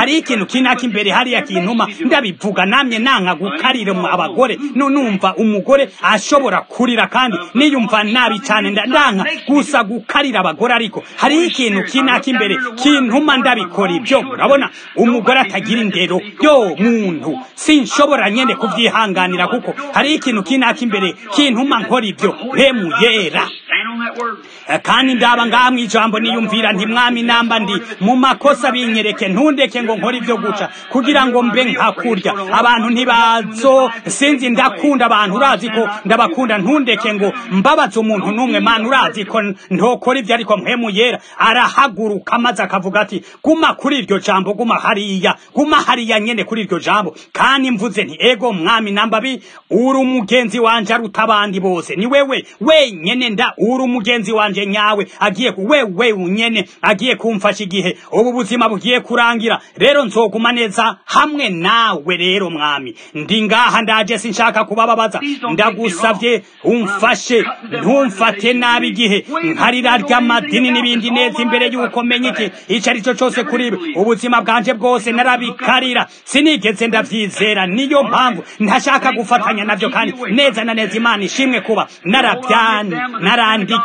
hari ikintu kinaka imbere hariya kintuma ndabivuga namye nanka gukarira mu abagore no numva umugore ashobora kurira kandi niyumva nabi cyane nda- ndanka gusa gukarira abagore ariko hari ikintu kinaka imbere kintuma ndabikora ibyo murabona umugore atagira indero yo muntu sinshobora nyene kubyihanganira kuko hari ikintu kinaka imbere kintuma nkora ibyo hemu yera Stand on that word. Eh, kandi ndaba ngaha mu ijambo niyumvira nti mwami namba ndi mu makosa binyereke ntundeke ngo nkore ibyo guca kugira ngo mbe nkakurya abantu ntibazo sinzi ndakunda abantu urazi ko ndabakunda ntundeke ngo mbabaze umuntu n'umwe mana urazi ko ntokora ibyo ariko mpemu yera arahaguruka maze akavuga ati guma kuri iryo jambo guma hariya guma hariya nyene kuri iryo jambo kandi mvuze nti ego mwami namba bi uri umugenzi wanje aruta abandi bose ni wewe wenyene nda uri umugenzi wanje nyawe agiye ku wewe unyene agiye kumfasha igihe ubu buzima bugiye kurangira rero nzoguma neza hamwe nawe rero mwami ndi ngaha ndaje sinshaka kubababaza ndagusavye umfashe ntumfate nabi igihe nkarira ry'amadini n'ibindi neza imbere y'uko menya iki icyo ari cyo cyose kuri ibi ubuzima bwanje bwose narabikarira sinigeze ndabyizera niyo mpamvu ntashaka gufatanya nabyo kandi neza na neza imana ishimwe kuba narabyani narandi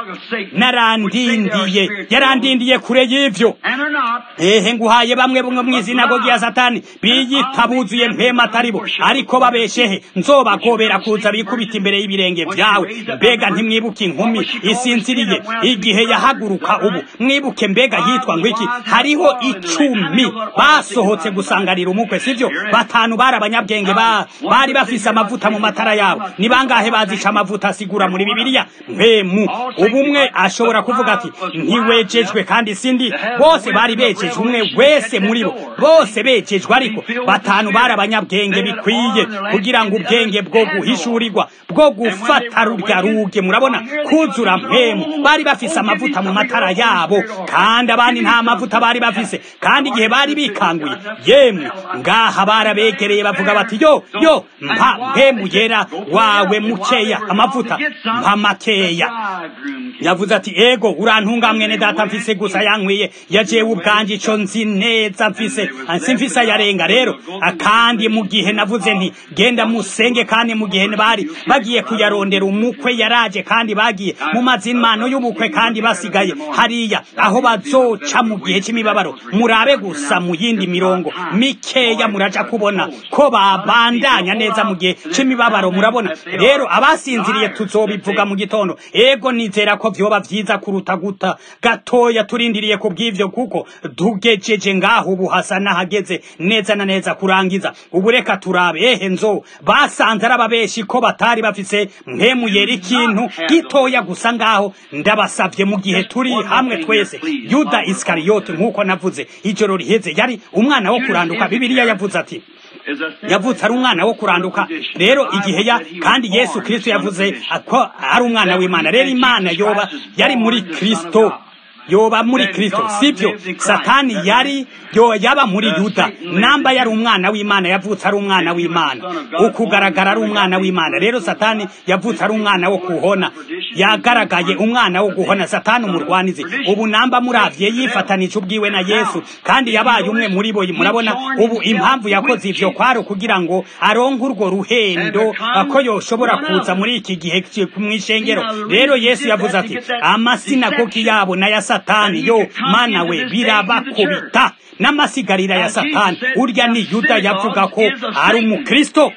narandindiye yarandindiye kure y'ivyo And are not. ehe nguhaye bamwe bumwe mu izinagogi ya satani biyita buzuye mpema atari bo ariko babeshehe nzobagobera kuza bikubita imbere y'ibirenge vyawe mbega ntimwibuke inkumi isinziriye igihe yahaguruka ubu mwibuke mbega yitwa ngo iki hariho icumi basohotse gusanganira umukwe sivyo batanu bari abanyabwenge ba bari bafise amavuta mu matara yabo ni bangahe bazica amavuta asigura muri bibiliya mpemu ubumwe ashobora kuvuga ati ntiwejejwe kandi sindi bose bari bejejwe umwe wese muri bo bose bejejwe ariko batanu bari abanyabwenge bikwiye kugira ngo ubwenge bwo guhishurirwa bwo gufata rurya ruge murabona kuzura mpemu bari bafise amavuta mu matara yabo kandi abandi nta mavuta bari bafise kandi igihe bari bikanguye yemwe ngaha barabegereye bavuga bati yo yo mpa mpemu yera wawe mukeya amavuta mpa makeya yavuze ati ego urantunga mwene data mfise gusa yankwiye yajewe ubwanje ico nzi neza mfise simfise ayarenga rero kandi mu gihe navuze nti genda musenge kandi mu gihe bari bagiye kuyarondera umukwe yaraje kandi bagiye mu mazimano y'ubukwe kandi basigaye hariya aho bazoca mu gihe c'imibabaro murabe gusa mu yindi mirongo mikeya muraja kubona ko babandanya neza mu gihe c'imibabaro murabona rero abasinziriye tuzobivuga mu gitondo ego nizera ko vyoba vyiza kuruta guta gatoya turindiriye ku bw'ivyo kuko tugejeje ngaho ubu hasa n'ahageze neza na neza kurangiza ubu reka turabe ehe nzo basanze ari ababeshi ko batari bafise mwemuyera ikintu gitoya gusa ngaho ndabasavye mu gihe turi hamwe twese yuda isikariyote nk'uko navuze ijoro riheze yari umwana wo kuranduka bibiliya yavuze ati yavutse ari umwana wo kuranduka rero igihe ya kandi yesu kristo yavuze ko ari umwana w'imana rero imana yoba yari muri kristo yoba muri kristo sibyo satani yari yo yaba muri yuda namba yari umwana w'imana yavutse ari umwana w'imana ukugaragara ari umwana w'imana rero satani yavutse ari umwana wo kuhona yagaragaye umwana wo guhona satani umurwanizi ubu namba muravye yifatanije ubwiwe na yesu kandi yabaye umwe muri bo murabona ubu impamvu yakoze ivyo kwaro kugira ngo aronke urwo ruhendo ko yoshobora kuza muri iki gihe mw'ishengero rero yesu yavuze ati amasinagogi yabo n'aya satani yo mana we birabakubita n'amasigarira ya satani urya ni yuda yavuga ko ari umukristo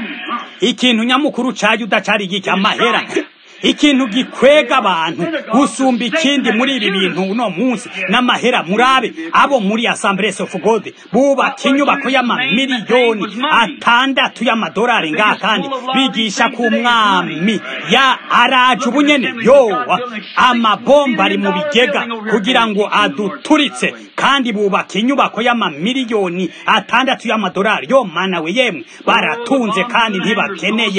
ikintu nyamukuru ca yuda cari giki amahera ikintu gikwega abantu gusumba ikindi muri ibi bintu uno munsi n'amahera murabe abo muri assemblies of god bubaka inyubako y'amamiliyoni atandatu y'amadolari ngaha kandi bigisha ku mwami ya araje ubunyene yowa amabomba ari mu bigega kugira ngo aduturitse kandi bubaka inyubako y'amamiliyoni atandatu y'amadolari yo mana we yemwe baratunze kandi ntibakeneye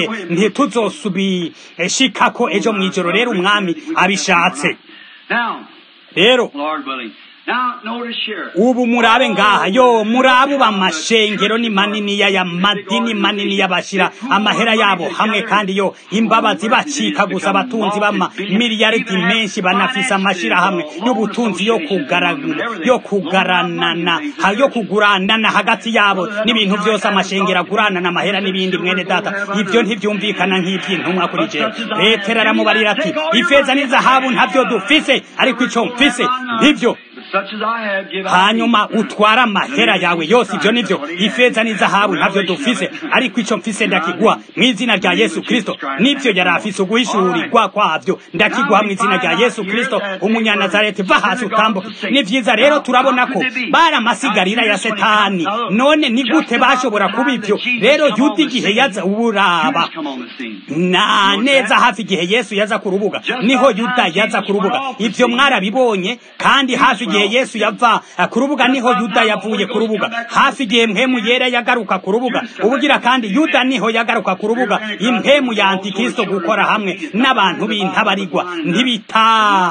ntituzosubishikako ejo mw'ijoro rero umwami abishatse rero Now, notice here. ubu murabe ngaha yo murabe uba amashengero ni manini ya madini manini y'abashira amahera yabo hamwe kandi yo imbabazi bacika gusa abatunzi b'ama miliyaridi menshi banafise amashira hamwe y'ubutunzi yo kugara yo kugaranana ha- yo kuguranana hagati yabo n'ibintu byose amashengero aguranana amahera n'ibindi mwene data ibyo ntibyumvikana nk'iby'intumwa kuri jewe petero aramubarira ati ifeza n'izahabu ntabyo dufise ariko ico mfise nibyo Such as I have, give out. hanyuma utwara amahera yawe yose ibyo nibyo ifeza n'izahabu ntabyo dufise ariko icyo mfise ndakiguha mu izina rya yesu kristo nibyo yari afise uguhishurirwa kwabyo ndakiguha mu izina rya yesu kristo umunyanazareti va hasi utambuke ni vyiza rero turabona ko bari amasigarira ya setani none ni gute bashobora kuba ibyo rero yuda igihe yaza uraba Judas come on the scene. na neza hafi igihe yesu yaza ku rubuga niho yuda yaza ku rubuga ibyo mwarabibonye kandi hafi igihe yesu yava eh, ku rubuga niho yuda yavuye ku rubuga hafi igihe mpemu yera yagaruka ku rubuga ubugira kandi yuda niho yagaruka ku rubuga impemu ya antikristo gukora hamwe n'abantu b'intabarigwa ntibita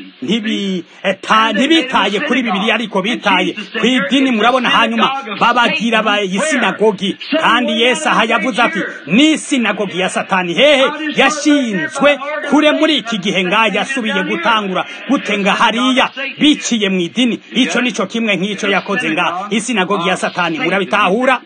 ntibita ntibitaye kuri bibiliya ariko bitaye ku idini murabona hanyuma babagira abayisinagogi kandi yesu aha yavuze ati ni sinagogi ya satani hehe yashinzwe kure muri iki gihe ngaho yasubiye gutangura gutenga hariya biciye mu idini icyo nicyo kimwe nk'icyo yakoze ngaho isinagogi ya satani murabitahura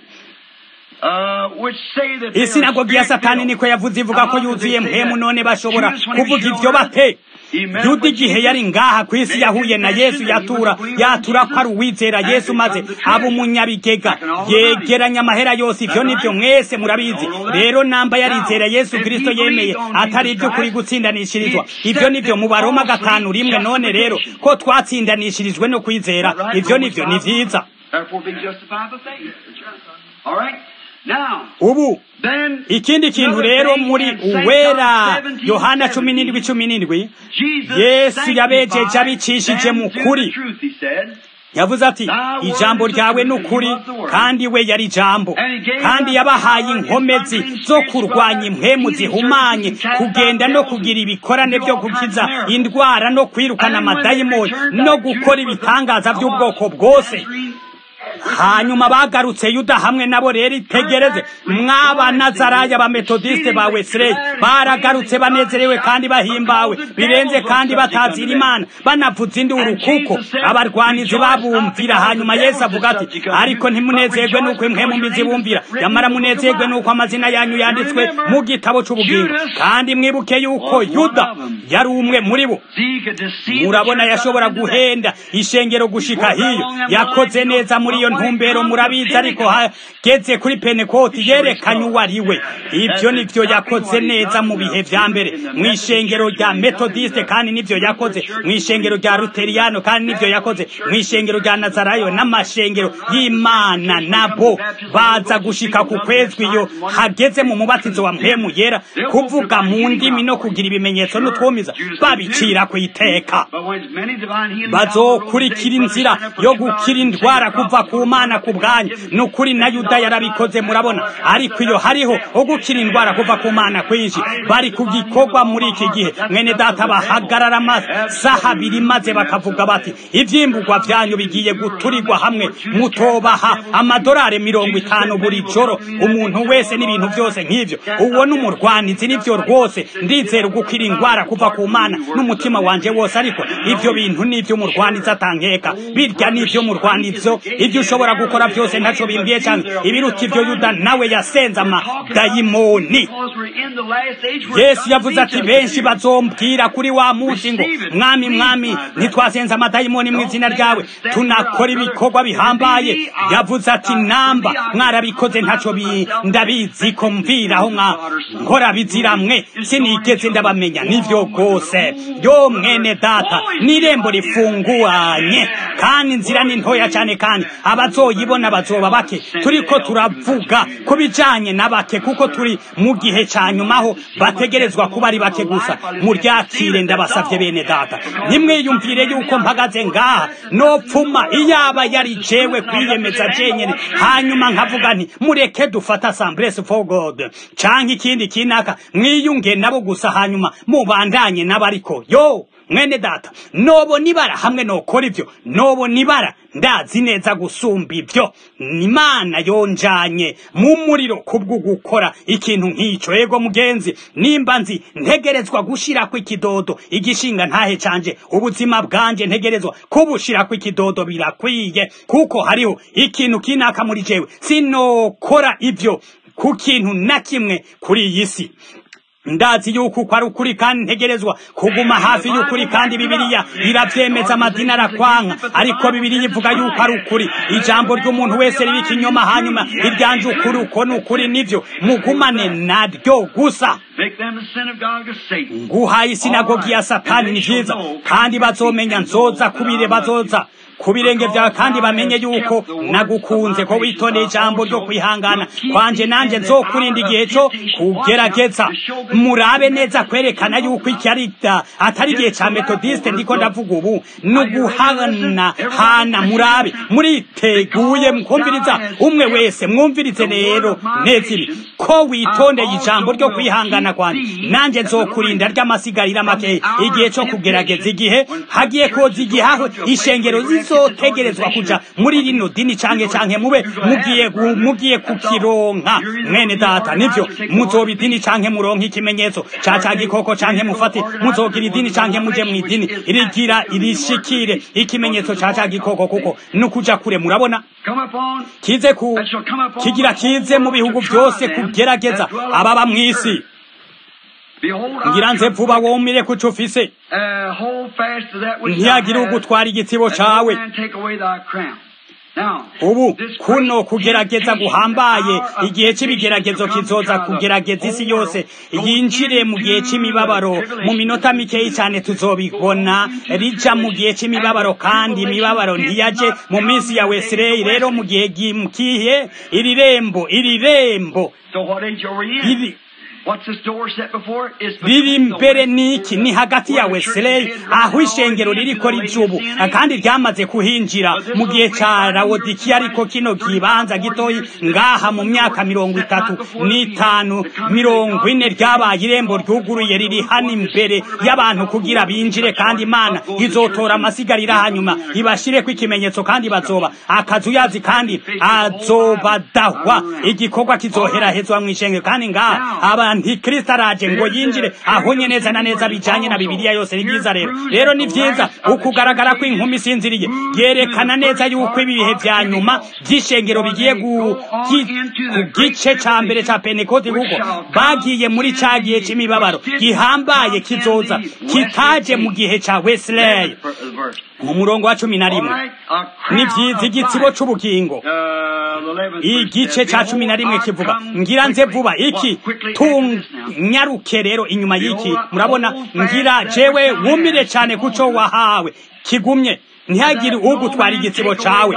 Uh, which say that they are isinagogi ya satani niko yavuze ivuga ko yuzuye mpemu none bashobora kuvuga ibyo bate yuda igihe yari ngaha ku isi yahuye na yesu yatura yatura ko ari uwizera yesu maze aba umunyabigega yegeranya amahera yose ibyo nibyo mwese murabizi rero namba yarizera yesu kirisito yemeye atari iby'ukuri gutsindanishirizwa ibyo nibyo mu baroma gatanu rimwe none rero ko twatsindanishirijwe no kwizera ibyo nibyo ni byiza Therefore being justified by faith. All right? Now, ubu then, ikindi kintu rero muri uwera yohana cumi n'indwi cumi n'indwi Jesus yesu yabejeje sanctified abicishije mu them to kuri the truth, he said. yavuze ati ijambo ryawe ni ukuri kandi we yari ijambo kandi yabahaye inkomezi zo kurwanya impwemu zihumanye kugenda no kugira ibikorane byo gukiza indwara no kwirukana amadayimoni no gukora ibitangaza by'ubwoko bwose hanyuma bagarutse yuda hamwe nabo rero itegereze mwaba nazaraya abametodiste ba wesileyi baragarutse banezerewe kandi bahimbawe birenze kandi batazira imana banavuza induru kuko abarwanizi babumvira hanyuma yesu avuga ati ariko ntimunezerwe nuko imwe mu mizi bumvira nyamara munezerwe nuko amazina yanyu yanditswe mu gitabo cy'ubugingo kandi mwibuke yuko yuda yari umwe muri bo See, he could deceive murabona the church yashobora up into that. guhenda ishengero gushika hiyo yakoze neza muri iyo ntumbero murabizi ariko hageze kuri penekoti yerekanye uwo ari we ibyo nibyo yakoze neza mu bihe vya mbere mu ishengero rya metodiste kandi nibyo yakoze mu ishengero rya luteriyano kandi nibyo yakoze mu ishengero rya nazarayo n'amashengero y'imana nabo baza gushika ku kwezwi iyo hageze mu mubatizo wa mpemu yera kuvuga mu ndimi no kugira ibimenyetso n'utwumiza babicira ku iteka But when many divine healing bazokurikira inzira yo gukira indwara kuva ku mana ku bwanyu ni ukuri na yuda yarabikoze murabona ariko iyo hariho ugukira indwara kuva ku mana kwinshi bari ku gikorwa muri iki gihe mwene data bahagarara amasaha abiri maze bakavuga bati ivyimburwa vyanyu bigiye guturirwa hamwe mutobaha amadolari mirongo itanu buri joro umuntu wese n'ibintu byose nk'ivyo uwo n'umurwanizi nivyo rwose ndizera ugukira indwara kuva ku mana n'umutima wanje wose ariko ivyo bintu nivyo umurwanizi atankeka birya nivyo umurwanizo ibyo ushobora gukora byose ntaco bimbwiye cyane ibiruta ivyo yuda nawe yasenze amadayimoni Because we're in the last age, we're yesu not yavuze ati each benshi other. bazombwira kuri wa munsi ngo mwami mwami ntitwasenze amadayimoni mu izina ryawe tunakora ibikorwa bihambaye yavuze ati namba mwarabikoze ntaco bi- ndabizi ko mviraho nka nkora biziramwe sinigeze ndabamenya nivyo rwose yo mwene data n'irembo rifunguranye kandi inzira ni ntoya cyane kandi abazoyibona bazoba bake turiko turavuga ku bijanye na bake kuko turi mu gihe ca nyumaho bategerezwa kuba ari bake gusa muryakire ndabasavye bene data ntimwiyumvire yuko mpagaze ngaha nopfuma iyaba yari jewe kwiyemeza jenyene hanyuma nkavuga nti mureke dufata assemblies for god canke ikindi kinaka mwiyunge nabo gusa hanyuma mubandanye nabo ariko yo mwene data nobona ibara hamwe nokora ivyo nobona ibara ndazi neza gusumba ivyo imana yonjanye mu muriro kubwo gukora ikintu nk'ico ego mugenzi nimba nzi ntegerezwa gushirako ikidodo igishinga ntahe canje ubuzima bwanje ntegerezwa kubushirako ikidodo birakwiye kuko hariho ikintu kinaka muri jewe sinokora ivyo ku kintu na kimwe kuri iyi si ndazi yuko uko ari ukuri kandi ntegerezwa kuguma hafi y'ukuri kandi bibiliya iravyemeza amadini arakwanka ariko bibiliya ivuga yuko ari ukuri ijambo ry'umuntu wese riba ikinyoma hanyuma iryanje ukuri uko ni ukuri nivyo mugumane naryo gusa Make them the synagogue of Satan. nguhaye isinagogi ya satani ni vyiza kandi bazomenya nzoza kubire bazoza ku birenge vyawe kandi bamenye yuko nagukunze ko witondeye ijambo ryo kwihangana kwanje nanje nzokurinda igihe co kugerageza murabe neza kwerekana yuko iki ari da- atari igihe ca metodiste ndiko ndavuga ubu nuguhana hana murabe muriteguye mukumviriza umwe wese mwumvirize rero neza ibi ko witondeye ijambo ryo kwihangana kwanje nanje nzokurinda ry'amasigarira make igihe co kugerageza igihe hagiye koza igihe aho ishengero zizotegerezwa kuja muri rino dini canke canke mube mugiye gu- mugiye kukironka mwene data nivyo muzoba idini canke muronka ikimenyetso ca ca gikoko canke mufate muzogira idini canke muje mu idini irigira irishikire ikimenyetso ca ca gikoko kuko nukuja kure murabona Come upon kize ku kigira kize mu bihugu byose kugerageza ababa mw'isi Behold, I ngira nze come vuba womire kuco ufise Uh, hold fast to that which ntihagire thou hast, ugutwara igitsibo that no cawe man take away thy crown. Now, ubu this kuno great kugerageza temptation, guhambaye hour of igihe temptation c'ibigeragezo to come kizoza to try the kugerageza isi whole yose world. yinjire mu gihe c'imibabaro mu minota mikeyi cane tuzobibona rija mu gihe c'imibabaro kandi imibabaro ntiyaje mu minsi ya wesileyi rero mu gihe gikihe iri rembo iri rembo So what age are we in? iri What's this door set before? It's riri between the mbere west niki ni hagati ya wesley aho ishengero ririko rijubu kandi ryamaze kuhinjira mu gihe ca lawodikiya ariko kino kibanza gitoyi ngaha mu myaka mirongo itatu n'itanu mirongo ine ryabaye irembo ryuguruye riri hano imbere y'abantu kugira binjire kandi imana izotora amasigarira hanyuma ibashireko ikimenyetso kandi bazoba akazuyazi kandi azobadahwa igikorwa kizoherahezwa mw'ishengero kandi ngaha abantikristo araje ngo yinjire ahonye neza na neza bijanye na bibiliya yose ni byiza rero rero ni vyiza ukugaragara ko inkumi isinziriye yerekana neza yuko ibihe vya nyuma vy'ishengero bigiye gu- gi- ku gice ca mbere ca pentekoti kuko bagiye muri ca gihe c'imibabaro gihambaye kizoza kitaje mu gihe ca wesley mu murongo wa cumi na rimwe ni vyiza igitsibo c'ubugingo igice ca cumi na rimwe kivuga ngira nze vuba iki tunyaruke rero inyuma y'iki murabona ngira jewe wumire cane kuco wahawe kigumye ntihagire ugutwara igitsibo cawe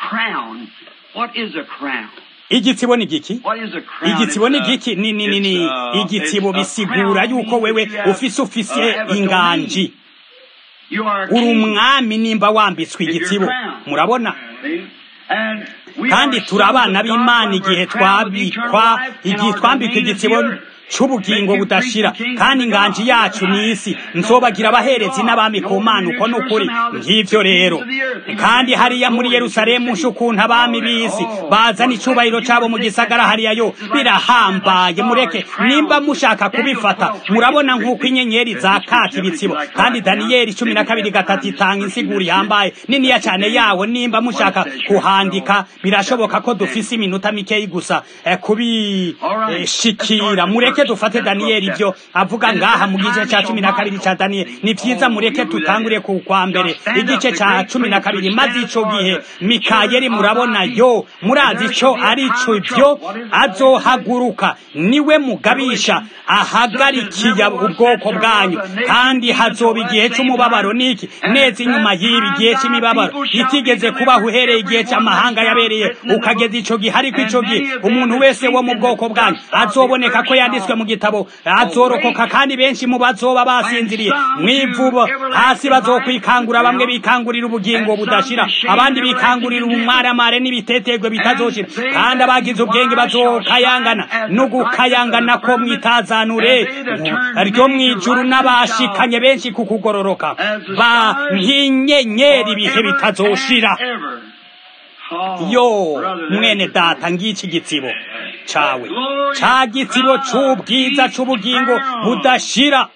What is a crown? igitsibo ni giki What is a crown? igitsibo ni It's, uh, giki ni ni ni ni it's, uh, igitsibo it's a bisigura crown yuko wewe means you have, ufise uh, ufise have a inganji domain. You are a uri king. umwami nimba wambitswe If you're igitsibo crowned. murabona See? And we kandi are turi sons abana of God b'imana when igihe we're crowned with twabikwa eternal life, and igihe our twambikwa domain is the igitsibo earth. c'ubugingo budashira kandi inganji yacu ni isi nzobagira abaherezi n'abami ku mana uko ni ukuri ng'ivyo rero kandi hariya muri yerusalemu nshe ukuntu abami b'isi bazana icubahiro cabo mu gisagara hariya yo birahambaye mureke nimba mushaka kubifata murabona nk'uko inyenyeri zakaka ibitsibo kandi daniyeli cumi na kabiri gatatu itanga insiguro ihambaye niniya cane yawo nimba mushaka kuhandika birashoboka ko dufise iminota mikeyi gusa eh, kubishikira mureke dufate daniyeli ibyo avuga ngaha mu gice ca cumi na kabiri ca daniyeli ni vyiza mureke tutangure ku kwa mbere igice ca cumi na kabiri maze ico gihe mikayeli murabona yo murazi ico ari co ivyo azohaguruka niwe mugabisha ahagarikiye ubwoko bwanyu kandi hazoba igihe c'umubabaro niki neza inyuma y'ibi gihe c'imibabaro itigeze kubaho uhereye igihe c'amahanga yabereye ukageza ico gihe ariko ico gihe umuntu wese wo mu bwoko bwanyu azoboneka ko yanditswe ibyanditswe mu gitabo azorokoka kandi benshi mu bazoba basinziriye mwivubo hasi bazokwikangura bamwe bikangurira ubugingo budashira abandi bikangurira ubumwaramare n'ibitetegwe bitazoshira kandi abagize ubwenge bazokayangana no gukayangana ko mwitazanure ryo mwijuru n'abashikanye benshi ku kugororoka ba nk'inyenyeri ibihe bitazoshira yo mwene data ngiki gitsibo cawe ca gitsibo c'ubwiza c'ubugingo budashira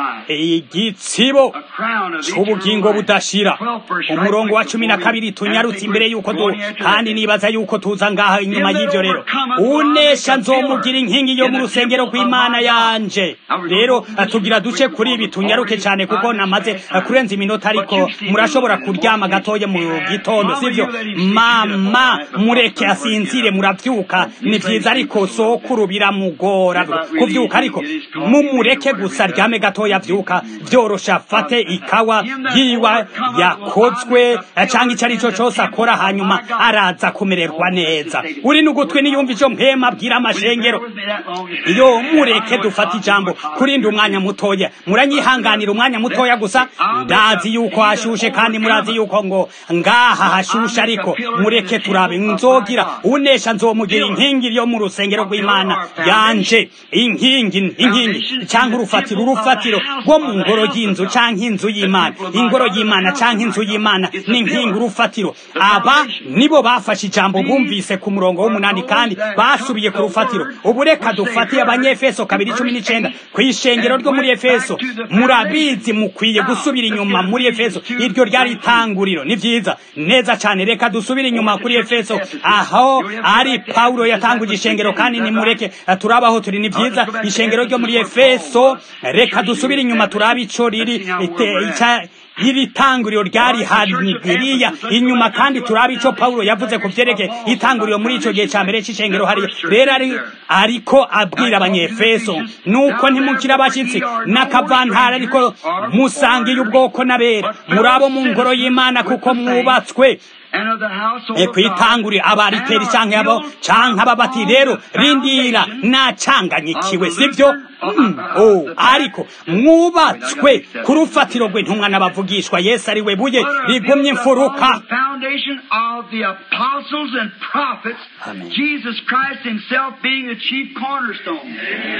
igitsibo c'ubugingo budashira umurongo wa cumi na kabiri tunyarutse imbere yuko du kandi nibaza yuko tuza ngaha inyuma y'ivyo rero unesha nzomugira inkingi yo mu rusengero rw'imana yanje rero tugira duce kuri ibi tunyaruke cyane kuko namaze kurenza iminota ariko murashobora kuryama gatoya mu gitondo sivyo mama mureke asinzire muravyuka ni vyiza ariko sokuru biramugora kuvyuka ariko mumureke gusa ryame gatoya vyuka vyorosha afate ikawa yiwa yakozwe canke ico arico cose akora hanyuma araza kumererwa neza uri n'ugutwi niyumva ico mpema abwira amashengero iyo mureke dufata ijambo kurindi umwanya mutoya muranyihanganira umwanya mutoya gusa ndazi yuko hashushe kandi murazi yuko ngo ngaha hashushe ariko mureke turabe nzogira unesha nzomugira inkingi yo mu rusengero rw'imana yanje inkingi inkingi canke urufatiro urufatiro rwo mu ngoro y'inzu canke inzu y'imana ingoro y'imana canke inzu y'imana n'inkingi urufatiro aba nibo bafashe ijambo bumvise ku murongo w'umunani kandi basubiye ku rufatiro ubu reka dufatiye abanyefeso kabiri cumi n'icenda ku ishengero ryo muri efeso murabizi mukwiye gusubira inyuma muri efeso iryo ryari itanguriro ni vyiza neza cane reka dusubire inyuma kuri efeso aho ari paulo yatanguje ishengero kandi nimureke turabaho turi ni vyiza ishengero ryo muri efeso reka dusubire inyuma turabe ico riri iri tanguriro ryari hariya inyuma kandi turabe ico paulo yavuze ku vyerekeye itanguriro muri ico gihe ca mbere c'ishengero hariya rero ari ariko abwira abanyefeso nuko ntimukira abashitsi n'akavantara ariko musangiye ubwoko n'abera murabo mu ngoro y'imana kuko mwubatswe kwitangurira abariteri canke abo canke ababati rero rindira nacanganyikiwe sivyo oh ariko mwubatswe ku rufatiro rw'intumwa n'abavugishwa yesu ari we buye rigumye imfuruka Amen. Jesus Christ himself being the chief cornerstone.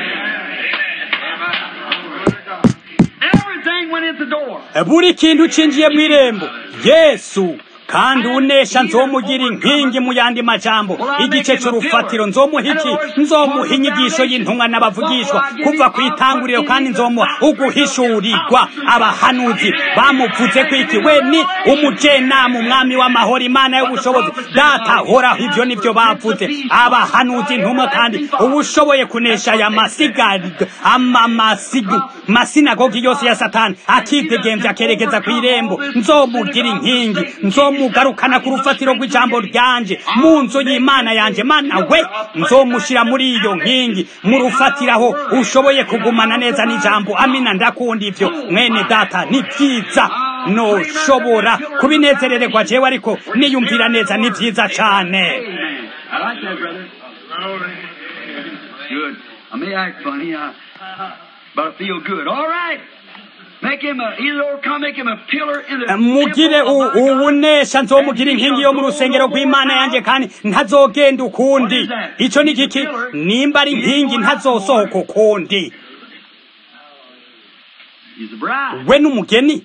Everything went in the door. buri kintu cinjiye mu irembo yesu kandi unesha nzomugira inkingi mu yandi majambo igice c'urufatiro nzomuha iki nzomuha inyigisho y'intumwa n'abavugishwa kuva ku itanguriro kandi nzomuha uguhishurirwa abahanuzi bamuvuze ko iki we ni umujenama umwami w'amahoro imana y'ubushobozi data horaho ivyo nivyo bavuze abahanuzi intumwa kandi ubushoboye kunesha aya masigariro masinagogi yose ya satani akidegemvya akerekeza ku irembo nzomugira inkingi nzomu mugarukana ku rufatiro rw'ijambo ryanje mu nzu y'imana yanje mana we nzomushira muri iyo nkingi mu rufatiraho ushoboye kugumana neza n'ijambo amina ndakunda ivyo mwene data ni vyiza noshobora kubinezerererwa jewe ariko niyumvira neza ni vyiza cane Good. I may act funny, uh, but I feel good. All right. Make him a, either come make him a pillar in the mugire temple of my God. ubunesha nzomugira inkingi yo mu rusengero rw'imana yanjye kandi ntazogenda ukundi ico ni giki nimba ari inkingi ntazosohoka ukundi He's the bride. we n'umugeni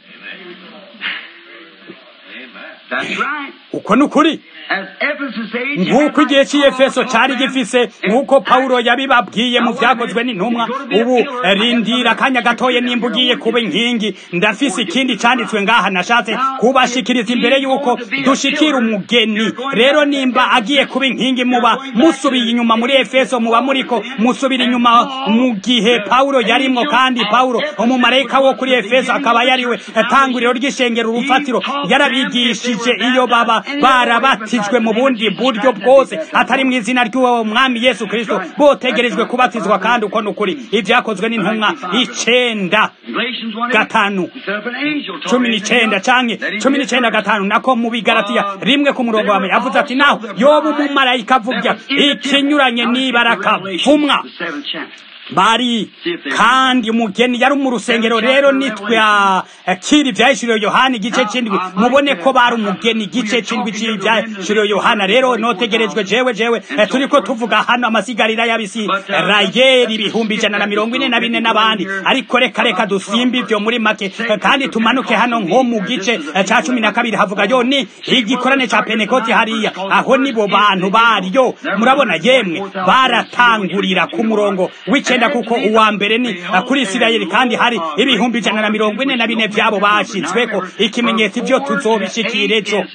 That's right. uko ni ukuri As Ephesus age, nk'uko igihe cy'iyefeso cyari gifise nk'uko pawulo yabibabwiye mu vyakozwe n'intumwa ubu rindira akanya gatoye nimba ugiye kuba inkingi ndafise ikindi canditswe ngaha nashatse kubashikiriza imbere y'uko dushikira umugeni rero nimba agiye kuba inkingi muba musubiye inyuma muri efeso muba muriko musubira inyuma mu gihe pawulo yarimwo kandi pawulo umumarayika wo kuri efeso akaba yariwe tanguriro ry'ishengero urufatiro yarabigishije iyo baba barabatijwe mu bundi buryo bwose atari mu izina ry'uwo mwami yesu kristo botegerejwe kubatizwa kandi uko ni ukuri ibyakozwe n'intumwa icenda Galatians 1 gatanu He set up an angel. told cumi me n'icenda anything canke else, that he cumi said n'icenda that gatanu nako mu bigaratiya rimwe ku murongo wa mbere yavuze ati naho yoba umumarayika avuga ikinyuranye n'ibaraka vumwa The seventh chapter. bari kandi umugeni yari mu rusengero rero nitwa kiri ibyahishuriwe yohana igice cy'indwi mubone ko bari umugeni igice cy'indwi cy'ibyahishuriwe yohana rero notegerejwe jewe jewe turi ko tuvuga hano amasigarira y'abisirayeli ibihumbi ijana na mirongo ine na bine n'abandi ariko reka reka dusimbe ibyo muri make kandi tumanuke hano nko mu gice cya cumi na kabiri havuga yo ni igikorane cya penekoti hariya aho nibo bantu baryo murabona yemwe baratangurira ku murongo w'icyenda kuko uwa mbere ni kuri isirayeli kandi hari ibihumbi ijana na mirongo ine na bine byabo bashyizweko ikimenyetso ibyo tuzobishikira ejo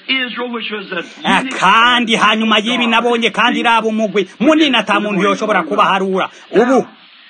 kandi hanyuma y'ibi nabonye kandi iraba umugwi munini ata muntu yoshobora kubaharura ubu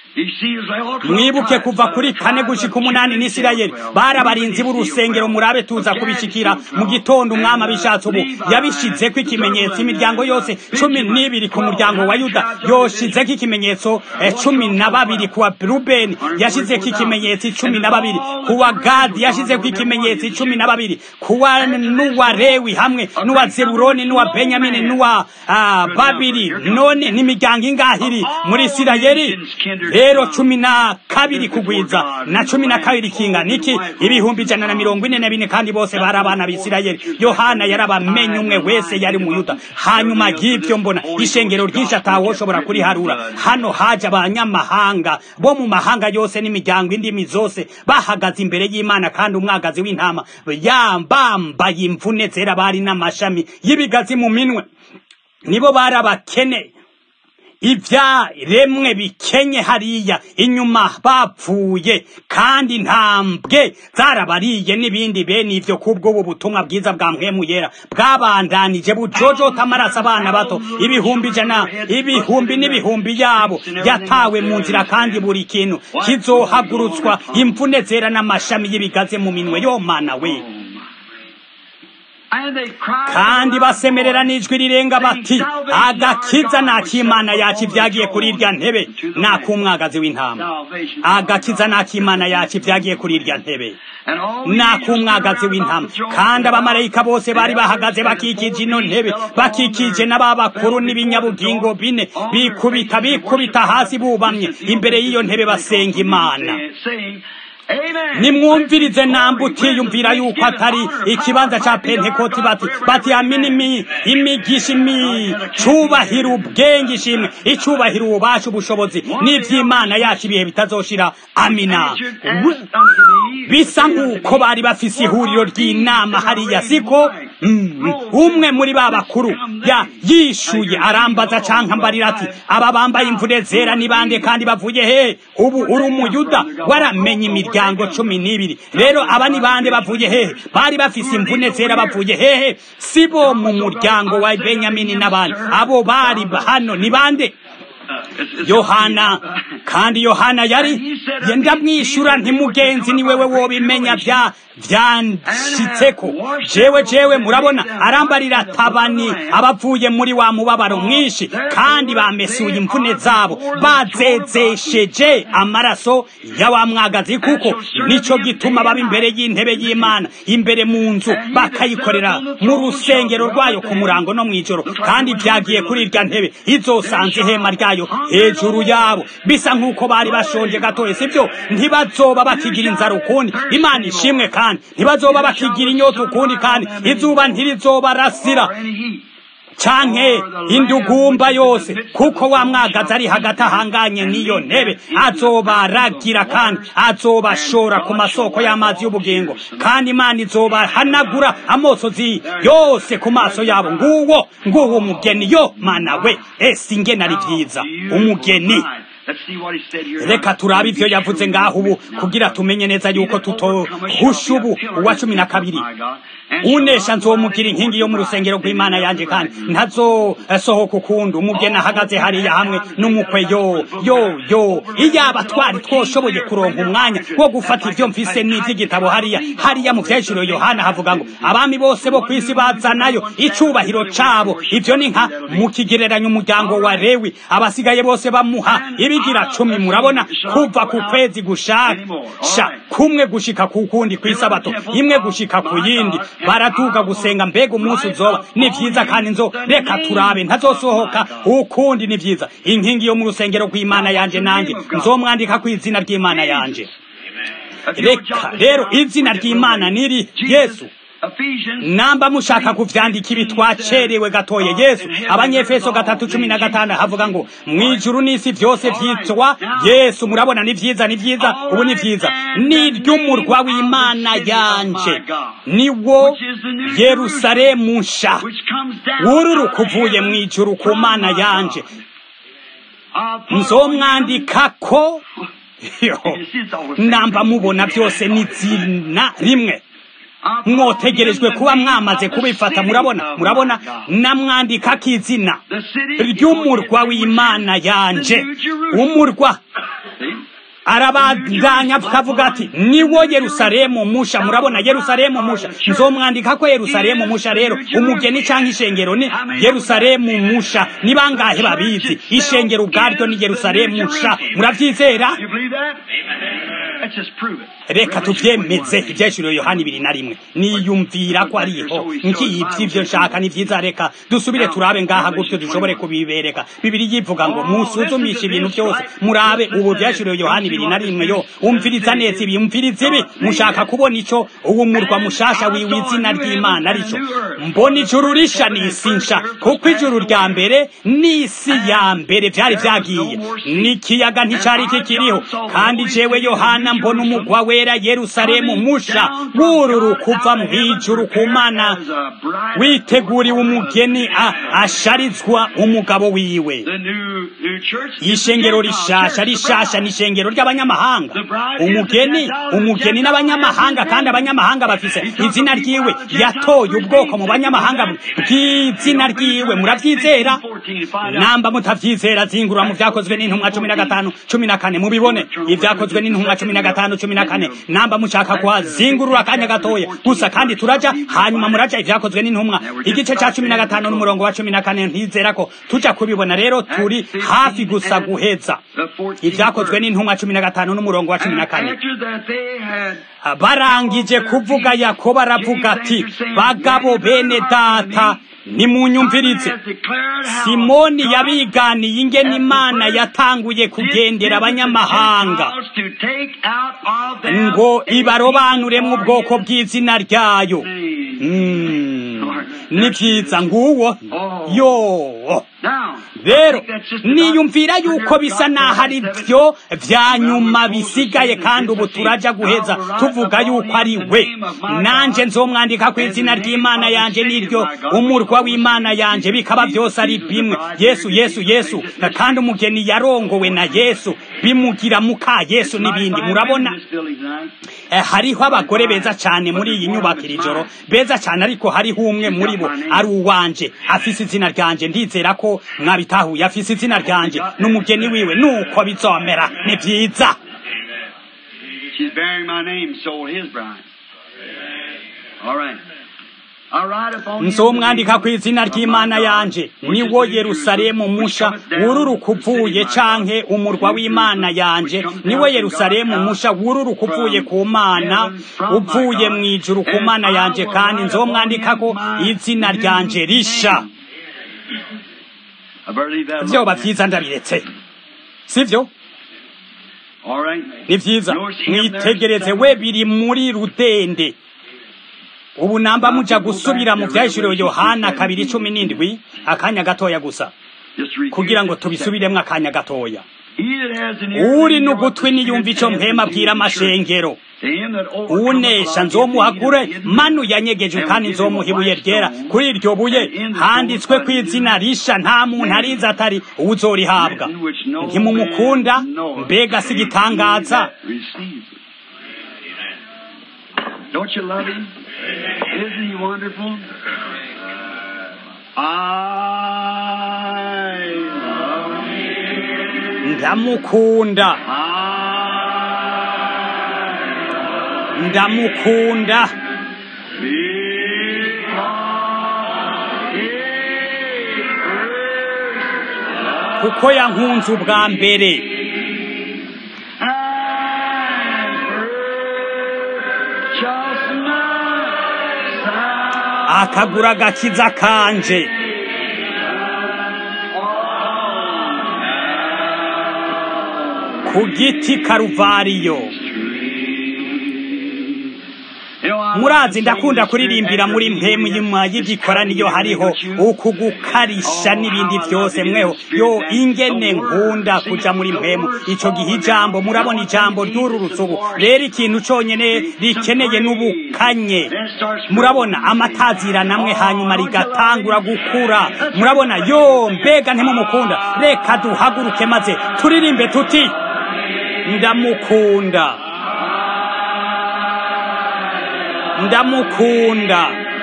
mwibuke kuva kuri kane gushika umunani n'isirayeli bari abarinzi b'urusengero murabe tuza kubishikira mu gitondo umwami abishatse ubu yabishizeko ikimenyetso imiryango yose cumi n'ibiri ku muryango wa yuda yoshizeko ikimenyetso cumi na babiri kuwa rubeni yashizeko ikimenyetso cumi na babiri kuwa gadi yashizeko ikimenyetso cumi na babiri kuwa n'uwa rewi hamwe n'uwa zeburoni n'uwa benyamini n'uwa babiri none n'imiryango ingahiri muri isirayeli rero cumi na kabiri kugwiza na cumi na kabiri kingana iki ibihumbi ijana na mirongo ine na bine kandi bose bari abana b'isirayeli yohana yarabamenye umwe wese yari mu yuda hanyuma y'ibyo mbona ishengero ryinshi atawoshobora kuriharura hano haje abanyamahanga bo mu mahanga yose n'imiryango indimi zose bahagaze imbere y'imana kandi umwagazi w'intama yambambaye imvune zera bari n'amashami y'ibigazi mu minwe nibo bari abakene ibyaremwe bikenye hariya inyuma bapfuye kandi ntambwe zarabariye n'ibindi bene ibyo kubw'ubu butumwa bwiza bwa mpwemu yera bwabandanije bujojota amaraso abana bato ibihumbi ijana ibihumbi n'ibihumbi yabo yatawe mu nzira kandi buri kintu kizohagurutswa imvune zera n'amashami y'ibigaze mu minwe yo mana we kandi basemerera n'ijwi rirenga bati agakiza n'akimana yacu ibyagiye kuri irya ntebe n'ak'umwagazi w'intama agakiza n'akimana yacu ibyagiye kuri irya ntebe n'ak'umwagazi w'intama kandi abamarayika bose bari bahagaze bakikije ino ntebe bakikije n'ababakuru n'ibinyabugingo bine bikubita bikubita hasi bubamye imbere y'iyo ntebe basenga imana nimwumvirize nambe utiyumvira yuko atari ikibanza ca pentekoti bati bati amini imigisha imicubahiro ubwenge ishimwe icubahiro ububasha ubushobozi n'ivy'imana yacu ibihe bitazoshira amina bisa nk'uko bari bafise ihuriro ry'inama hariya siko umwe muri ba bakuru ya yishuye arambaza canke ambarira ati aba bambaye imvune zera ni bande kandi bavuye he ubu uri umuyuda waramenye imiryango cumi n'ibiri rero aba ni bande bavuye hehe bari bafise imvune zera bavuye hehe si bo mu muryango wa benyamini n'abandi abo bari hano ni bande yohana kandi yohana yari ndamwishyura ntimugenzi ni wewe wobimenya bya byanshitseko jewe jewe murabona arambarira tabani abavuye muri wa mubabaro mwinshi kandi bamesuye imvune zabo bazezesheje amaraso ya wa mwagazi kuko nico gituma baba imbere y'intebe y'imana imbere mu nzu bakayikorera mu rusengero rwayo ku murango no mw'ijoro kandi byagiye kuri irya ntebe izosanze ihema ryayo hejuru yabo bisa nk'uko bari bashonje gatoya sibyo ntibazoba bakigira inzara ukundi imana ishimwe kandi ntibazoba bakigira inyota ukundi kandi izuba ntirizobarasira canke indugumba yose kuko wa mwagazi ari hagati ahanganye n'iyo ntebe azobaragira kandi azobashora ku masoko y'amazi y'ubugingo kandi imana izobahanagura amosozi yose ku maso yabo nguwo nguwo umugeni yo mana we ese ingene ari vyiza umugeni reka turabe ivyo yavuze ngaho ubu kugira tumenye neza yuko tutohusha ubu uwa cumi na kabiri unesha nzomugira inkingi yo mu rusengero rw'imana yanje kandi ntazosohoka ukundi umugeni ahagaze hariya hamwe n'umukwe yo yo yo iyaba twari twoshoboye kuronka umwanya wo gufata ivyo mfise n'ivy'igitabo hariya hariya mu vyeshuro yohana havuga ngo abami bose bo kw'isi bazanayo icubahiro cabo ivyo ni nka mu kigereranyo umuryango wa lewi abasigaye bose bamuha ibi ikigira cumi murabona kuva ku kwezi gushasha kumwe gushika ku kundi kw'isabato imwe gushika ku yindi baratuka gusenga mbega umunsi uzoba ni vyiza kandi nzo reka turabe ntazosohoka ukundi ni vyiza inkingi yo mu rusengero rw'imana yanje nanjye nzomwandika ku izina ry'imana yanje reka rero izina ry'imana niri yesu namba mushaka kuvyandika ibi twacerewe gatoye yesu abanyefeso gatatu cumi na gatanu havuga ngo mwijuru n'isi vyose vyitwa yesu murabona ni vyiza ni vyiza ubu ni vyiza ni ry'umurwa w'imana yanje niwo yerusalemu nsha wururuka uvuye mwijuru ku mana yanje nzomwandikako namba mubona byose ni zina rimwe mwotegerejwe kuba mwamaze kubifata murabona murabona namwandika k'izina ry'umurwa w'imana yanje umurwa arabandanya akavuga ati niwo yerusalemu musha murabona yerusalemu musha nzomwandika ko yerusalemu musha rero umugeni cyangwa ishengero ni yerusalemu musha ni bangahe babizi ishengero ubwaryo ni yerusalemu musha murabyizera reka tubyemeze ibyeshuriwe yohani ibiri na rimwe niyumvira ko ariho nk'iyi by'ibyo nshaka ni byiza reka dusubire turabe ngaha gutyo dushobore kubibereka bibiri yivuga ngo musuzumishe ibintu byose murabe ubu byeshuriwe yohani ibiri na rimwe yo umviriza neza ibi umviriza ibi mushaka kubona icyo uwo murwa mushasha wiwe izina ry'imana arico mbona ijuru risha n'isi nsha kuko ijuru rya mbere n'isi ya mbere byari byagiye n'ikiyaga nticyari kikiriho kandi jewe yohana mbona umugwa wera yerusalemu musha wururu kuva mu ijuru ku mana witeguriwe umugeni asharizwa umugabo wiwe ishengero rishasha rishasha ni ishengero ry'abanyamahanga umugeni umugeni n'abanyamahanga kandi abanyamahanga bafise izina ryiwe yatoye ubwoko mu banyamahanga bw'izina ryiwe murabyizera namba mutavyizera zingura mu vyakozwe n'intumwa cumi na gatanu cumi na kane mubibone ivyakozwe n'intumwa cumi na gatanu cumi na kane namba mushaka kuhazingurura akanya gatoya gusa kandi turaja hanyuma muraja ivyakozwe n'intumwa igice ca cumi na gatanu n'umurongo wa cumi na kane ntizera ko tuja kubibona rero turi hafi gusa guheza ivyakozwe n'intumwa cumi na gatanu n'umurongo wa cumi na kane barangije kuvuga yakobo aravuga ati bagabo bene data nimunyumvirize simoni yabiganiye ingene imana yatanguye kugendera abanyamahanga ngo ibarobanuremwo ubwoko bw'izina ryayo ni byiza nguwo yo rero niyumvira yuko bisa naho ari byo vya nyuma bisigaye kandi ubu turaja guheza tuvuga yuko ari we nanje nzomwandika ku izina ry'imana yanje niryo umurwa w'imana yanje bikaba byose ari bimwe yesu yesu yesu kandi umugeni yarongowe na yesu bimugira muka yesu n'ibindi murabona hariho abagore beza cyane muri iyi nyubako iri joro beza cyane ariko hariho umwe muri bo ari uwanje afise izina ryanje ndizera ko mwabitahuye afise izina ryanje n'umugeni wiwe nuko bizomera ni byiza nzomwandika ku izina ry'imana yanje niwo yerusalemu musha wururuka uvuye canke umurwa w'imana yanje niwe yerusalemu musha wururuka uvuye ku mana uvuye mu ijuru ku mana yanje kandi nzomwandikako izina ryanje risha vyoba vyiza ndabiretse sivyo ni vyiza mwitegereze we biri muri rudende ubu namba muja gusubira mu vyahishuriwe yohana kabiri cumi n'indwi akanya gatoya gusa kugira ngo tubisubiremwo akanya gatoya uri n'ugutwi niyumva ico mpema bwira amashengero unesha nzomuhagure manu yanyegeje kandi nzomuha ibuye ryera kuri iryo buye handitswe ku izina risha nta muntu arizi atari uwuzorihabwa ntimumukunda mbega si igitangaza Don't you love him? Isn't he wonderful? I love him. ndamukunda ndamukunda kuko yankunze ubwa mbere akagura agakiza kanje ku giti karuvariyo murazi ndakunda kuririmbira muri mpemu yuma y'igikoraniro hariho ukugukarisha n'ibindi byose mweho yo ingene nkunda kuja muri mpemu ico gihe ijambo murabona ijambo ry'ururutse ubu rero ikintu conyene rikeneye n'ubukanye murabona amatazira namwe hanyuma rigatangura gukura murabona yo mbega ntimumukunda reka duhaguruke maze turirimbe tuti ndamukunda ndamukunda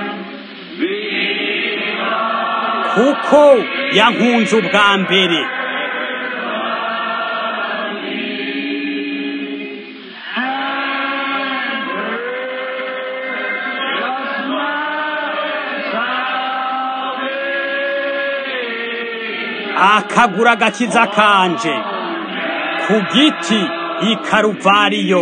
kuko yankunze ubwa mbere akagura agakiza kanje ku giti i karuvariyo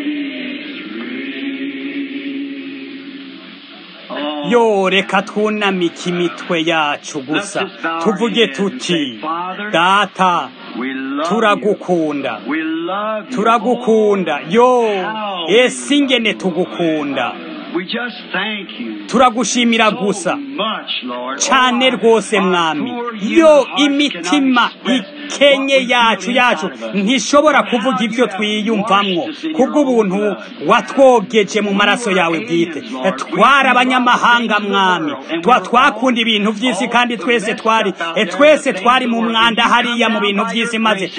yo reka twunamike imitwe yacu gusa tuvuge tuti data turagukunda turagukunda yo ese ingene tugukunda turagushimira gusa cyane rwose mwami yo imitima ikenye yacu yacu ntishobora kuvuga ibyo twiyumvamwo kubw'ubuntu watwogeje mu maraso yawe bwite twari abanyamahanga mwami twa twakunda ibintu by'isi kandi twese twari twese twari mu mwanda hariya mu bintu by'isi maze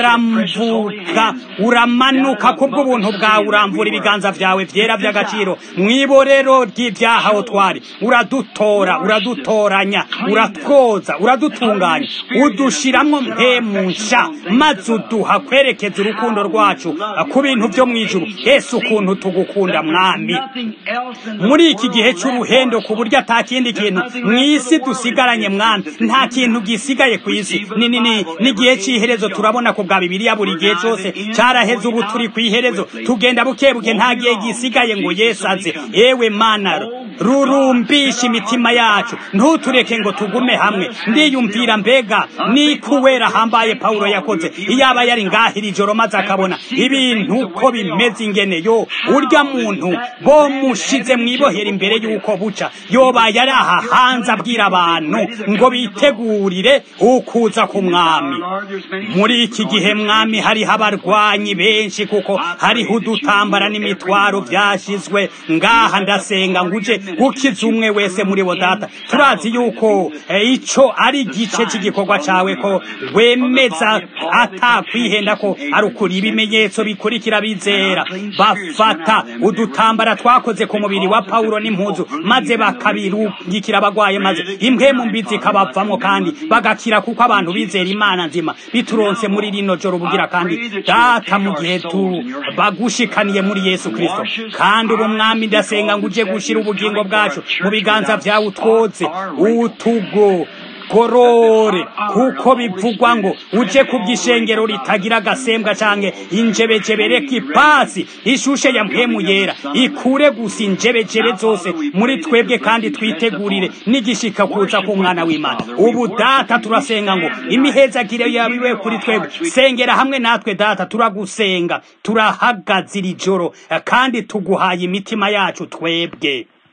uraramvuka uramanuka kubw'ubuntu bwawe uramvura ibiganza byawe byera by'agaciro mwiborero ry'ibyaha aho twari uradutora uradutoranya uratwoza uradutunganya udushiramwo nsha maze uduha kwerekeza urukundo rwacu ku bintu byo mu ijuru ese ukuntu tugukunda mwami muri iki gihe cy'uruhendo ku buryo ata kindi kintu mu isi dusigaranye mwami nta kintu gisigaye ku isi ni nini n'igihe cy'iherezo turabona ku bwa bibiliya buri gihe cyose cyaraheze ubu turi ku iherezo tugenda buke buke nta gihe gisigaye ngo yesu aze ewe mana rurumbisha imitima yacu ntutureke ngo tugume hamwe ndiyumvira mbega ni kuwera hambaye pawulo yakoze iyaba yari ngahira ijoro maze akabona ibintu uko bimeze ingene yo urya muntu bo mushize mwibohera imbere y'uko buca yoba yari aha hanze abwira abantu ngo bitegurire ukuza ku mwami muri iki gihe mwami hariho abarwanyi benshi kuko hariho udutambara n'imitwaro byashizwe ngaha ndasenga ngo uje ukize umwe wese muri bo data turazi yuko ico ari igice cy'igikorwa cawe ko wemeza atakwihenda ko ari ukuri ibimenyetso bikurikira bizera bafata udutambara twakoze ku mubiri wa pawulo n'impuzu maze bakabirungikira abagwaye maze impwemu mbi zikabavamwo kandi bagakira kuko abantu bizera imana nzima bituronse muri rino joro bugira kandi data mu gihe tu bagushikaniye muri yesu kristo kandi ubu mwami ndasenga ngo uje gushira ubugingo bwacu mu biganza vyawe utwoze utugo gorore kuko bivugwa ngo uje ku bw'ishengero ritagira agasembwa canke injebejebe reka ipasi ishushe ya mpemu yera ikure gusa injebejebe zose muri twebwe kandi twitegurire n'igishika kuza ku mwana w'imana ubu data turasenga ngo imihezagire yawe iwe kuri twebwe sengera hamwe natwe data turagusenga turahagaze iri joro kandi tuguhaye imitima yacu twebwe